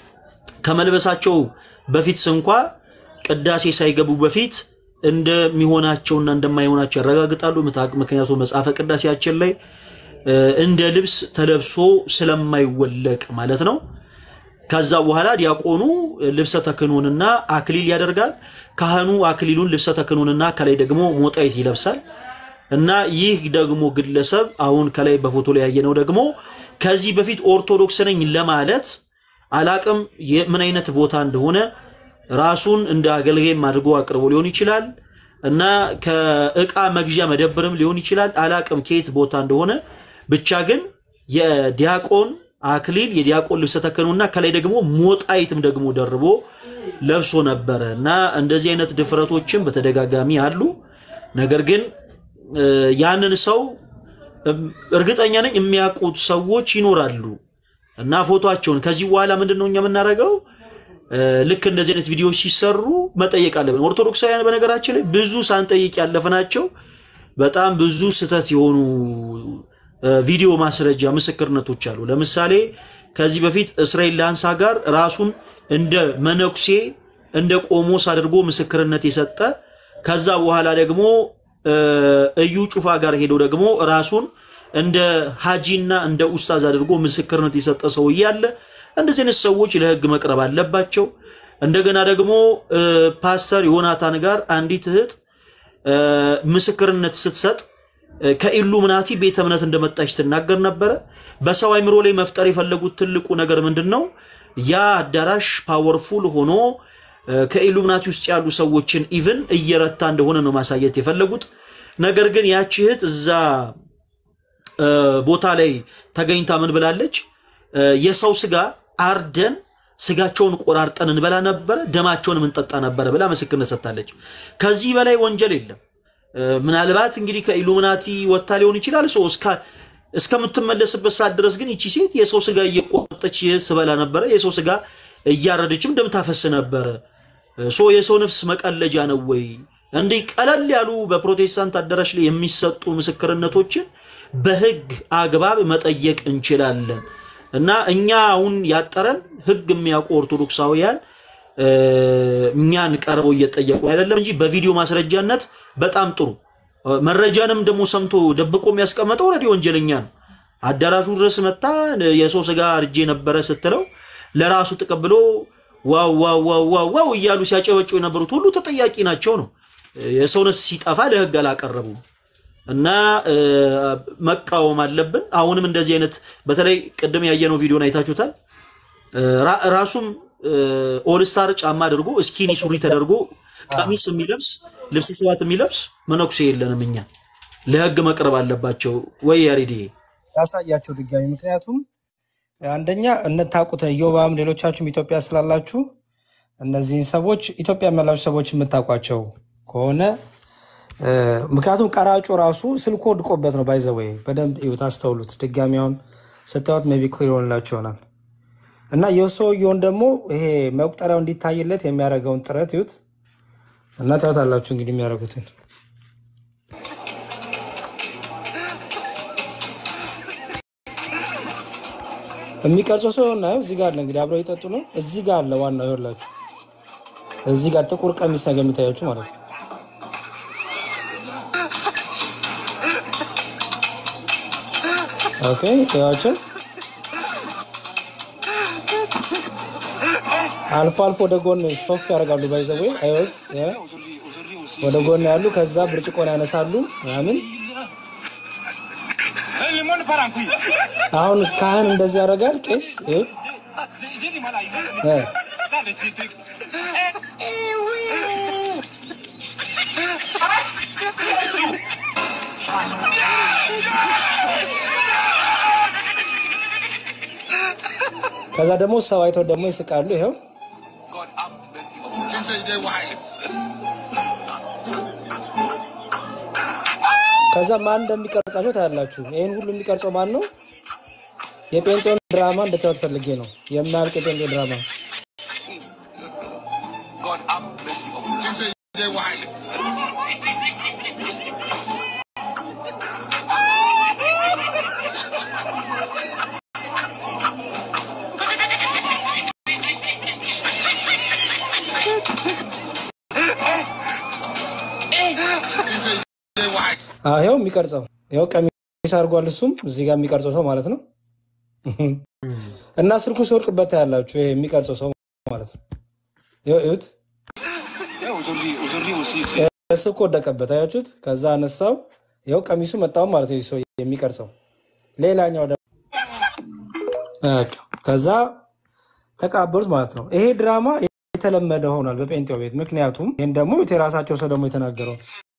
ከመልበሳቸው በፊት እንኳ ቅዳሴ ሳይገቡ በፊት እንደሚሆናቸውና እንደማይሆናቸው ያረጋግጣሉ። ምታ- ምክንያቱም መጽሐፈ ቅዳሴያችን ላይ እ፣ እንደ ልብስ ተለብሶ ስለማይወለቅ ማለት ነው። ከዛ በኋላ ዲያቆኑ ልብሰ ተክህኖንና አክሊል ያደርጋል። ካህኑ አክሊሉን ልብሰ ተክህኖንና ከላይ ደግሞ ሞጣይት ይለብሳል። እና ይህ ደግሞ ግለሰብ አሁን ከላይ በፎቶ ላይ ያየነው ደግሞ ከዚህ በፊት ኦርቶዶክስ ነኝ ለማለት አላቅም የ- ምን አይነት ቦታ እንደሆነ ራሱን እንደ አገልጋይም አድርጎ አቅርቦ ሊሆን ይችላል እና ከእቃ መግዣ መደብርም ሊሆን ይችላል። አላቅም ከየት ቦታ እንደሆነ ብቻ ግን የዲያቆን አክሊል የዲያቆን ልብሰ ተክህኖና ከላይ ደግሞ ሞጣይትም ደግሞ ደርቦ ለብሶ ነበረ እና እንደዚህ አይነት ድፍረቶችም በተደጋጋሚ አሉ። ነገር ግን እ፣ ያንን ሰው እም፣ እርግጠኛ ነኝ የሚያውቁት ሰዎች ይኖራሉ እና ፎቶቸውን ከዚህ በኋላ ምንድን ነው እኛ የምናደርገው? እ፣ ልክ እንደዚህ አይነት ቪዲዮዎች ሲሰሩ መጠየቅ አለብን። ኦርቶዶክሳውያን በነገራችን ላይ ብዙ ሳንጠይቅ ያለፍናቸው በጣም ብዙ ስህተት የሆኑ እ፣ ቪዲዮ ማስረጃ ምስክርነቶች አሉ። ለምሳሌ ከዚህ በፊት እስራኤል ላንሳ ጋር ራሱን እንደ መነኩሴ እንደ ቆሞስ አድርጎ ምስክርነት የሰጠ ከዛ በኋላ ደግሞ እ፣ እዩ ጩፋ ጋር ሄዶ ደግሞ ራሱን እንደ ሀጂና እንደ ኡስታዝ አድርጎ ምስክርነት የሰጠ ሰው እያለ እንደዚህ አይነት ሰዎች ለሕግ መቅረብ አለባቸው። እንደገና ደግሞ እ፣ ፓስተር ዮናታን ጋር አንዲት እህት እ፣ ምስክርነት ስትሰጥ እ፣ ከኢሉሚናቲ ቤተ እምነት እንደመጣች ትናገር ነበረ። በሰው አይምሮ ላይ መፍጠር የፈለጉት ትልቁ ነገር ምንድን ነው? ያ አዳራሽ ፓወርፉል ሆኖ እ፣ ከኢሉሚናቲ ውስጥ ያሉ ሰዎችን ኢቭን እየረታ እንደሆነ ነው ማሳየት የፈለጉት። ነገር ግን ያቺ እህት እዛ እ፣ ቦታ ላይ ተገኝታ ምን ብላለች? እ፣ የሰው ስጋ አርደን ስጋቸውን ቆራርጠን እንበላ ነበረ፣ ደማቸውን እንጠጣ ነበረ ብላ ምስክርነት ሰጥታለች። ከዚህ በላይ ወንጀል የለም። እ፣ ምናልባት እንግዲህ ከኢሉሚናቲ ወጥታ ሊሆን ይችላል። ሰው እስካ- እስከምትመለስበት ሰዓት ድረስ ግን ይቺ ሴት የሰው ስጋ እየቆረጠች ስበላ ነበረ፣ የሰው ስጋ እያረደችም ደም ታፈስ ነበረ። ሶ የሰው ነፍስ መቀለጃ ነው ወይ? እንዲህ ቀለል ያሉ በፕሮቴስታንት አዳራሽ ላይ የሚሰጡ ምስክርነቶችን በህግ አግባብ መጠየቅ እንችላለን። እና እኛ አሁን ያጠረን ህግ የሚያውቁ ኦርቶዶክሳውያን እ፣ እኛን ቀርበው እየጠየቁ አይደለም እንጂ በቪዲዮ ማስረጃነት በጣም ጥሩ እ፣ መረጃንም ደግሞ ሰምቶ ደብቆ የሚያስቀመጠው ኦልሬዲ ወንጀለኛ ነው። አዳራሹ ድረስ መታ የሰው ስጋ አርጄ ነበረ ስትለው ለራሱ ተቀብሎ ዋው ዋው ዋው ዋው ዋው እያሉ ሲያጨበጩ የነበሩት ሁሉ ተጠያቂ ናቸው ነው። የሰው ነፍስ ሲጠፋ ለህግ አላቀረቡም እና እ፣ መቃወም አለብን። አሁንም እንደዚህ አይነት በተለይ ቅድም ያየነው ቪዲዮን አይታችሁታል። እ፣ ራ- ራሱም ኦልስታር ጫማ አድርጎ እስኪኒ ሱሪ ተደርጎ ቀሚስ የሚለብስ ልብስ ስባት የሚለብስ መነኩሴ የለንም እኛ ለህግ መቅረብ አለባቸው ወይ? ያሬድ ያሳያቸው ድጋሚ። ምክንያቱም አንደኛ እነታቁት ኢዮባም ሌሎቻችሁም ኢትዮጵያ ስላላችሁ እነዚህን ሰዎች ኢትዮጵያ ያላችሁ ሰዎች የምታውቋቸው ከሆነ እ፣ ምክንያቱም ቀራጩ ራሱ ስልኩ ወድቆበት ነው። ባይዘወይ በደንብ እዩት፣ አስተውሉት። ድጋሚያውን ስታዩት ሜቢ ክሊር ይሆንላችሁ ይሆናል እና የሰውየውን ደግሞ ይሄ መቁጠሪያው እንዲታይለት የሚያደርገውን ጥረት እዩት እና ታዩታላችሁ እንግዲህ የሚያደርጉትን የሚቀርጸው ሰው ና እዚህ ጋር አለ እንግዲህ አብረው የጠጡ ነው። እዚህ ጋር አለ ዋናው ይኸውላችሁ፣ እዚህ ጋር ጥቁር ቀሚስ ነገር የሚታያችሁ ማለት ነው። ኦኬ ያቸው አልፎ አልፎ ወደ ጎን ሾፍ ያደርጋሉ። ባይዘዌ አይወት ወደ ጎን ያሉ ከዛ ብርጭቆን ያነሳሉ ምናምን። El limón para aquí. አሁን ካህን እንደዚህ ያደርጋል። ቄስ ይኸው እ ከዛ ደግሞ ሰው አይተው ደግሞ ይስቃሉ። ይኸው ከዛ ማን እንደሚቀርጻቸው ታያላችሁ። ይህን ሁሉ የሚቀርጸው ማን ነው? የጴንጤውን ድራማ እንድታዩት ፈልጌ ነው። የማያልቅ የጴንጤ ድራማ አዎ፣ ይኸው የሚቀርጸው ይኸው ቀሚስ አድርጓል። እሱም እዚህ ጋር የሚቀርጸው ሰው ማለት ነው። እና ስልኩ ሲወድቅበት ታያላችሁ። ይሄ የሚቀርጸው ሰው ማለት ነው። ይኸው እዩት፣ ስልኩ ወደቀበት። አያችሁት? ከዛ አነሳው። ይኸው ቀሚሱ መጣው ማለት ነው። ይህ ሰው የሚቀርጸው ሌላኛው ደግሞ በቃ ከዛ ተቃበሉት ማለት ነው። ይሄ ድራማ የተለመደ ሆኗል በጴንጤው ቤት። ምክንያቱም ይህን ደግሞ እዩት፣ የራሳቸው ሰው ደግሞ የተናገረው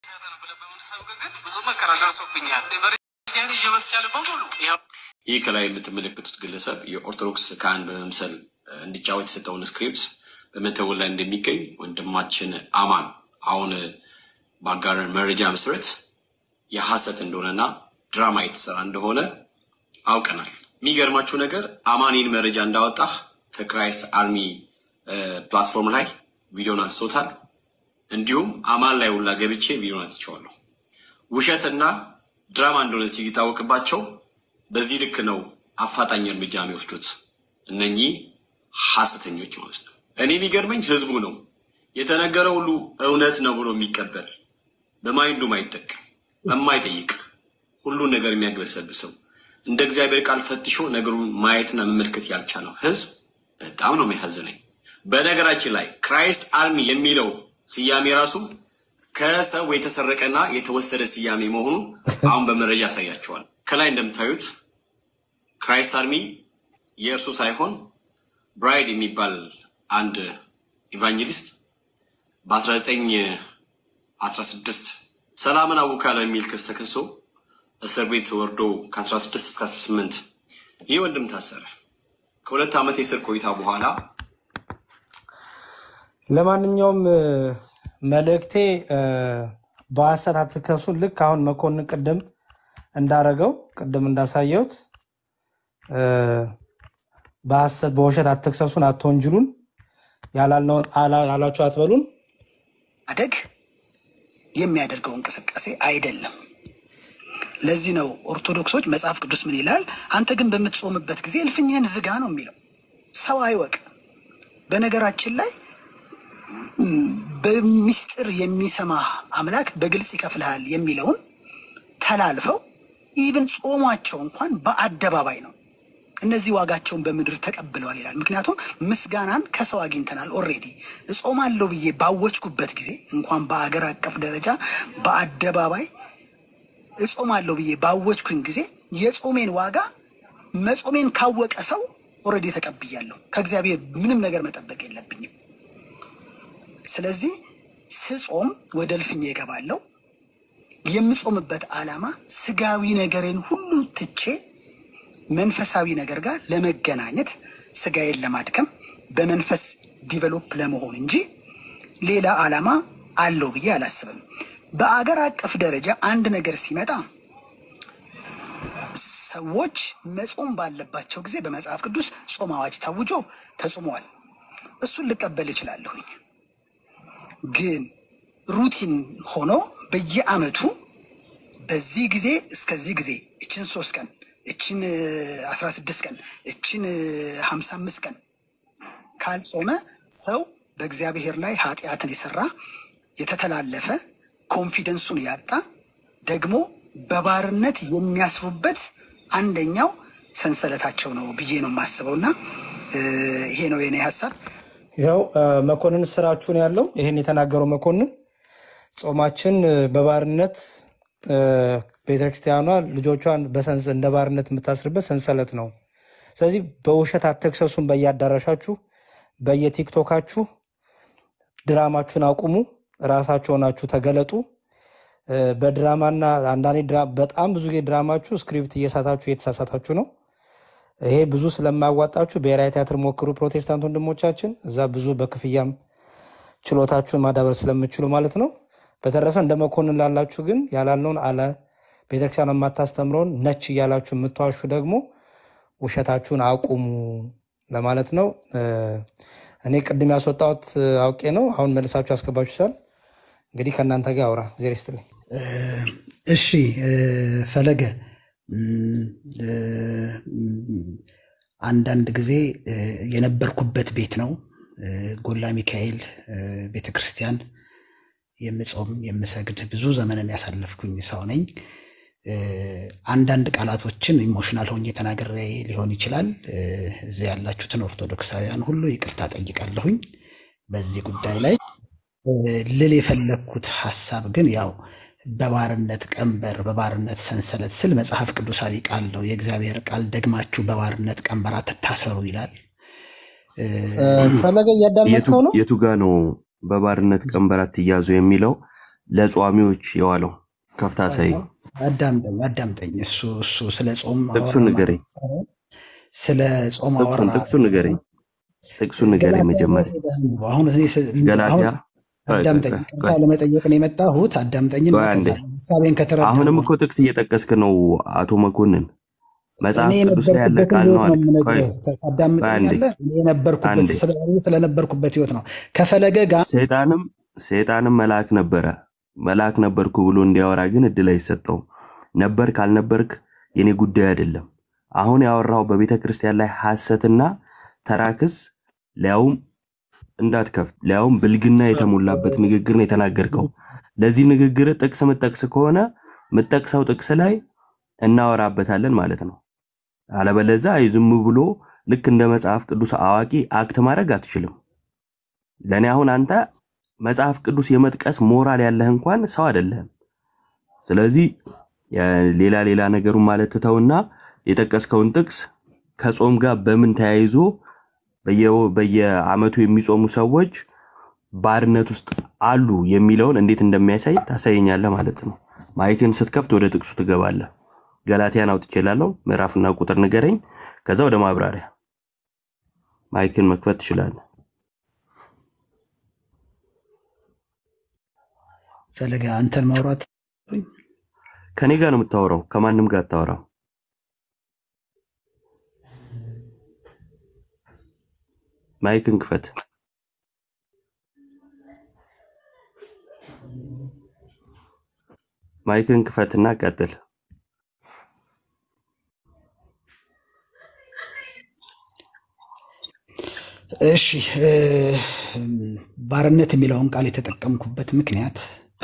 ይህ ከላይ የምትመለከቱት ግለሰብ የኦርቶዶክስ ካህን በመምሰል እ፣ እንዲጫወት የሰጠውን ስክሪፕት በመተወን ላይ እንደሚገኝ ወንድማችን አማን አሁን እ፣ ባጋረን መረጃ መሰረት የሐሰት እንደሆነና ድራማ የተሰራ እንደሆነ አውቀናል። የሚገርማችሁ ነገር አማኒን መረጃ እንዳወጣህ ከክራይስት አርሚ እ፣ ፕላትፎርም ላይ ቪዲዮን አንስቶታል። እንዲሁም አማን ላይ ሁላ ገብቼ ቪዲዮን አትቼዋለሁ። ውሸትና ድራማ እንደሆነ ሲታወቅባቸው በዚህ ልክ ነው አፋጣኝ እርምጃ የሚወስዱት እነኚህ ሐሰተኞች ማለት ነው። እኔ የሚገርመኝ ህዝቡ ነው የተነገረው ሁሉ እውነት ነው ብሎ የሚቀበል በማይንዱ ማይጠቅም የማይጠይቅ ሁሉን ነገር የሚያግበሰብሰው እንደ እግዚአብሔር ቃል ፈትሾ ነገሩን ማየትና መመልከት ያልቻለው ህዝብ በጣም ነው የሚያሳዝነኝ። በነገራችን ላይ ክራይስት አርሚ የሚለው ስያሜ ራሱ ከሰው የተሰረቀና የተወሰደ ስያሜ መሆኑን አሁን በመረጃ ያሳያቸዋል። ከላይ እንደምታዩት ክራይስት አርሚ የእርሱ ሳይሆን ብራይድ የሚባል አንድ ኢቫንጀሊስት በ1916 ሰላምን አውካለሁ የሚል ክስ ተከሶ እስር ቤት ወርዶ ከ16 እስከ 18 ይህ ወንድም ታሰረ። ከሁለት ዓመት የእስር ቆይታ በኋላ ለማንኛውም እ፣ መልእክቴ እ፣ በሐሰት አትከሱን። ልክ አሁን መኮንን ቅድም እንዳረገው ቅድም እንዳሳየሁት እ፣ በሐሰት በውሸት አትክሰሱን፣ አትወንጅሉን፣ ያላልነውን አላ- ያላችሁ አትበሉን። ማደግ የሚያደርገው እንቅስቃሴ አይደለም። ለዚህ ነው ኦርቶዶክሶች መጽሐፍ ቅዱስ ምን ይላል? አንተ ግን በምትጾምበት ጊዜ እልፍኝህን ዝጋ ነው የሚለው። ሰው አይወቅ። በነገራችን ላይ ም፣ በሚስጥር የሚሰማ አምላክ በግልጽ ይከፍልሃል የሚለውን ተላልፈው ኢቭን ጾሟቸው እንኳን በአደባባይ ነው። እነዚህ ዋጋቸውን በምድር ተቀብለዋል ይላል። ምክንያቱም ምስጋናን ከሰው አግኝተናል። ኦልሬዲ እጾማለሁ ብዬ ባወጅኩበት ጊዜ እንኳን በአገር አቀፍ ደረጃ በአደባባይ እጾማለሁ ብዬ ባወጅኩኝ ጊዜ የጾሜን ዋጋ መጾሜን ካወቀ ሰው ኦልሬዲ ተቀብያለሁ። ከእግዚአብሔር ምንም ነገር መጠበቅ የለብኝም። ስለዚህ ስጾም ወደ እልፍኝ እገባለሁ። የምጾምበት ዓላማ ስጋዊ ነገርን ሁሉ ትቼ መንፈሳዊ ነገር ጋር ለመገናኘት ስጋዬን ለማድከም በመንፈስ ዲቨሎፕ ለመሆን እንጂ ሌላ ዓላማ አለው ብዬ አላስብም። በአገር አቀፍ ደረጃ አንድ ነገር ሲመጣ ሰዎች መጾም ባለባቸው ጊዜ በመጽሐፍ ቅዱስ ጾም አዋጅ ታውጆ ተጾመዋል። እሱን ልቀበል እችላለሁኝ። ግን ሩቲን ሆኖ በየአመቱ በዚህ ጊዜ እስከዚህ ጊዜ እችን ሶስት ቀን እችን አስራ ስድስት ቀን እችን ሀምሳ አምስት ቀን ካልጾመ ሰው በእግዚአብሔር ላይ ኃጢአትን የሰራ የተተላለፈ ኮንፊደንሱን ያጣ ደግሞ በባርነት የሚያስሩበት አንደኛው ሰንሰለታቸው ነው ብዬ ነው የማስበው እና ይሄ ነው የኔ ሀሳብ። ይኸው መኮንን ስራችሁን ያለው ይህን የተናገረው መኮንን ጾማችን በባርነት ቤተክርስቲያኗ ልጆቿን በሰንስ እንደ ባርነት የምታስርበት ሰንሰለት ነው። ስለዚህ በውሸት አትክሰሱን። በየአዳራሻችሁ በየቲክቶካችሁ ድራማችሁን አቁሙ። ራሳችሁ ሆናችሁ ተገለጡ። በድራማና አንዳንዴ ድራ- በጣም ብዙ ጊዜ ድራማችሁ ስክሪፕት እየሳታችሁ እየተሳሳታችሁ ነው። ይሄ ብዙ ስለማያዋጣችሁ ብሔራዊ ቲያትር ሞክሩ፣ ፕሮቴስታንት ወንድሞቻችን። እዛ ብዙ በክፍያም ችሎታችሁን ማዳበር ስለምችሉ ማለት ነው። በተረፈ እንደ መኮንን ላላችሁ ግን ያላለውን አለ ቤተክርስቲያን የማታስተምረውን ነች እያላችሁ የምትዋሹ ደግሞ ውሸታችሁን አቁሙ ለማለት ነው። እ፣ እኔ ቅድም ያስወጣሁት አውቄ ነው። አሁን መልሳችሁ ያስገባችሁታል። እንግዲህ ከእናንተ ጋር አውራ ጊዜ ስትልኝ እሺ እ፣ ፈለገ እም፣ እ፣ እም፣ አንዳንድ ጊዜ እ፣ የነበርኩበት ቤት ነው እ፣ ጎላ ሚካኤል ቤተ ክርስቲያን የምጾም የምሰግድ ብዙ ዘመንን ያሳለፍኩኝ ሰው ነኝ። እ፣ አንዳንድ ቃላቶችን ኢሞሽናል ሆኜ ተናግሬ ሊሆን ይችላል። እ፣ እዚህ ያላችሁትን ኦርቶዶክሳውያን ሁሉ ይቅርታ ጠይቃለሁኝ በዚህ ጉዳይ ላይ እ፣ ልል የፈለግኩት ሀሳብ ግን ያው በባርነት ቀንበር በባርነት ሰንሰለት ስል መጽሐፍ ቅዱሳዊ ቃል ነው። የእግዚአብሔር ቃል ደግማችሁ በባርነት ቀንበር አትታሰሩ ይላል። እ፣ ፈለገ እያዳመጥከው ነው። የቱ ጋ ነው በባርነት ቀንበር አትያዙ የሚለው ለጿሚዎች የዋለው ከፍታ ሳይ አዳምጠኝ አዳምጠኝ። እሱ እሱ ስለ ጾም ጥቅሱን አወራ ንገረኝ። ማለት ሳይሆን ስለ ጾም አወራ ጥቅሱን ጥቅሱን ንገረኝ። ጥቅሱን ንገረኝ ገላትያ ላይ መጀመሪያ ሄደህ አንብበው። አሁን እኔ ስ- አሁን ገላትያ ቆይ ቆይ አዳምጠኝ፣ ቆይ ቅርታ ቆይ ለመጠየቅ ነው የመጣሁት። አዳምጠኝና ቆይ አንዴ። ከዛ ሀሳቤን ከተረዳህ አሁንም እኮ ጥቅስ እየጠቀስክ ነው አቶ መኮንን። መጽሐፍ እኔ ቅዱስ ላይ ያለ የነበርኩበትን ቃል ነው ህይወት ነው አልክ። ቆይ የምነግርህ። ቆይ አንዴ ታዳምጠኛለህ? እኔ የነበርኩበት አንዴ ስለ- እኔ ስለነበርኩበት ህይወት ነው ከፈለገ ጋር ሰይጣንም ሰይጣንም መልአክ ነበረ። መልአክ ነበርኩ ብሎ እንዲያወራ ግን እድል አይሰጠውም። ነበርክ አልነበርክ የኔ ጉዳይ አይደለም። አሁን ያወራው በቤተ ክርስቲያን ላይ ሐሰትና ተራክስ ሊያውም እንዳትከፍት ሊያውም ብልግና የተሞላበት ንግግር ነው የተናገርከው። ለዚህ ንግግር ጥቅስ ምጠቅስ ከሆነ ምጠቅሰው ጥቅስ ላይ እናወራበታለን ማለት ነው። አለበለዛ ዝም ብሎ ልክ እንደ መጽሐፍ ቅዱስ አዋቂ አክት ማድረግ አትችልም። ለእኔ አሁን አንተ መጽሐፍ ቅዱስ የመጥቀስ ሞራል ያለህ እንኳን ሰው አይደለህም። ስለዚህ የ- ሌላ ሌላ ነገሩን ማለት ትተውና የጠቀስከውን ጥቅስ ከጾም ጋር በምን ተያይዞ በየ- በየዓመቱ የሚጾሙ ሰዎች ባርነት ውስጥ አሉ የሚለውን እንዴት እንደሚያሳይ ታሳየኛለህ ማለት ነው። ማይክን ስትከፍት ወደ ጥቅሱ ትገባለህ። ገላትያን አውጥቼ ላለው ምዕራፍና ቁጥር ንገረኝ። ከዛ ወደ ማብራሪያ ማይክን መክፈት ትችላለህ። ፈለገ አንተን ማውራት ከኔ ጋር ነው የምታወራው፣ ከማንም ጋር አታወራም። ማይክን ክፈት። ማይክን ክፈትና ቀጥል። እሺ እ፣ ባርነት የሚለውን ቃል የተጠቀምኩበት ምክንያት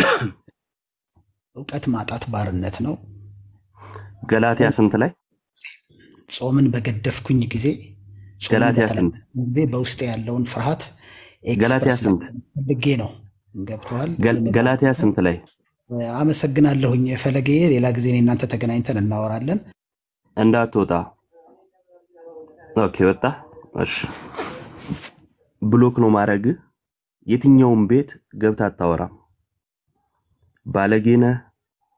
እውቀት ማጣት ባርነት ነው። ገላትያ ስንት ላይ? ጾምን በገደፍኩኝ ጊዜ ጾምን ገላትያ ስንት? በተላለፍኩኝ ጊዜ በውስጤ ያለውን ፍርሃት ገላትያ ኤክስፕረስ ስንት? ፈልጌ ነው። ገብተዋል። ገል- ገላትያ ስንት ላይ? አመሰግናለሁኝ ፈለጌ። ሌላ ጊዜ እኔ እናንተ ተገናኝተን እናወራለን። እንዳትወጣ። ኦኬ፣ ወጣ። እሺ፣ ብሎክ ነው ማድረግ። የትኛውም ቤት ገብታ አታወራም። ባለጌነህ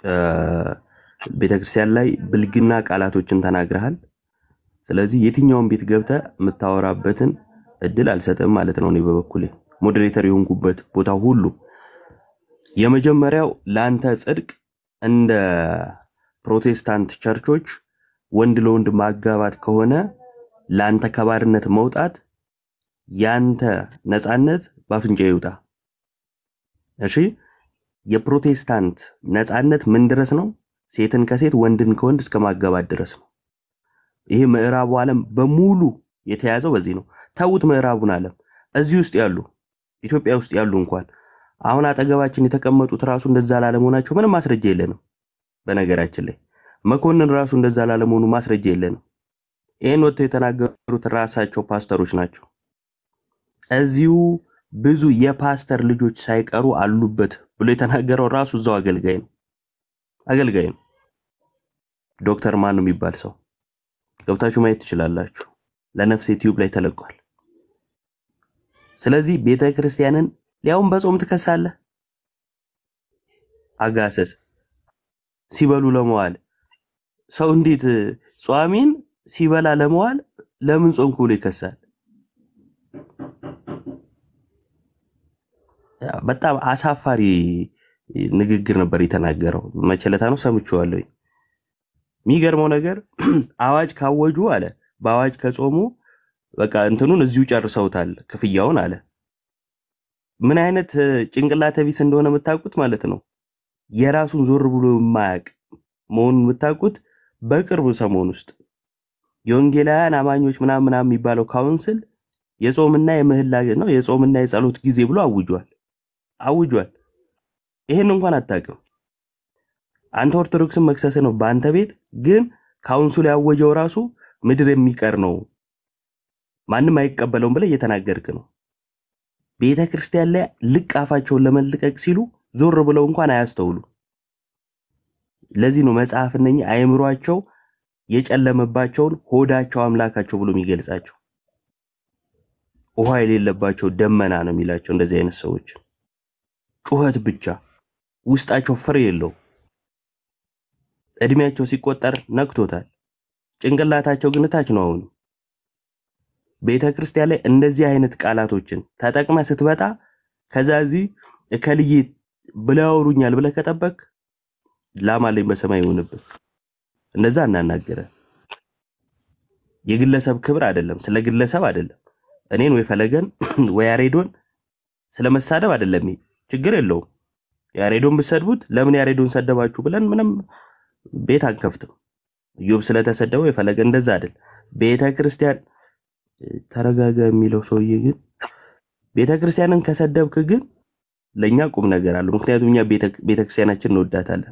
ቤተክርስቲያን ላይ ብልግና ቃላቶችን ተናግረሃል። ስለዚህ የትኛውን ቤት ገብተህ የምታወራበትን እድል አልሰጥም ማለት ነው። እኔ በበኩሌ ሞዴሬተር የሆንኩበት ቦታ ሁሉ የመጀመሪያው ለአንተ ጽድቅ እንደ ፕሮቴስታንት ቸርቾች ወንድ ለወንድ ማጋባት ከሆነ ለአንተ ከባርነት መውጣት ያንተ ነፃነት በአፍንጫ ይውጣ። እሺ፣ የፕሮቴስታንት ነፃነት ምን ድረስ ነው? ሴትን ከሴት ወንድን ከወንድ እስከ ማጋባት ድረስ ነው። ይሄ ምዕራቡ ዓለም በሙሉ የተያዘው በዚህ ነው። ተዉት ምዕራቡን ዓለም እዚህ ውስጥ ያሉ ኢትዮጵያ ውስጥ ያሉ እንኳን አሁን አጠገባችን የተቀመጡት ራሱ እንደዛ ላለመሆናቸው ምንም ማስረጃ የለንም። በነገራችን ላይ መኮንን ራሱ እንደዛ ላለመሆኑ ማስረጃ የለንም። ይህን ወጥተው የተናገሩት ራሳቸው ፓስተሮች ናቸው። እዚሁ ብዙ የፓስተር ልጆች ሳይቀሩ አሉበት ብሎ የተናገረው ራሱ እዛው አገልጋይ ነው አገልጋይ ነው። ዶክተር ማን ነው የሚባል ሰው ገብታችሁ ማየት ትችላላችሁ። ለነፍሴ ቲዩብ ላይ ተለቋል። ስለዚህ ቤተ ክርስቲያንን ሊያውም በጾም ትከሳለህ። አጋሰስ ሲበሉ ለመዋል ሰው እንዴት ጿሚን ሲበላ ለመዋል ለምን ጾምክ ብሎ ይከሳል? ያ በጣም አሳፋሪ ንግግር ነበር የተናገረው። መቸለታ ነው ሰምቼዋለሁ። የሚገርመው ነገር አዋጅ ካወጁ አለ በአዋጅ ከጾሙ በቃ እንትኑን እዚሁ ጨርሰውታል ክፍያውን አለ። ምን አይነት እ፣ ጭንቅላተ ቢስ እንደሆነ የምታውቁት ማለት ነው። የራሱን ዞር ብሎ የማያውቅ መሆኑን የምታውቁት በቅርቡ ሰሞን ውስጥ የወንጌላውያን አማኞች ምናምን ምናምን የሚባለው ካውንስል የጾምና የምህላ ነው የጾምና የጸሎት ጊዜ ብሎ አውጇል አውጇል። ይሄን እንኳን አታውቅም። አንተ ኦርቶዶክስን መክሰስ ነው በአንተ ቤት ግን ካውንስሉ ያወጀው ራሱ ምድር የሚቀር ነው ማንም አይቀበለውም ብለህ እየተናገርክ ነው። ቤተ ክርስቲያን ላይ ልቅ አፋቸውን ለመልቀቅ ሲሉ ዞር ብለው እንኳን አያስተውሉ። ለዚህ ነው መጽሐፍ እነኚህ አእምሯቸው የጨለመባቸውን ሆዳቸው አምላካቸው ብሎ የሚገልጻቸው። ውሃ የሌለባቸው ደመና ነው የሚላቸው እንደዚህ አይነት ሰዎች። ጩኸት ብቻ ውስጣቸው ፍሬ የለው። እድሜያቸው ሲቆጠር ነክቶታል። ጭንቅላታቸው ግን ታች ነው። አሁን ቤተ ክርስቲያን ላይ እንደዚህ አይነት ቃላቶችን ተጠቅመ ስትመጣ ከዛ እዚህ እከልዬ ብለው ያወሩኛል ብለህ ከጠበቅ ላም አለኝ በሰማይ ይሆንብህ። እንደዛ እናናገረ የግለሰብ ክብር አይደለም፣ ስለ ግለሰብ አይደለም። እኔን ወይ ፈለገን ወይ ያሬዶን ስለ መሳደብ አይደለም። ይሄ ችግር የለውም። ያሬዶን ብትሰድቡት ለምን ያሬዶን ሰደባችሁ ብለን ምንም ቤት አንከፍትም። ኢዮብ ስለተሰደበው የፈለገ እንደዛ አይደል። ቤተ ክርስቲያን ተረጋጋ የሚለው ሰውዬ ግን ቤተ ክርስቲያንን ከሰደብክ ግን ለእኛ ቁም ነገር አለው። ምክንያቱም እኛ ቤተ ክርስቲያናችን እንወዳታለን።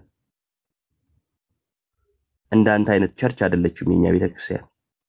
እንዳንተ አይነት ቸርች አይደለችም የኛ ቤተ ክርስቲያን።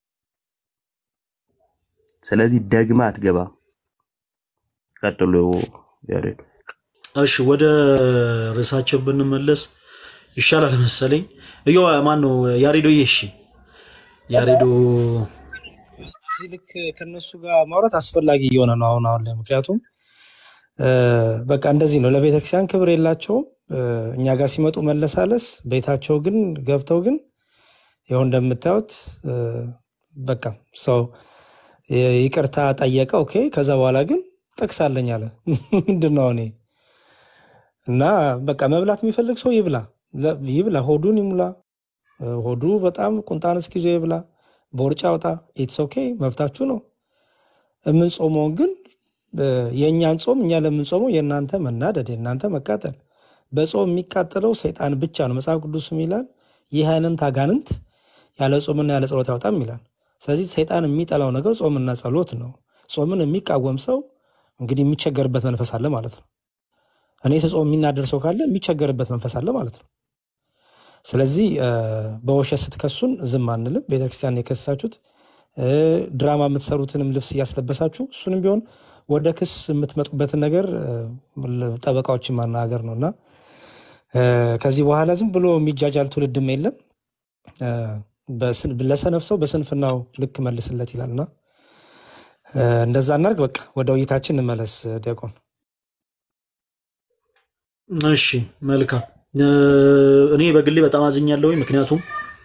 ስለዚህ ደግማ አትገባም። ቀጥሎ ያሬዱ እሺ ወደ ርዕሳችን ብንመለስ ይሻላል መሰለኝ። እዮ ማን ነው ያሬዶ? እሺ ያሬዶ እዚህ ልክ ከነሱ ጋር ማውራት አስፈላጊ እየሆነ ነው አሁን አሁን ላይ ምክንያቱም እ፣ በቃ እንደዚህ ነው። ለቤተክርስቲያን ክብር የላቸውም። እ፣ እኛ ጋር ሲመጡ መለሳለስ፣ ቤታቸው ግን ገብተው ግን ይኸው እንደምታዩት እ፣ በቃ ሰው ይ- ይቅርታ ጠየቀ። ኦኬ። ከዛ በኋላ ግን ጥቅስ አለኝ አለ። ምንድን ነው እኔ እና በቃ መብላት የሚፈልግ ሰው ይብላ ለ- ይብላ፣ ሆዱን ይሙላ። እ፣ ሆዱ በጣም ቁንጣን እስኪዞ ይብላ፣ ቦርጫ አውጣ። ኢትስ ኦኬ፣ መብታችሁ ነው። የምንጾመውን ግን እ፣ የእኛን ጾም እኛ ለምንጾመው የእናንተ መናደድ የእናንተ መቃጠል። በጾም የሚቃጠለው ሰይጣን ብቻ ነው። መጽሐፍ ቅዱስም ይላል ይህ አይነት አጋንንት ያለ ጾምና ያለ ጸሎት ያወጣም ይላል። ስለዚህ ሰይጣን የሚጠላው ነገር ጾምና ጸሎት ነው። ጾምን የሚቃወም ሰው እንግዲህ የሚቸገርበት መንፈስ አለ ማለት ነው። እኔ ስጾም የሚናደር ሰው ካለ የሚቸገርበት መንፈስ አለ ማለት ነው። ስለዚህ እ፣ በውሸት ስትከሱን ዝም አንልም። ቤተክርስቲያን የከሳችሁት እ፣ ድራማ የምትሰሩትንም ልብስ እያስለበሳችሁ እሱንም ቢሆን ወደ ክስ የምትመጡበትን ነገር እ፣ ጠበቃዎችን ማናገር ነው እና እ፣ ከዚህ በኋላ ዝም ብሎ የሚጃጃል ትውልድም የለም። እ፣ በስን- ለሰነፍ ሰው በስንፍናው ልክ መልስለት ይላልና እ፣ እንደዛ እናድርግ። በቃ ወደ ውይይታችን እንመለስ። ዲያቆን እሺ መልካም እኔ በግሌ በጣም አዝኛለሁ። ምክንያቱም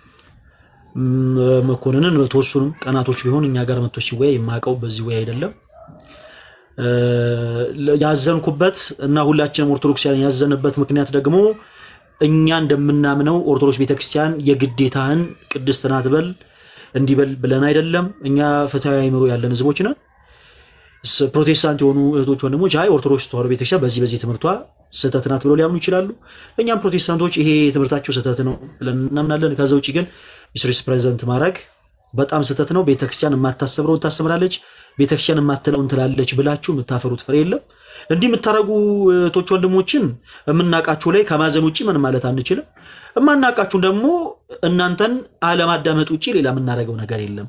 ም፣ መኮንንን በተወሰኑም ቀናቶች ቢሆን እኛ ጋር መጥቶ ሲወያይ የማውቀው በዚህ ወይ አይደለም እ፣ ያዘንኩበት እና ሁላችንም ኦርቶዶክሳውያን ያዘንበት ምክንያት ደግሞ እኛ እንደምናምነው ኦርቶዶክስ ቤተክርስቲያን የግዴታህን ቅድስት ናት በል እንዲበል ብለን አይደለም። እኛ ፍትሐዊ አእምሮ ያለን ህዝቦች ነን። ስ- ፕሮቴስታንት የሆኑ እህቶች ወንድሞች አይ ኦርቶዶክስ ተዋሕዶ ቤተክርስቲያን በዚህ በዚህ ትምህርቷ ስህተት ናት ብለው ሊያምኑ ይችላሉ። እኛም ፕሮቴስታንቶች ይሄ ትምህርታቸው ስህተት ነው ብለን እናምናለን። ከዛ ውጭ ግን ሚስሪስ ፕሬዘንት ማድረግ በጣም ስህተት ነው። ቤተክርስቲያን የማታሰብረውን ታስተምራለች፣ ቤተክርስቲያን የማትለውን ትላለች ብላችሁ የምታፈሩት ፍሬ የለም። እንዲህ የምታደርጉ እህቶች ወንድሞችን የምናውቃችሁ ላይ ከማዘን ውጭ ምን ማለት አንችልም። የማናውቃችሁን ደግሞ እናንተን አለማዳመጥ ውጭ ሌላ የምናደርገው ነገር የለም።